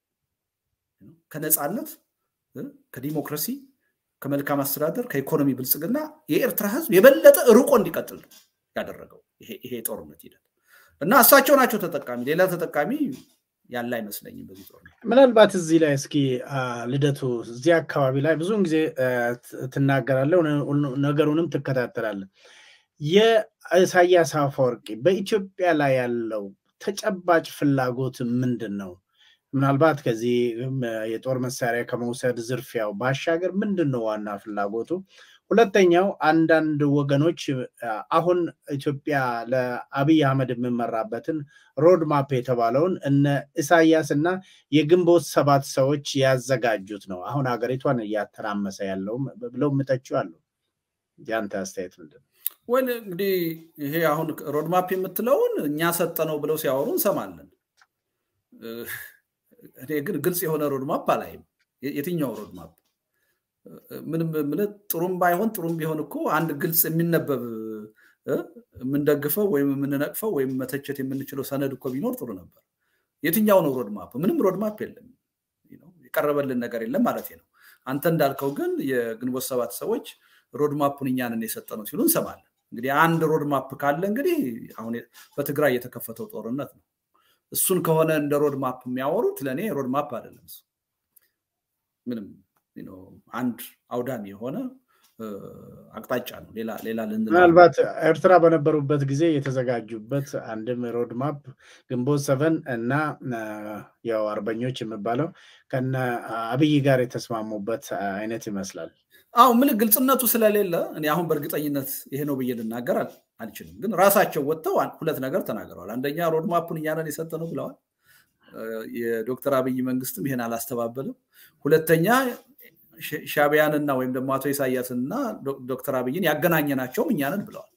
[SPEAKER 2] ከነፃነት፣ ከዲሞክራሲ፣ ከመልካም አስተዳደር፣ ከኢኮኖሚ ብልጽግና የኤርትራ ህዝብ የበለጠ ርቆ እንዲቀጥል ነው ያደረገው ይሄ ጦርነት ሂደት እና እሳቸው ናቸው ተጠቃሚ። ሌላ ተጠቃሚ ያለ አይመስለኝም በዚህ ጦርነት።
[SPEAKER 1] ምናልባት እዚህ ላይ እስኪ ልደቱ፣ እዚህ አካባቢ ላይ ብዙውን ጊዜ ትናገራለህ፣ ነገሩንም ትከታተላለህ። የኢሳያስ አፈወርቂ በኢትዮጵያ ላይ ያለው ተጨባጭ ፍላጎት ምንድን ነው? ምናልባት ከዚህ የጦር መሳሪያ ከመውሰድ ዝርፊያው ባሻገር ምንድን ነው ዋና ፍላጎቱ? ሁለተኛው አንዳንድ ወገኖች አሁን ኢትዮጵያ ለአብይ አህመድ የምመራበትን ሮድማፕ የተባለውን እነ ኢሳያስ እና የግንቦት ሰባት ሰዎች ያዘጋጁት ነው አሁን ሀገሪቷን እያተራመሰ ያለውም ብለው ምተቹ አሉ። ያንተ አስተያየት ምንድን ነው?
[SPEAKER 2] ወይ እንግዲህ ይሄ አሁን ሮድማፕ የምትለውን እኛ ሰጠነው ብለው ሲያወሩ እንሰማለን። እኔ ግን ግልጽ የሆነ ሮድማፕ አላይም። የትኛው ሮድማፕ ምንም ምነት ጥሩም ባይሆን ጥሩም ቢሆን እኮ አንድ ግልጽ የሚነበብ የምንደግፈው ወይም የምንነቅፈው ወይም መተቸት የምንችለው ሰነድ እኮ ቢኖር ጥሩ ነበር። የትኛው ነው ሮድማፕ? ምንም ሮድማፕ የለም፣ የቀረበልን ነገር የለም ማለት ነው። አንተ እንዳልከው ግን የግንቦት ሰባት ሰዎች ሮድማፑን እኛንን የሰጠ ነው ሲሉ እንሰማለን። እንግዲህ አንድ ሮድማፕ ካለ እንግዲህ አሁን በትግራይ የተከፈተው ጦርነት ነው። እሱን ከሆነ እንደ ሮድማፕ የሚያወሩት ለእኔ ሮድማፕ አይደለም እሱ ምንም አንድ አውዳሚ የሆነ አቅጣጫ ነው። ሌላ
[SPEAKER 1] ምናልባት ኤርትራ በነበሩበት ጊዜ የተዘጋጁበት አንድም ሮድማፕ ግንቦት ሰቨን እና ያው አርበኞች የሚባለው ከነ አብይ ጋር የተስማሙበት አይነት ይመስላል።
[SPEAKER 2] አሁ ምን ግልጽነቱ ስለሌለ እኔ አሁን በእርግጠኝነት ይሄ ነው ብዬ ልናገር አልችልም። ግን ራሳቸው ወጥተው ሁለት ነገር ተናግረዋል። አንደኛ ሮድማፑን እኛንን የሰጠ ነው ብለዋል። የዶክተር አብይ መንግስትም ይሄን አላስተባበልም። ሁለተኛ ሻቢያንና ወይም ደግሞ አቶ ኢሳያስንና ዶክተር አብይን ያገናኘናቸውም እኛንን ብለዋል።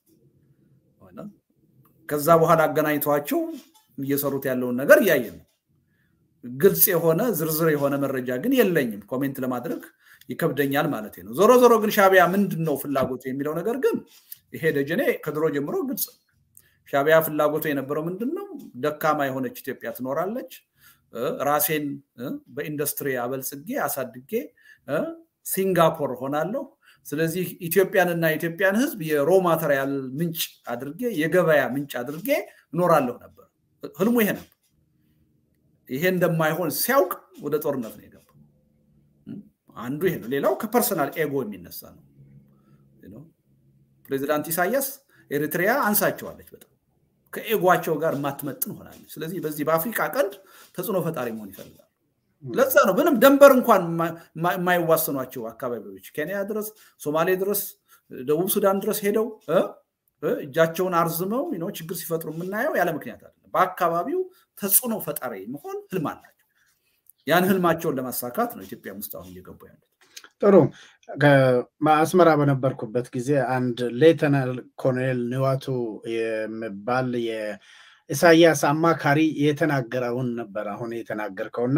[SPEAKER 2] ከዛ በኋላ አገናኝተዋቸው እየሰሩት ያለውን ነገር እያየን ነው። ግልጽ የሆነ ዝርዝር የሆነ መረጃ ግን የለኝም። ኮሜንት ለማድረግ ይከብደኛል ማለት ነው። ዞሮ ዞሮ ግን ሻቢያ ምንድን ነው ፍላጎቱ የሚለው ነገር ግን ይሄ ደጀኔ ከድሮ ጀምሮ ግልጽ ነው። ሻቢያ ፍላጎቱ የነበረው ምንድን ነው? ደካማ የሆነች ኢትዮጵያ ትኖራለች፣ ራሴን በኢንዱስትሪ አበልጽጌ አሳድጌ ሲንጋፖር ሆናለሁ፣ ስለዚህ ኢትዮጵያንና የኢትዮጵያን ህዝብ የሮ ማተሪያል ምንጭ አድርጌ የገበያ ምንጭ አድርጌ እኖራለሁ ነበር። ህልሙ ይሄ ነበር። ይሄ እንደማይሆን ሲያውቅ ወደ ጦርነት ነው የገባው። አንዱ ይሄ ነው። ሌላው ከፐርሰናል ኤጎ የሚነሳ ነው። ፕሬዚዳንት ኢሳያስ ኤሪትሪያ አንሳቸዋለች በጣም ከኤጓቸው ጋር የማትመጥን ሆናለች። ስለዚህ በዚህ በአፍሪካ ቀንድ ተጽዕኖ ፈጣሪ መሆን ይፈልጋል። ለዛ ነው ምንም ደንበር እንኳን የማይዋሰኗቸው አካባቢዎች ኬንያ ድረስ፣ ሶማሌ ድረስ፣ ደቡብ ሱዳን ድረስ ሄደው እጃቸውን አርዝመው ነው ችግር ሲፈጥሩ የምናየው ያለ ምክንያት አለ። በአካባቢው ተጽዕኖ ፈጣሪ መሆን ህልም አላቸው። ያን ህልማቸውን ለማሳካት ነው ኢትዮጵያ ውስጥ አሁን እየገቡ ያሉት።
[SPEAKER 1] ጥሩ አስመራ በነበርኩበት ጊዜ አንድ ሌተናል ኮሎኔል ንዋቱ የሚባል የኢሳያስ አማካሪ የተናገረውን ነበር አሁን የተናገርከውና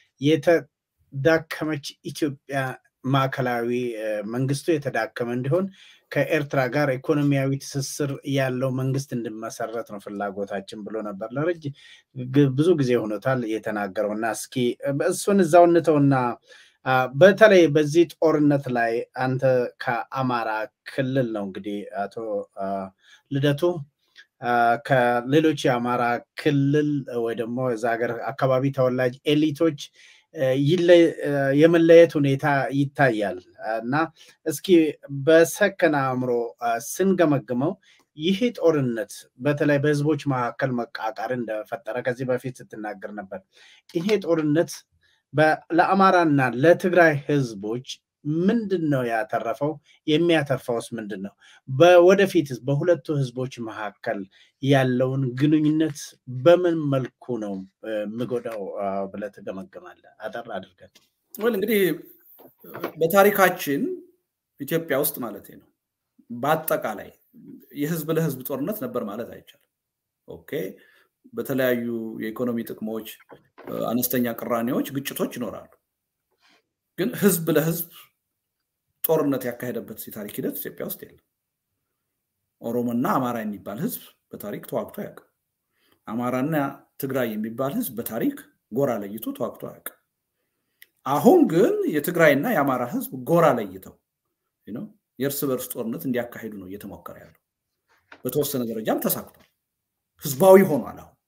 [SPEAKER 1] የተዳከመች ኢትዮጵያ ማዕከላዊ መንግስቱ የተዳከመ እንዲሆን ከኤርትራ ጋር ኢኮኖሚያዊ ትስስር ያለው መንግስት እንዲመሰረት ነው ፍላጎታችን ብሎ ነበር። ለረጅ ብዙ ጊዜ ሆኖታል የተናገረው እና እስኪ እሱን እዛው እንተውና በተለይ በዚህ ጦርነት ላይ አንተ ከአማራ ክልል ነው እንግዲህ አቶ ልደቱ ከሌሎች የአማራ ክልል ወይ ደግሞ እዛ ሀገር አካባቢ ተወላጅ ኤሊቶች የመለየት ሁኔታ ይታያል እና እስኪ በሰከነ አእምሮ ስንገመግመው ይህ ጦርነት በተለይ በህዝቦች መካከል መቃቃር እንደፈጠረ ከዚህ በፊት ስትናገር ነበር። ይሄ ጦርነት ለአማራና ለትግራይ ህዝቦች ምንድን ነው ያተረፈው? የሚያተርፈውስ ምንድን ነው? ወደፊት በሁለቱ ህዝቦች መካከል ያለውን ግንኙነት በምን መልኩ ነው የምጎዳው ብለህ ትገመግማለህ? አጠር አድርገን።
[SPEAKER 2] ወይ እንግዲህ በታሪካችን ኢትዮጵያ ውስጥ ማለት ነው በአጠቃላይ የህዝብ ለህዝብ ጦርነት ነበር ማለት አይቻልም። ኦኬ በተለያዩ የኢኮኖሚ ጥቅሞች፣ አነስተኛ ቅራኔዎች፣ ግጭቶች ይኖራሉ። ግን ህዝብ ለህዝብ ጦርነት ያካሄደበት የታሪክ ሂደት ኢትዮጵያ ውስጥ የለም። ኦሮሞና አማራ የሚባል ህዝብ በታሪክ ተዋግቶ አያውቅም። አማራና ትግራይ የሚባል ህዝብ በታሪክ ጎራ ለይቶ ተዋግቶ አያውቅም። አሁን ግን የትግራይና የአማራ ህዝብ ጎራ ለይተው የእርስ በርስ ጦርነት እንዲያካሂዱ ነው እየተሞከረ ያለው። በተወሰነ ደረጃም ተሳክቷል። ህዝባዊ ሆኗል። አሁን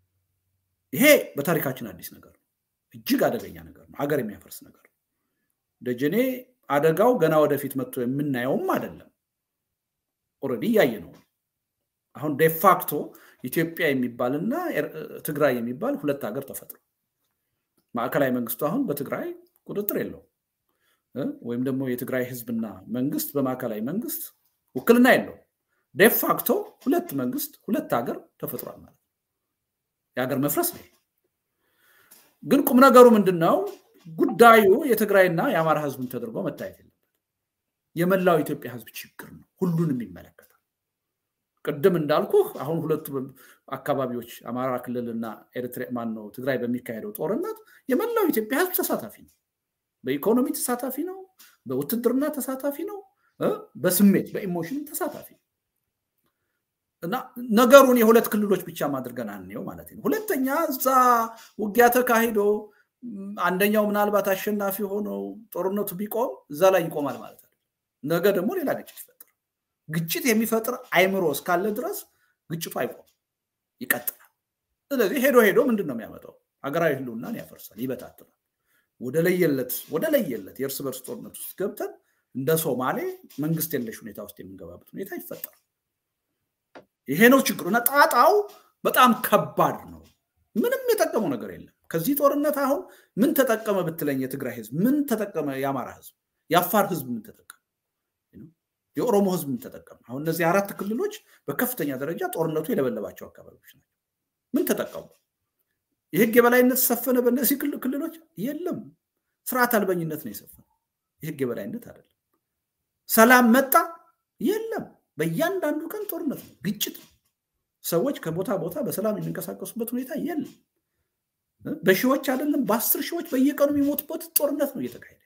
[SPEAKER 2] ይሄ በታሪካችን አዲስ ነገር ነው። እጅግ አደገኛ ነገር ነው። ሀገር የሚያፈርስ ነገር ነው። ደጀኔ አደጋው ገና ወደፊት መጥቶ የምናየውም አይደለም። ኦልሬዲ እያየ ነው። አሁን ዴፋክቶ ኢትዮጵያ የሚባልና ትግራይ የሚባል ሁለት ሀገር ተፈጥሮ ማዕከላዊ መንግስቱ አሁን በትግራይ ቁጥጥር የለውም። ወይም ደግሞ የትግራይ ህዝብና መንግስት በማዕከላዊ መንግስት ውክልና የለውም። ዴፋክቶ ሁለት መንግስት ሁለት ሀገር ተፈጥሯል ማለት ነው። የሀገር መፍረስ ነው። ግን ቁም ነገሩ ምንድን ነው? ጉዳዩ የትግራይና የአማራ ህዝብን ተደርጎ መታየት የለበት። የመላው ኢትዮጵያ ህዝብ ችግር ነው። ሁሉንም ይመለከታል። ቅድም እንዳልኩህ አሁን ሁለቱ አካባቢዎች አማራ ክልልና ኤርትራ ማን ነው ትግራይ በሚካሄደው ጦርነት የመላው ኢትዮጵያ ህዝብ ተሳታፊ ነው። በኢኮኖሚ ተሳታፊ ነው። በውትድርና ተሳታፊ ነው። በስሜት በኢሞሽን ተሳታፊ ነው። እና ነገሩን የሁለት ክልሎች ብቻ አድርገን አንየው ማለት ነው። ሁለተኛ እዛ ውጊያ ተካሂዶ አንደኛው ምናልባት አሸናፊ ሆኖ ጦርነቱ ቢቆም እዛ ላይ ይቆማል ማለት ነው። ነገ ደግሞ ሌላ ግጭት ይፈጥራል። ግጭት የሚፈጥር አይምሮ እስካለ ድረስ ግጭቱ አይቆም፣ ይቀጥላል። ስለዚህ ሄዶ ሄዶ ምንድን ነው የሚያመጣው? ሀገራዊ ህልውናን ያፈርሳል፣ ይበታትናል። ወደ ለየለት ወደ ለየለት የእርስ በርስ ጦርነት ውስጥ ገብተን እንደ ሶማሌ መንግስት የለሽ ሁኔታ ውስጥ የምንገባበት ሁኔታ ይፈጠራል። ይሄ ነው ችግሩ እና ጣጣው በጣም ከባድ ነው። ምንም የጠቀመው ነገር የለም። ከዚህ ጦርነት አሁን ምን ተጠቀመ ብትለኝ የትግራይ ህዝብ ምን ተጠቀመ? የአማራ ህዝብ፣ የአፋር ህዝብ ምን ተጠቀመ? የኦሮሞ ህዝብ ምን ተጠቀመ? አሁን እነዚህ አራት ክልሎች በከፍተኛ ደረጃ ጦርነቱ የለበለባቸው አካባቢዎች ናቸው። ምን ተጠቀሙ? የህግ የበላይነት ሰፈነ በእነዚህ ክልሎች? የለም። ስርዓት አልበኝነት ነው የሰፈነ። የህግ የበላይነት አይደለም። ሰላም መጣ? የለም። በእያንዳንዱ ቀን ጦርነት ነው፣ ግጭት ነው። ሰዎች ከቦታ ቦታ በሰላም የሚንቀሳቀሱበት ሁኔታ የለም። በሺዎች አይደለም በአስር ሺዎች በየቀኑ የሚሞቱበት ጦርነት ነው እየተካሄደ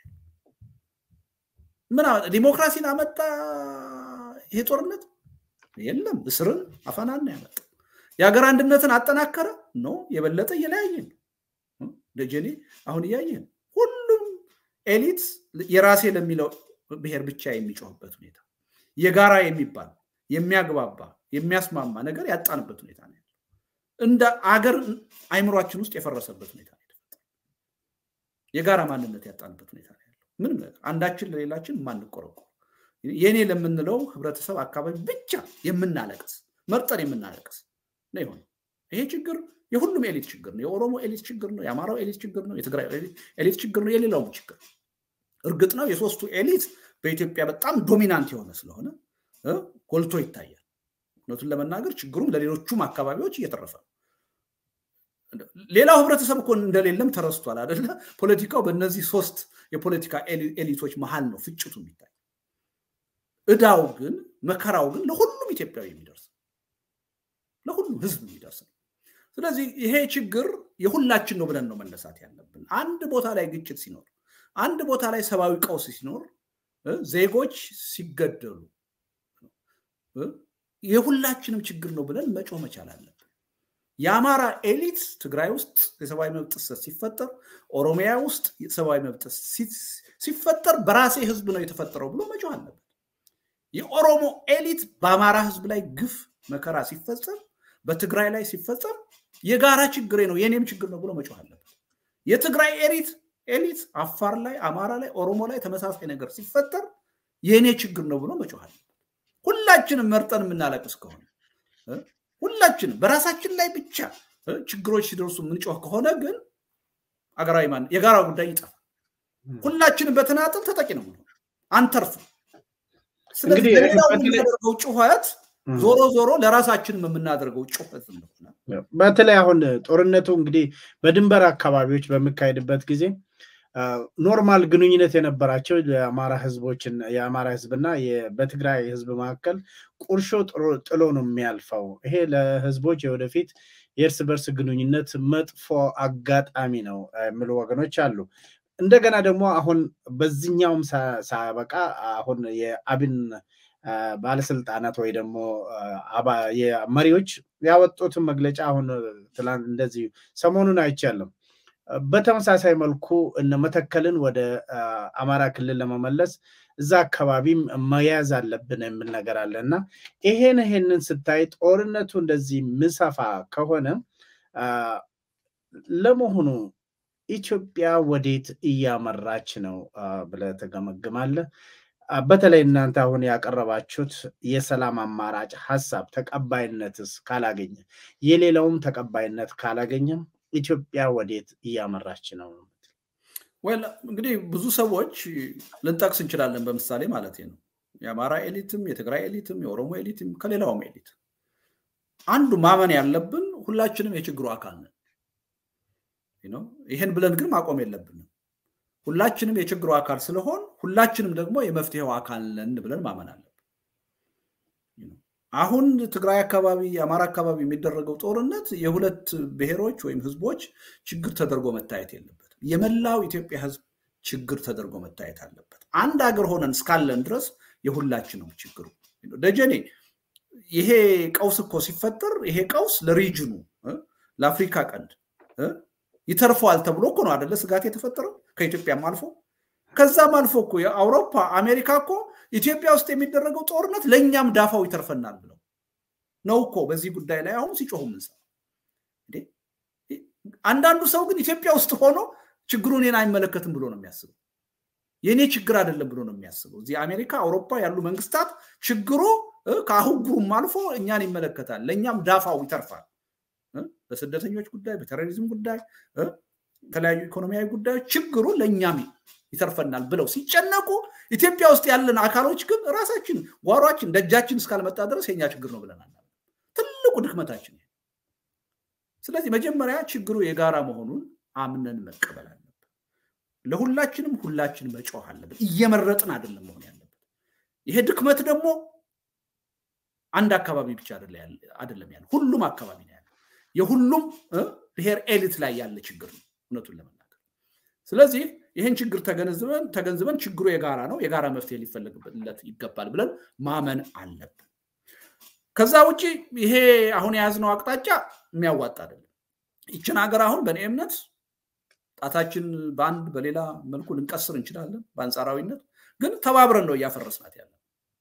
[SPEAKER 2] ምን ዲሞክራሲን አመጣ ይሄ ጦርነት? የለም። እስርን አፈናን ነው ያመጣ። የሀገር አንድነትን አጠናከረ? ኖ የበለጠ እየለያየን ደጀኔ አሁን እያየን ሁሉም ኤሊት የራሴ ለሚለው ብሔር ብቻ የሚጮህበት ሁኔታ የጋራ የሚባል የሚያግባባ የሚያስማማ ነገር ያጣንበት ሁኔታ ነው ያለው። እንደ አገር አይምሯችን ውስጥ የፈረሰበት ሁኔታ ነው የጋራ ማንነት ያጣንበት ሁኔታ ነው ያለው። ምንም ነገር አንዳችን ለሌላችን የማንቆረቆር የኔ ለምንለው ህብረተሰብ አካባቢ ብቻ የምናለቅስ መርጠን የምናለቅስ ነው የሆነው። ይሄ ችግር የሁሉም ኤሊት ችግር ነው። የኦሮሞ ኤሊት ችግር ነው። የአማራው ኤሊት ችግር ነው። የትግራይ ኤሊት ችግር ነው። የሌላውም ችግር እርግጥ ነው የሶስቱ ኤሊት በኢትዮጵያ በጣም ዶሚናንት የሆነ ስለሆነ ጎልቶ ይታያል። እውነቱን ለመናገር ችግሩም ለሌሎቹም አካባቢዎች እየተረፈ ነው። ሌላው ህብረተሰብ እኮ እንደሌለም ተረስቷል አደለ? ፖለቲካው በእነዚህ ሶስት የፖለቲካ ኤሊቶች መሀል ነው ፍጭቱ የሚታይ። እዳው ግን መከራው ግን ለሁሉም ኢትዮጵያዊ የሚደርስ ለሁሉም ህዝብ የሚደርስ ነው። ስለዚህ ይሄ ችግር የሁላችን ነው ብለን ነው መነሳት ያለብን። አንድ ቦታ ላይ ግጭት ሲኖር፣ አንድ ቦታ ላይ ሰብአዊ ቀውስ ሲኖር፣ ዜጎች ሲገደሉ የሁላችንም ችግር ነው ብለን መጮህ መቻል አለብን። የአማራ ኤሊት ትግራይ ውስጥ የሰብአዊ መብት ጥሰት ሲፈጠር፣ ኦሮሚያ ውስጥ የሰብአዊ መብት ሲፈጠር በራሴ ህዝብ ነው የተፈጠረው ብሎ መጮህ አለበት። የኦሮሞ ኤሊት በአማራ ህዝብ ላይ ግፍ መከራ ሲፈጸም፣ በትግራይ ላይ ሲፈጸም የጋራ ችግሬ ነው የኔም ችግር ነው ብሎ መጮህ አለበት። የትግራይ ኤሊት ኤሊት አፋር ላይ፣ አማራ ላይ፣ ኦሮሞ ላይ ተመሳሳይ ነገር ሲፈጠር የእኔ ችግር ነው ብሎ መጮህ አለበት። ሁላችንም መርጠን የምናለቅስ ከሆነ ሁላችንም በራሳችን ላይ ብቻ ችግሮች ሲደርሱ የምንጮህ ከሆነ ግን አገራዊ ማን የጋራ ጉዳይ ይጠፋል። ሁላችንም በተናጠል ተጠቂ ነው አንተርፍም። ስለዚህ ለሌላው የምናደርገው ጩኸት ዞሮ ዞሮ ለራሳችንም የምናደርገው ጩኸት ነው።
[SPEAKER 1] በተለይ አሁን ጦርነቱ እንግዲህ በድንበር አካባቢዎች በሚካሄድበት ጊዜ ኖርማል ግንኙነት የነበራቸው የአማራ ህዝቦችን የአማራ ህዝብና በትግራይ ህዝብ መካከል ቁርሾ ጥሎ ነው የሚያልፈው። ይሄ ለህዝቦች የወደፊት የእርስ በርስ ግንኙነት መጥፎ አጋጣሚ ነው የሚሉ ወገኖች አሉ። እንደገና ደግሞ አሁን በዚህኛውም ሳበቃ አሁን የአብን ባለስልጣናት ወይ ደግሞ መሪዎች ያወጡትን መግለጫ አሁን ትላንት እንደዚህ ሰሞኑን አይቻለም። በተመሳሳይ መልኩ እነ መተከልን ወደ አማራ ክልል ለመመለስ እዛ አካባቢም መያዝ አለብን የሚል ነገር አለ እና ይሄን ይሄንን ስታይ ጦርነቱ እንደዚህ ምሰፋ ከሆነ ለመሆኑ ኢትዮጵያ ወዴት እያመራች ነው ብለህ ትገመግማለህ? በተለይ እናንተ አሁን ያቀረባችሁት የሰላም አማራጭ ሀሳብ ተቀባይነትስ ካላገኘ የሌላውም ተቀባይነት ካላገኘም ኢትዮጵያ ወዴት እያመራች ነው?
[SPEAKER 2] ወል እንግዲህ ብዙ ሰዎች ልንጠቅስ እንችላለን፣ በምሳሌ ማለት ነው። የአማራ ኤሊትም፣ የትግራይ ኤሊትም፣ የኦሮሞ ኤሊትም ከሌላውም ኤሊት አንዱ ማመን ያለብን ሁላችንም የችግሩ አካል ነን። ይህን ብለን ግን ማቆም የለብንም። ሁላችንም የችግሩ አካል ስለሆን ሁላችንም ደግሞ የመፍትሄው አካል ነን ብለን ማመን አለብን። አሁን ትግራይ አካባቢ የአማራ አካባቢ የሚደረገው ጦርነት የሁለት ብሔሮች ወይም ህዝቦች ችግር ተደርጎ መታየት የለበትም። የመላው ኢትዮጵያ ህዝብ ችግር ተደርጎ መታየት አለበት። አንድ ሀገር ሆነን እስካለን ድረስ የሁላችንም ችግሩ ደጀኔ ይሄ ቀውስ እኮ ሲፈጠር ይሄ ቀውስ ለሪጅኑ ለአፍሪካ ቀንድ ይተርፈዋል ተብሎ እኮ ነው አደለ ስጋት የተፈጠረው ከኢትዮጵያም አልፎ ከዛም አልፎ እኮ የአውሮፓ አሜሪካ እኮ ኢትዮጵያ ውስጥ የሚደረገው ጦርነት ለእኛም ዳፋው ይተርፈናል ብለው ነው እኮ በዚህ ጉዳይ ላይ አሁን ሲጮሁ ምንሰማ። አንዳንዱ ሰው ግን ኢትዮጵያ ውስጥ ሆኖ ችግሩ እኔን አይመለከትም ብሎ ነው የሚያስበው። የእኔ ችግር አይደለም ብሎ ነው የሚያስበው። እዚህ አሜሪካ፣ አውሮፓ ያሉ መንግስታት ችግሩ ከአህጉሩም አልፎ እኛን ይመለከታል፣ ለእኛም ዳፋው ይተርፋል። በስደተኞች ጉዳይ፣ በቴሮሪዝም ጉዳይ፣ የተለያዩ ኢኮኖሚያዊ ጉዳዮች ችግሩ ለእኛም ይተርፈናል ብለው ሲጨነቁ ኢትዮጵያ ውስጥ ያለን አካሎች ግን ራሳችን ጓሯችን ደጃችን እስካልመጣ ድረስ የኛ ችግር ነው ብለናል። ትልቁ ድክመታችን። ስለዚህ መጀመሪያ ችግሩ የጋራ መሆኑን አምነን መቀበል አለብን። ለሁላችንም ሁላችን መጮህ አለብን። እየመረጥን አይደለም መሆን ያለበት። ይሄ ድክመት ደግሞ አንድ አካባቢ ብቻ አይደለም ያለ፣ ሁሉም አካባቢ ነው ያለ። የሁሉም ብሔር ኤሊት ላይ ያለ ችግር ነው እውነቱን ለመናገር። ስለዚህ ይህን ችግር ተገንዝበን ተገንዝበን ችግሩ የጋራ ነው፣ የጋራ መፍትሄ ሊፈለግለት ይገባል ብለን ማመን አለብን። ከዛ ውጭ ይሄ አሁን የያዝነው አቅጣጫ የሚያዋጣ አይደለም። ይችን ሀገር አሁን በእኔ እምነት ጣታችን በአንድ በሌላ መልኩ ልንቀስር እንችላለን በአንጻራዊነት። ግን ተባብረን ነው እያፈረስናት ያለ።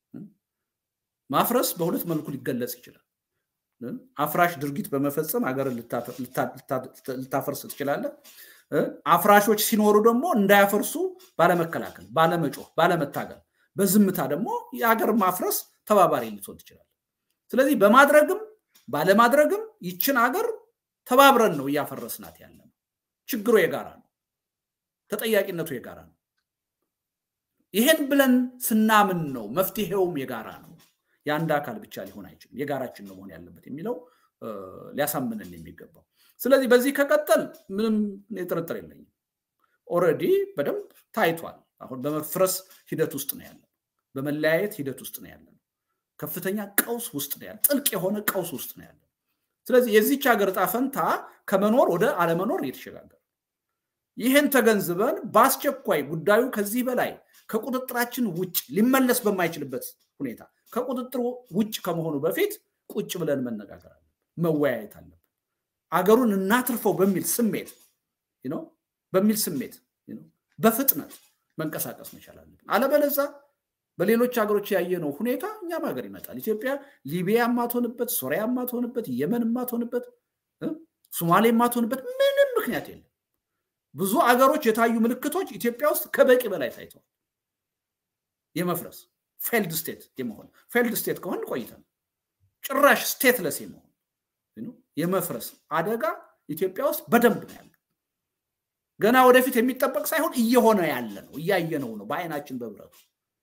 [SPEAKER 2] ማፍረስ በሁለት መልኩ ሊገለጽ ይችላል። አፍራሽ ድርጊት በመፈጸም ሀገርን ልታፈርስ ትችላለህ። አፍራሾች ሲኖሩ ደግሞ እንዳያፈርሱ ባለመከላከል፣ ባለመጮህ፣ ባለመታገል፣ በዝምታ ደግሞ የሀገር ማፍረስ ተባባሪ ልትሆን ትችላለህ። ስለዚህ በማድረግም ባለማድረግም ይችን ሀገር ተባብረን ነው እያፈረስናት ያለ ነው። ችግሩ የጋራ ነው። ተጠያቂነቱ የጋራ ነው። ይሄን ብለን ስናምን ነው መፍትሄውም የጋራ ነው። የአንድ አካል ብቻ ሊሆን አይችልም። የጋራችን ነው መሆን ያለበት የሚለው ሊያሳምንን የሚገባው። ስለዚህ በዚህ ከቀጠል ምንም ጥርጥር የለኝም። ኦልሬዲ በደንብ ታይቷል። አሁን በመፍረስ ሂደት ውስጥ ነው ያለ፣ በመለያየት ሂደት ውስጥ ነው ያለ፣ ከፍተኛ ቀውስ ውስጥ ነው ያለ፣ ጥልቅ የሆነ ቀውስ ውስጥ ነው ያለ። ስለዚህ የዚች ሀገር ዕጣ ፈንታ ከመኖር ወደ አለመኖር እየተሸጋገረ ይህን ተገንዝበን በአስቸኳይ ጉዳዩ ከዚህ በላይ ከቁጥጥራችን ውጭ ሊመለስ በማይችልበት ሁኔታ ከቁጥጥር ውጭ ከመሆኑ በፊት ቁጭ ብለን መነጋገር አለብን፣ መወያየት አለብን። አገሩን እናትርፈው በሚል ስሜት በሚል ስሜት በፍጥነት መንቀሳቀስ መቻል አለብን። አለበለዛ በሌሎች ሀገሮች ያየነው ሁኔታ እኛም ሀገር ይመጣል። ኢትዮጵያ ሊቢያ የማትሆንበት፣ ሶሪያ የማትሆንበት፣ የመን የማትሆንበት፣ ሶማሌ የማትሆንበት ምንም ምክንያት የለም። ብዙ አገሮች የታዩ ምልክቶች ኢትዮጵያ ውስጥ ከበቂ በላይ ታይተዋል። የመፍረስ ፌልድ ስቴት የመሆን ፌልድ ስቴት ከሆን ቆይተን ጭራሽ ስቴትለስ የመሆን የመፍረስ አደጋ ኢትዮጵያ ውስጥ በደንብ ነው ያለው። ገና ወደፊት የሚጠበቅ ሳይሆን እየሆነ ያለ ነው፣ እያየነው ነው በአይናችን በብረቱ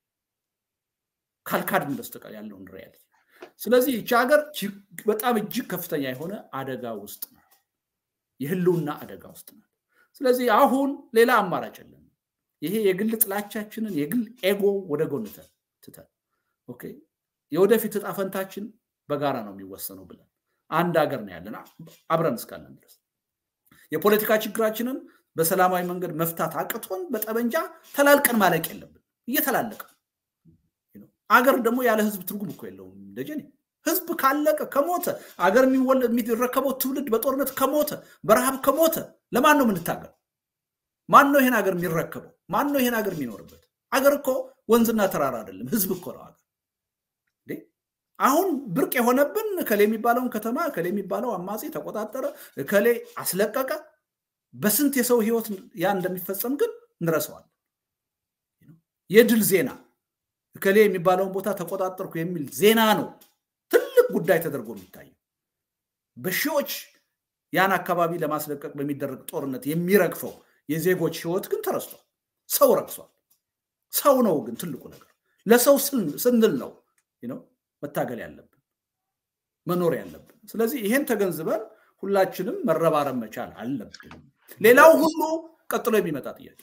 [SPEAKER 2] ካልካድን በስተቀር ያለውን ሪያሊቲ። ስለዚህ ይቺ ሀገር በጣም እጅግ ከፍተኛ የሆነ አደጋ ውስጥ ነው፣ የህልውና አደጋ ውስጥ ነው። ስለዚህ አሁን ሌላ አማራጭ የለም። ይሄ የግል ጥላቻችንን የግል ኤጎ ወደ ጎን ትተን ኦኬ የወደፊት እጣ ፈንታችን በጋራ ነው የሚወሰነው ብለን አንድ ሀገር ነው ያለን አብረን እስካለን ድረስ የፖለቲካ ችግራችንን በሰላማዊ መንገድ መፍታት አቅቶን በጠመንጃ ተላልቀን ማለቅ የለብን። እየተላለቀ አገር ደግሞ ያለ ህዝብ ትርጉም እኮ የለውም ደጀኔ። ህዝብ ካለቀ ከሞተ አገር የሚረከበው ትውልድ በጦርነት ከሞተ በረሃብ ከሞተ ለማን ነው የምንታገል? ማን ነው ይሄን ሀገር የሚረከበው? ማን ነው ይሄን ሀገር የሚኖርበት? አገር እኮ ወንዝና ተራራ አይደለም፣ ህዝብ እኮ ነው ሀገር። አሁን ብርቅ የሆነብን እከሌ የሚባለውን ከተማ እከሌ የሚባለው አማጺ ተቆጣጠረ፣ እከሌ አስለቀቀ። በስንት የሰው ህይወት ያ እንደሚፈጸም ግን እንረሳዋለን። የድል ዜና እከሌ የሚባለውን ቦታ ተቆጣጠርኩ የሚል ዜና ነው ትልቅ ጉዳይ ተደርጎ የሚታየው። በሺዎች ያን አካባቢ ለማስለቀቅ በሚደረግ ጦርነት የሚረግፈው የዜጎች ህይወት ግን ተረስቷል። ሰው ረግሷል። ሰው ነው ግን ትልቁ ነገር። ለሰው ስንል ነው መታገል ያለብን መኖር ያለብን። ስለዚህ ይሄን ተገንዝበን ሁላችንም መረባረብ መቻል አለብን። ሌላው ሁሉ ቀጥሎ የሚመጣ ጥያቄ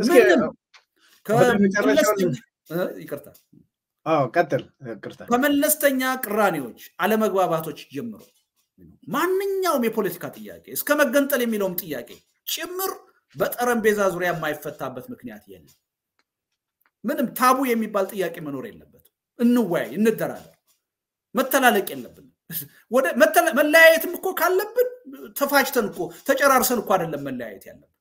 [SPEAKER 2] ይቅርታ
[SPEAKER 1] ቀጥል። ይቅርታ
[SPEAKER 2] ከመለስተኛ ቅራኔዎች፣ አለመግባባቶች ጀምሮ ማንኛውም የፖለቲካ ጥያቄ እስከ መገንጠል የሚለውም ጥያቄ ጭምር በጠረጴዛ ዙሪያ የማይፈታበት ምክንያት የለም። ምንም ታቡ የሚባል ጥያቄ መኖር የለበትም። እንወያይ፣ እንደራደር። መተላለቅ የለብንም። ወደ መለያየትም እኮ ካለብን ተፋጭተን እኮ ተጨራርሰን እኮ አይደለም መለያየት ያለብን።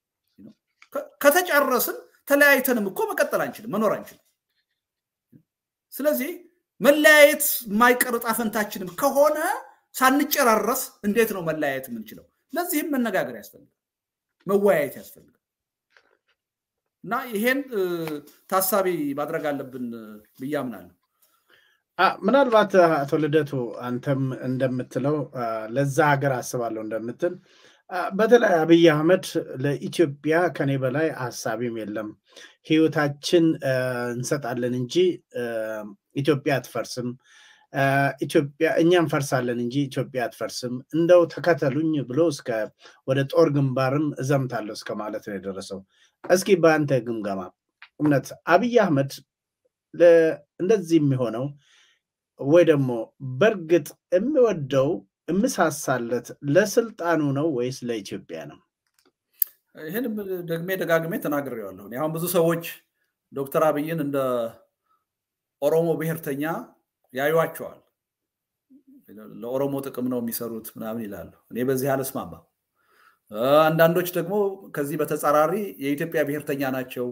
[SPEAKER 2] ከተጨረስን ተለያይተንም እኮ መቀጠል አንችልም፣ መኖር አንችልም። ስለዚህ መለያየት የማይቀር ዕጣ ፈንታችንም ከሆነ ሳንጨራረስ እንዴት ነው መለያየት የምንችለው? ለዚህም መነጋገር ያስፈልጋል፣ መወያየት ያስፈልጋል። እና ይሄን ታሳቢ ማድረግ አለብን ብዬ አምናለሁ።
[SPEAKER 1] ምናልባት አቶ ልደቱ አንተም እንደምትለው ለዛ ሀገር አስባለሁ እንደምትል በተለይ አብይ አህመድ ለኢትዮጵያ ከኔ በላይ ሀሳቢም የለም፣ ህይወታችን እንሰጣለን እንጂ ኢትዮጵያ አትፈርስም፣ ኢትዮጵያ እኛ እንፈርሳለን እንጂ ኢትዮጵያ አትፈርስም፣ እንደው ተከተሉኝ ብሎ እስከ ወደ ጦር ግንባርም እዘምታለሁ እስከ ማለት ነው የደረሰው። እስኪ በአንተ ግምገማ እውነት አብይ አህመድ እንደዚህ የሚሆነው ወይ ደግሞ በእርግጥ የሚወደው የምሳሳለት ለስልጣኑ ነው ወይስ ለኢትዮጵያ ነው?
[SPEAKER 2] ይህን ደግሜ ደጋግሜ ተናግሬዋለሁ። አሁን ብዙ ሰዎች ዶክተር አብይን እንደ ኦሮሞ ብሔርተኛ ያዩዋቸዋል። ለኦሮሞ ጥቅም ነው የሚሰሩት ምናምን ይላሉ። እኔ በዚህ አልስማማም። አንዳንዶች ደግሞ ከዚህ በተጻራሪ የኢትዮጵያ ብሔርተኛ ናቸው፣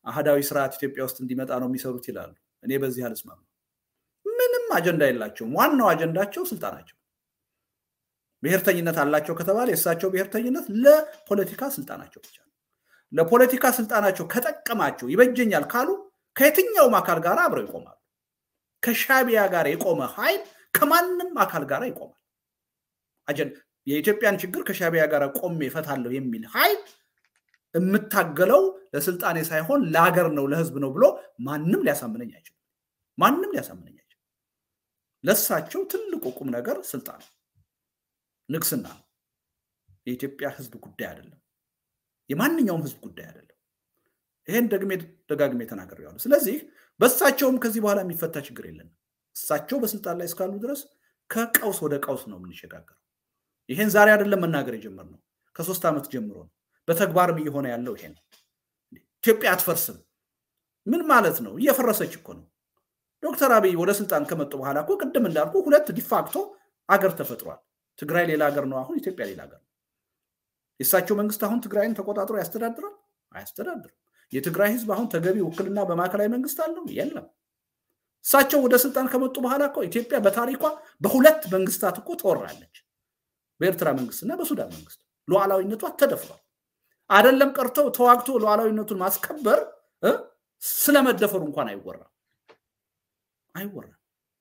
[SPEAKER 2] አህዳዊ ስርዓት ኢትዮጵያ ውስጥ እንዲመጣ ነው የሚሰሩት ይላሉ። እኔ በዚህ አልስማማም። ምንም አጀንዳ የላቸውም። ዋናው አጀንዳቸው ስልጣናቸው። ብሔርተኝነት አላቸው ከተባለ የእሳቸው ብሔርተኝነት ለፖለቲካ ስልጣናቸው ብቻ ነው። ለፖለቲካ ስልጣናቸው ከጠቀማቸው ይበጀኛል ካሉ ከየትኛውም አካል ጋር አብረው ይቆማሉ። ከሻቢያ ጋር የቆመ ኃይል ከማንም አካል ጋር ይቆማል። የኢትዮጵያን ችግር ከሻቢያ ጋር ቆሜ እፈታለሁ የሚል ኃይል የምታገለው ለስልጣኔ ሳይሆን ለሀገር ነው ለህዝብ ነው ብሎ ማንም ሊያሳምነኝ አይችልም። ማንም ሊያሳምነኝ አይችልም። ለሳቸው ትልቁ ቁም ነገር ስልጣን ነው፣ ንግስና ነው። የኢትዮጵያ ህዝብ ጉዳይ አይደለም። የማንኛውም ህዝብ ጉዳይ አይደለም። ይሄን ደግሜ ደጋግሜ ተናግሬዋለሁ። ስለዚህ በእሳቸውም ከዚህ በኋላ የሚፈታ ችግር የለንም። እሳቸው በስልጣን ላይ እስካሉ ድረስ ከቀውስ ወደ ቀውስ ነው የምንሸጋገረው። ይሄን ዛሬ አይደለም መናገር የጀመርነው ከሶስት ዓመት ጀምሮ ነው። በተግባርም እየሆነ ያለው ይሄ ነው። ኢትዮጵያ አትፈርስም። ምን ማለት ነው? እየፈረሰች እኮ ነው። ዶክተር አብይ ወደ ስልጣን ከመጡ በኋላ እኮ ቅድም እንዳልኩ ሁለት ዲፋክቶ አገር ተፈጥሯል። ትግራይ ሌላ ሀገር ነው፣ አሁን ኢትዮጵያ ሌላ ሀገር ነው። የእሳቸው መንግስት አሁን ትግራይን ተቆጣጥሮ ያስተዳድራል? አያስተዳድርም። የትግራይ ህዝብ አሁን ተገቢ ውክልና በማዕከላዊ መንግስት አለው? የለም። እሳቸው ወደ ስልጣን ከመጡ በኋላ እኮ ኢትዮጵያ በታሪኳ በሁለት መንግስታት እኮ ተወራለች። በኤርትራ መንግስትና በሱዳን መንግስት ሉዓላዊነቷ ተደፍሯል። አይደለም ቀርተው ተዋግቶ ሉዓላዊነቱን ማስከበር ስለመደፈሩ እንኳን አይወራም አይወራም።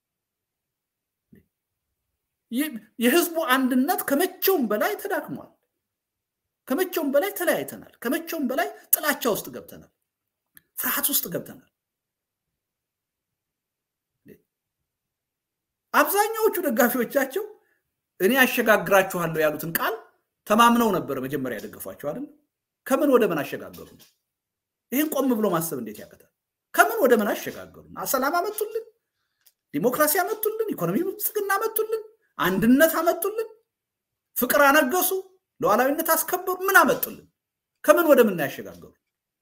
[SPEAKER 2] የህዝቡ አንድነት ከመቼውም በላይ ተዳክሟል። ከመቼውም በላይ ተለያይተናል። ከመቼውም በላይ ጥላቻ ውስጥ ገብተናል። ፍርሃት ውስጥ ገብተናል። አብዛኛዎቹ ደጋፊዎቻቸው እኔ አሸጋግራችኋለሁ ያሉትን ቃል ተማምነው ነበር መጀመሪያ ያደገፏቸው አይደል? ከምን ወደ ምን አሸጋገሩ? ይህን ቆም ብሎ ማሰብ እንዴት ያቀታል? ከምን ወደ ምን አሸጋገሩ? ሰላም አመጡልን፣ ዲሞክራሲ አመጡልን፣ ኢኮኖሚ ብልጽግና አመጡልን፣ አንድነት አመጡልን፣ ፍቅር አነገሱ፣ ሉዓላዊነት አስከበሩ። ምን አመጡልን? ከምን ወደ ምን ያሸጋገሩ?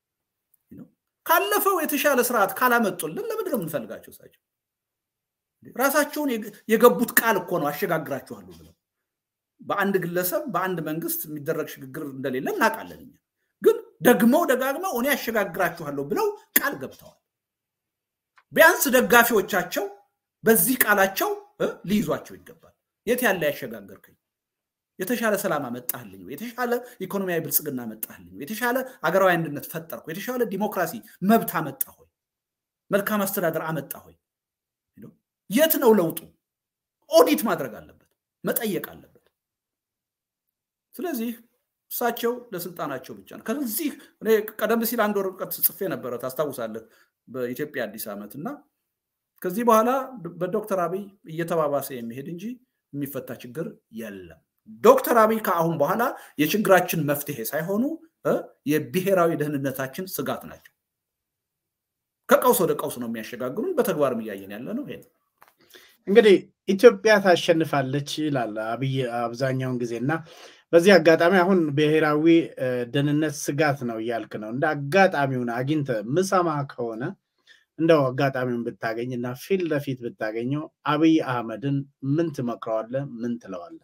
[SPEAKER 2] ካለፈው የተሻለ ስርዓት ካላመጡልን ለምንድን ነው የምንፈልጋቸው? እሳቸው ራሳቸውን የገቡት ቃል እኮ ነው አሸጋግራችኋለሁ ብለው በአንድ ግለሰብ በአንድ መንግስት የሚደረግ ሽግግር እንደሌለ እናውቃለን። እኛ ግን ደግመው ደጋግመው እኔ ያሸጋግራችኋለሁ ብለው ቃል ገብተዋል። ቢያንስ ደጋፊዎቻቸው በዚህ ቃላቸው ሊይዟቸው ይገባል። የት ያለ ያሸጋገርከኝ? የተሻለ ሰላም አመጣህልኝ? የተሻለ ኢኮኖሚያዊ ብልጽግና አመጣህልኝ? የተሻለ አገራዊ አንድነት ፈጠርኩ? የተሻለ ዲሞክራሲ መብት አመጣ ሆይ? መልካም አስተዳደር አመጣ ሆይ? የት ነው ለውጡ? ኦዲት ማድረግ አለበት፣ መጠየቅ አለበት። ስለዚህ እሳቸው ለስልጣናቸው ብቻ ነው። ከዚህ እኔ ቀደም ሲል አንድ ወረቀት ጽፌ ነበረ ታስታውሳለህ፣ በኢትዮጵያ አዲስ ዓመት እና ከዚህ በኋላ በዶክተር አብይ እየተባባሰ የሚሄድ እንጂ የሚፈታ ችግር የለም። ዶክተር አብይ ከአሁን በኋላ የችግራችን መፍትሄ ሳይሆኑ የብሔራዊ ደህንነታችን ስጋት ናቸው። ከቀውስ ወደ ቀውስ ነው የሚያሸጋግሩን። በተግባርም እያየን ያለ ነው። ይሄ
[SPEAKER 1] እንግዲህ ኢትዮጵያ ታሸንፋለች ይላል አብይ አብዛኛውን ጊዜ እና በዚህ አጋጣሚ አሁን ብሔራዊ ደህንነት ስጋት ነው እያልክ ነው። እንደ አጋጣሚውን አግኝተ ምሰማ ከሆነ እንደው አጋጣሚውን ብታገኝ እና ፊት ለፊት ብታገኘው አብይ አህመድን ምን ትመክረዋለህ? ምን ትለዋለህ?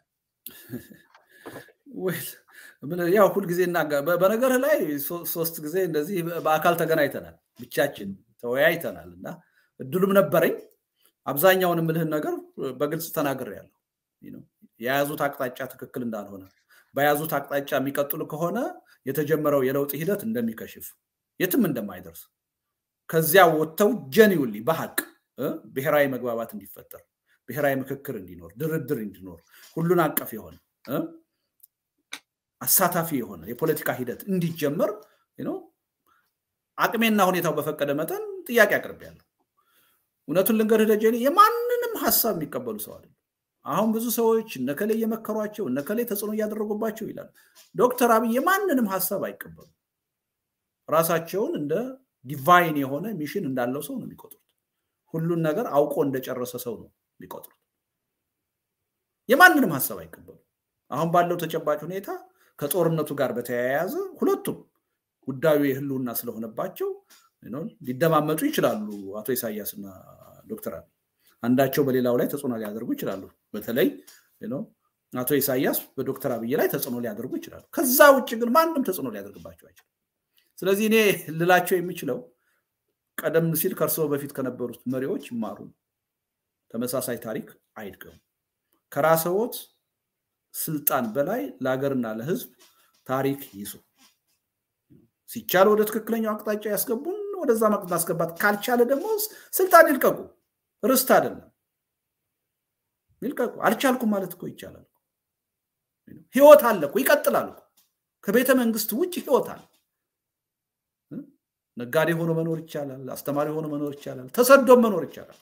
[SPEAKER 2] ያው ሁልጊዜ በነገርህ ላይ ሶስት ጊዜ እንደዚህ በአካል ተገናኝተናል፣ ብቻችን ተወያይተናል እና እድሉም ነበረኝ። አብዛኛውን የምልህን ነገር በግልጽ ተናግሬያለሁ። የያዙት አቅጣጫ ትክክል እንዳልሆነ በያዙት አቅጣጫ የሚቀጥሉ ከሆነ የተጀመረው የለውጥ ሂደት እንደሚከሽፍ የትም እንደማይደርስ ከዚያ ወጥተው ጀኒውሊ በሀቅ ብሔራዊ መግባባት እንዲፈጠር ብሔራዊ ምክክር እንዲኖር ድርድር እንዲኖር ሁሉን አቀፍ የሆነ አሳታፊ የሆነ የፖለቲካ ሂደት እንዲጀመር አቅሜና ሁኔታው በፈቀደ መጠን ጥያቄ አቅርቤያለሁ። እውነቱን ልንገርህ ደጀኔ የማንንም ሀሳብ የሚቀበሉ ሰው አይደለም። አሁን ብዙ ሰዎች እነከሌ እየመከሯቸው እነከሌ ተጽዕኖ እያደረጉባቸው ይላል። ዶክተር አብይ የማንንም ሀሳብ አይቀበሉ። ራሳቸውን እንደ ዲቫይን የሆነ ሚሽን እንዳለው ሰው ነው የሚቆጥሩት። ሁሉን ነገር አውቆ እንደጨረሰ ሰው ነው የሚቆጥሩት። የማንንም ሀሳብ አይቀበሉ። አሁን ባለው ተጨባጭ ሁኔታ ከጦርነቱ ጋር በተያያዘ ሁለቱም ጉዳዩ የህልውና ስለሆነባቸው ሊደማመጡ ይችላሉ። አቶ ኢሳያስ እና ዶክተር አብይ አንዳቸው በሌላው ላይ ተጽዕኖ ሊያደርጉ ይችላሉ። በተለይ አቶ ኢሳያስ በዶክተር አብይ ላይ ተጽዕኖ ሊያደርጉ ይችላሉ። ከዛ ውጭ ግን ማንም ተጽዕኖ ሊያደርግባቸው አይችልም። ስለዚህ እኔ ልላቸው የሚችለው ቀደም ሲል ከእርስዎ በፊት ከነበሩት መሪዎች ይማሩ፣ ተመሳሳይ ታሪክ አይድገሙ። ከራስዎት ስልጣን በላይ ለሀገርና ለሕዝብ ታሪክ ይሱ። ሲቻል ወደ ትክክለኛው አቅጣጫ ያስገቡን፣ ወደዛ ማስገባት ካልቻለ ደግሞ ስልጣን ይልቀቁ። ርስት አይደለም ይልቀቁ። አልቻልኩም ማለት እኮ ይቻላል። ህይወት አለ እኮ ይቀጥላል እኮ ከቤተ መንግስት ውጭ ህይወት አለ። ነጋዴ ሆኖ መኖር ይቻላል። አስተማሪ ሆኖ መኖር ይቻላል። ተሰዶም መኖር ይቻላል።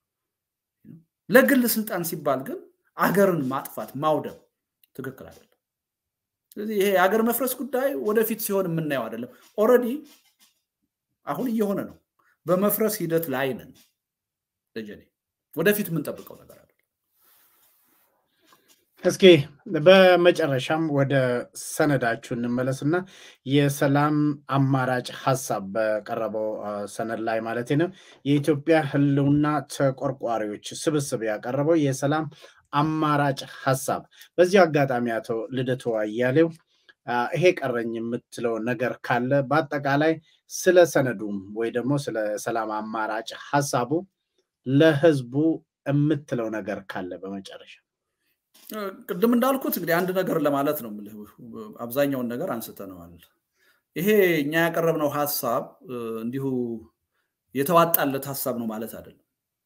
[SPEAKER 2] ለግል ስልጣን ሲባል ግን አገርን ማጥፋት ማውደም ትክክል አይደለም። ስለዚህ ይሄ የሀገር መፍረስ ጉዳይ ወደፊት ሲሆን የምናየው አይደለም። ኦልሬዲ አሁን እየሆነ ነው። በመፍረስ ሂደት ላይ ነን። ደጀኔ ወደፊት የምንጠብቀው ነገር አለ።
[SPEAKER 1] እስኪ በመጨረሻም ወደ ሰነዳችሁ እንመለስና የሰላም አማራጭ ሀሳብ በቀረበው ሰነድ ላይ ማለት ነው የኢትዮጵያ ሕልውና ተቆርቋሪዎች ስብስብ ያቀረበው የሰላም አማራጭ ሀሳብ። በዚህ አጋጣሚ አቶ ልደቱ አያሌው ይሄ ቀረኝ የምትለው ነገር ካለ በአጠቃላይ ስለ ሰነዱም ወይ ደግሞ ስለ ሰላም አማራጭ ሀሳቡ ለህዝቡ የምትለው ነገር ካለ በመጨረሻ
[SPEAKER 2] ቅድም እንዳልኩት እንግዲህ አንድ ነገር ለማለት ነው የምልህ። አብዛኛውን ነገር አንስተነዋል። ይሄ እኛ ያቀረብነው ሀሳብ እንዲሁ የተዋጣለት ሀሳብ ነው ማለት አይደለም።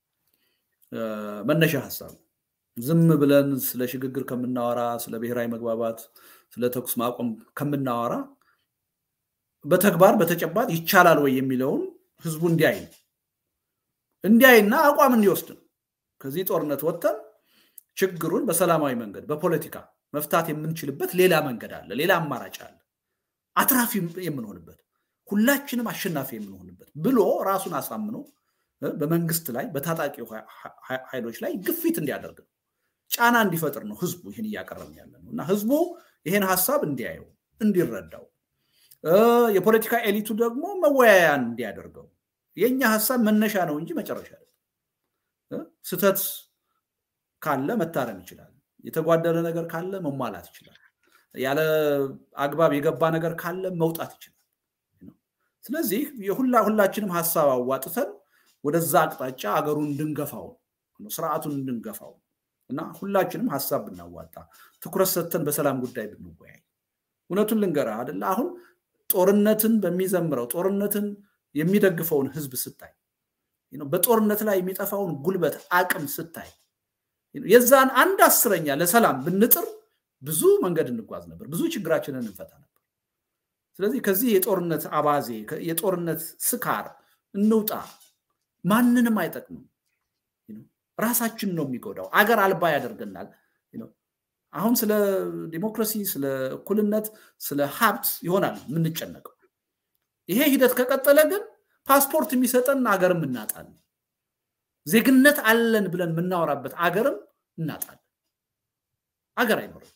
[SPEAKER 2] መነሻ ሀሳብ ዝም ብለን ስለ ሽግግር ከምናወራ፣ ስለ ብሔራዊ መግባባት፣ ስለ ተኩስ ማቆም ከምናወራ በተግባር በተጨባጭ ይቻላል ወይ የሚለውን ህዝቡ እንዲያይ ነው እንዲያይና አቋም እንዲወስድ ነው። ከዚህ ጦርነት ወጥተን ችግሩን በሰላማዊ መንገድ በፖለቲካ መፍታት የምንችልበት ሌላ መንገድ አለ፣ ሌላ አማራጭ አለ፣ አትራፊ የምንሆንበት ሁላችንም አሸናፊ የምንሆንበት ብሎ ራሱን አሳምኖ በመንግስት ላይ በታጣቂ ኃይሎች ላይ ግፊት እንዲያደርግ ነው፣ ጫና እንዲፈጥር ነው ህዝቡ ይህን እያቀረብን ያለ ነው እና ህዝቡ ይህን ሀሳብ እንዲያየው እንዲረዳው፣ የፖለቲካ ኤሊቱ ደግሞ መወያያን እንዲያደርገው የእኛ ሀሳብ መነሻ ነው እንጂ መጨረሻ ስህተት ካለ መታረም ይችላል። የተጓደለ ነገር ካለ መሟላት ይችላል። ያለ አግባብ የገባ ነገር ካለ መውጣት ይችላል። ስለዚህ የሁላ ሁላችንም ሀሳብ አዋጥተን ወደዛ አቅጣጫ አገሩን እንድንገፋው ስርዓቱን እንድንገፋው እና ሁላችንም ሀሳብ ብናዋጣ ትኩረት ሰጥተን በሰላም ጉዳይ ብንወያይ እውነቱን ልንገርህ አይደለ አሁን ጦርነትን በሚዘምረው ጦርነትን የሚደግፈውን ህዝብ ስታይ በጦርነት ላይ የሚጠፋውን ጉልበት አቅም ስታይ የዛን አንድ አስረኛ ለሰላም ብንጥር ብዙ መንገድ እንጓዝ ነበር፣ ብዙ ችግራችንን እንፈታ ነበር። ስለዚህ ከዚህ የጦርነት አባዜ የጦርነት ስካር እንውጣ። ማንንም አይጠቅምም። ራሳችን ነው የሚጎዳው፣ አገር አልባ ያደርገናል። አሁን ስለ ዲሞክራሲ፣ ስለ እኩልነት፣ ስለ ሀብት ይሆናል የምንጨነቀው። ይሄ ሂደት ከቀጠለ ግን ፓስፖርት የሚሰጠን አገርም እናጣለን። ዜግነት አለን ብለን የምናወራበት አገርም እናጣለን። አገር አይኖርም።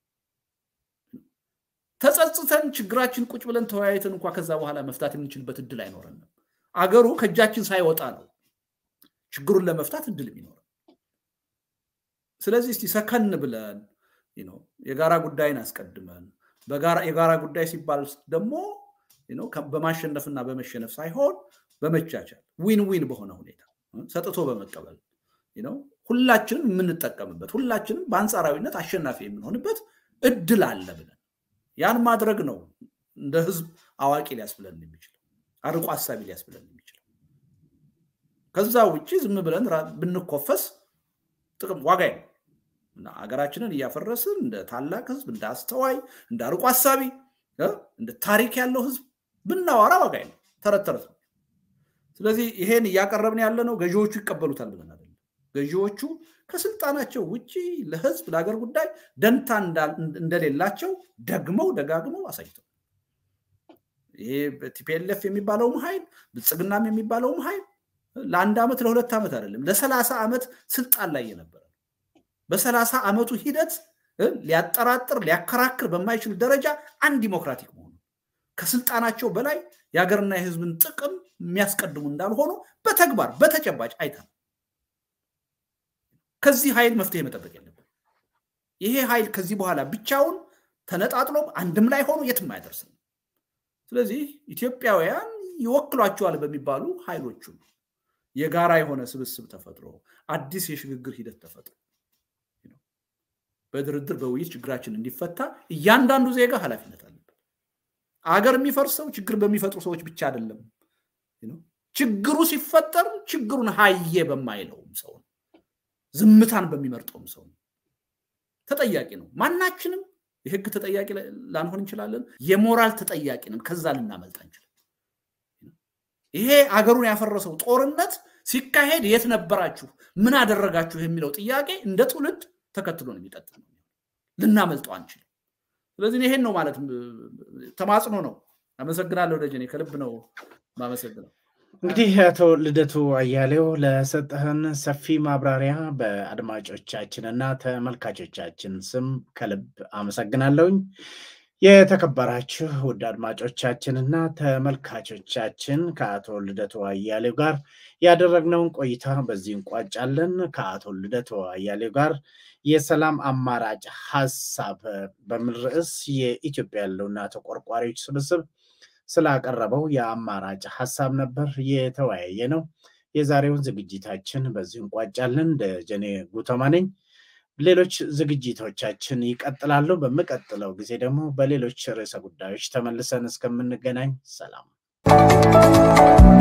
[SPEAKER 2] ተጸጽተን ችግራችን ቁጭ ብለን ተወያይተን እንኳ ከዛ በኋላ መፍታት የምንችልበት እድል አይኖረንም። አገሩ ከእጃችን ሳይወጣ ነው ችግሩን ለመፍታት እድል የሚኖረን። ስለዚህ እስቲ ሰከን ብለን የጋራ ጉዳይን አስቀድመን የጋራ ጉዳይ ሲባል ደግሞ በማሸነፍና በመሸነፍ ሳይሆን በመቻቻል ዊን ዊን በሆነ ሁኔታ ሰጥቶ በመቀበል ሁላችንም የምንጠቀምበት ሁላችንም በአንጻራዊነት አሸናፊ የምንሆንበት እድል አለ ብለን ያን ማድረግ ነው እንደ ህዝብ አዋቂ ሊያስብለን የሚችለው አርቆ ሀሳቢ ሊያስብለን የሚችለው። ከዛ ውጭ ዝም ብለን ብንኮፈስ ጥቅም ዋጋ ነው እና ሀገራችንን እያፈረስን እንደ ታላቅ ህዝብ እንደ አስተዋይ እንደ አርቆ ሀሳቢ እንደ ታሪክ ያለው ህዝብ ብናወራ ዋጋ ነው። ተረት ተረት ነው። ስለዚህ ይሄን እያቀረብን ያለ ነው ገዢዎቹ ይቀበሉታል ብለን አይደለም። ገዢዎቹ ከስልጣናቸው ውጭ ለህዝብ ለሀገር ጉዳይ ደንታ እንደሌላቸው ደግመው ደጋግመው አሳይተው ይሄ ቲፒኤልኤፍ የሚባለውም ኃይል ብልጽግናም የሚባለውም ኃይል ለአንድ ዓመት ለሁለት ዓመት አይደለም ለሰላሳ ዓመት ስልጣን ላይ የነበረ በሰላሳ ዓመቱ ሂደት ሊያጠራጥር ሊያከራክር በማይችል ደረጃ አንድ ዲሞክራቲክ መሆኑ ከስልጣናቸው በላይ የሀገርና የህዝብን ጥቅም የሚያስቀድሙ እንዳልሆኑ በተግባር በተጨባጭ አይተናል። ከዚህ ኃይል መፍትሄ መጠበቅ የለብን። ይሄ ኃይል ከዚህ በኋላ ብቻውን ተነጣጥሎም አንድም ላይ ሆኖ የትም አያደርስም። ስለዚህ ኢትዮጵያውያን ይወክሏቸዋል በሚባሉ ኃይሎቹ የጋራ የሆነ ስብስብ ተፈጥሮ አዲስ የሽግግር ሂደት ተፈጥሮ በድርድር በውይይት ችግራችን እንዲፈታ እያንዳንዱ ዜጋ ኃላፊነት አለበት። አገር የሚፈርሰው ችግር በሚፈጥሩ ሰዎች ብቻ አይደለም። ችግሩ ሲፈጠር ችግሩን ሀዬ በማይለውም ሰው ነው። ዝምታን በሚመርጠውም ሰው ነው። ተጠያቂ ነው። ማናችንም የህግ ተጠያቂ ላንሆን እንችላለን። የሞራል ተጠያቂንም ከዛ ልናመልጥ አንችልም። ይሄ አገሩን ያፈረሰው ጦርነት ሲካሄድ የት ነበራችሁ? ምን አደረጋችሁ? የሚለው ጥያቄ እንደ ትውልድ ተከትሎ ነው የሚቀጥል። ልናመልጠው አንችልም። ስለዚህ ይሄን ነው ማለት ተማጽኖ ነው። አመሰግናለሁ ደጀኔ፣ ከልብ ነው ማመሰግነው።
[SPEAKER 1] እንግዲህ አቶ ልደቱ አያሌው ለሰጠህን ሰፊ ማብራሪያ በአድማጮቻችንና ተመልካቾቻችን ስም ከልብ አመሰግናለሁኝ። የተከበራችሁ ውድ አድማጮቻችንና ተመልካቾቻችን ከአቶ ልደቱ አያሌው ጋር ያደረግነውን ቆይታ በዚህ እንቋጫለን። ከአቶ ልደቱ አያሌው ጋር የሰላም አማራጭ ሀሳብ በሚል ርዕስ የኢትዮጵያ ያለውና ተቆርቋሪዎች ስብስብ ስላቀረበው የአማራጭ ሀሳብ ነበር የተወያየ ነው። የዛሬውን ዝግጅታችን በዚህ እንቋጫለን። ደጀኔ ጉተማ ነኝ። ሌሎች ዝግጅቶቻችን ይቀጥላሉ። በሚቀጥለው ጊዜ ደግሞ በሌሎች ርዕሰ ጉዳዮች ተመልሰን እስከምንገናኝ ሰላም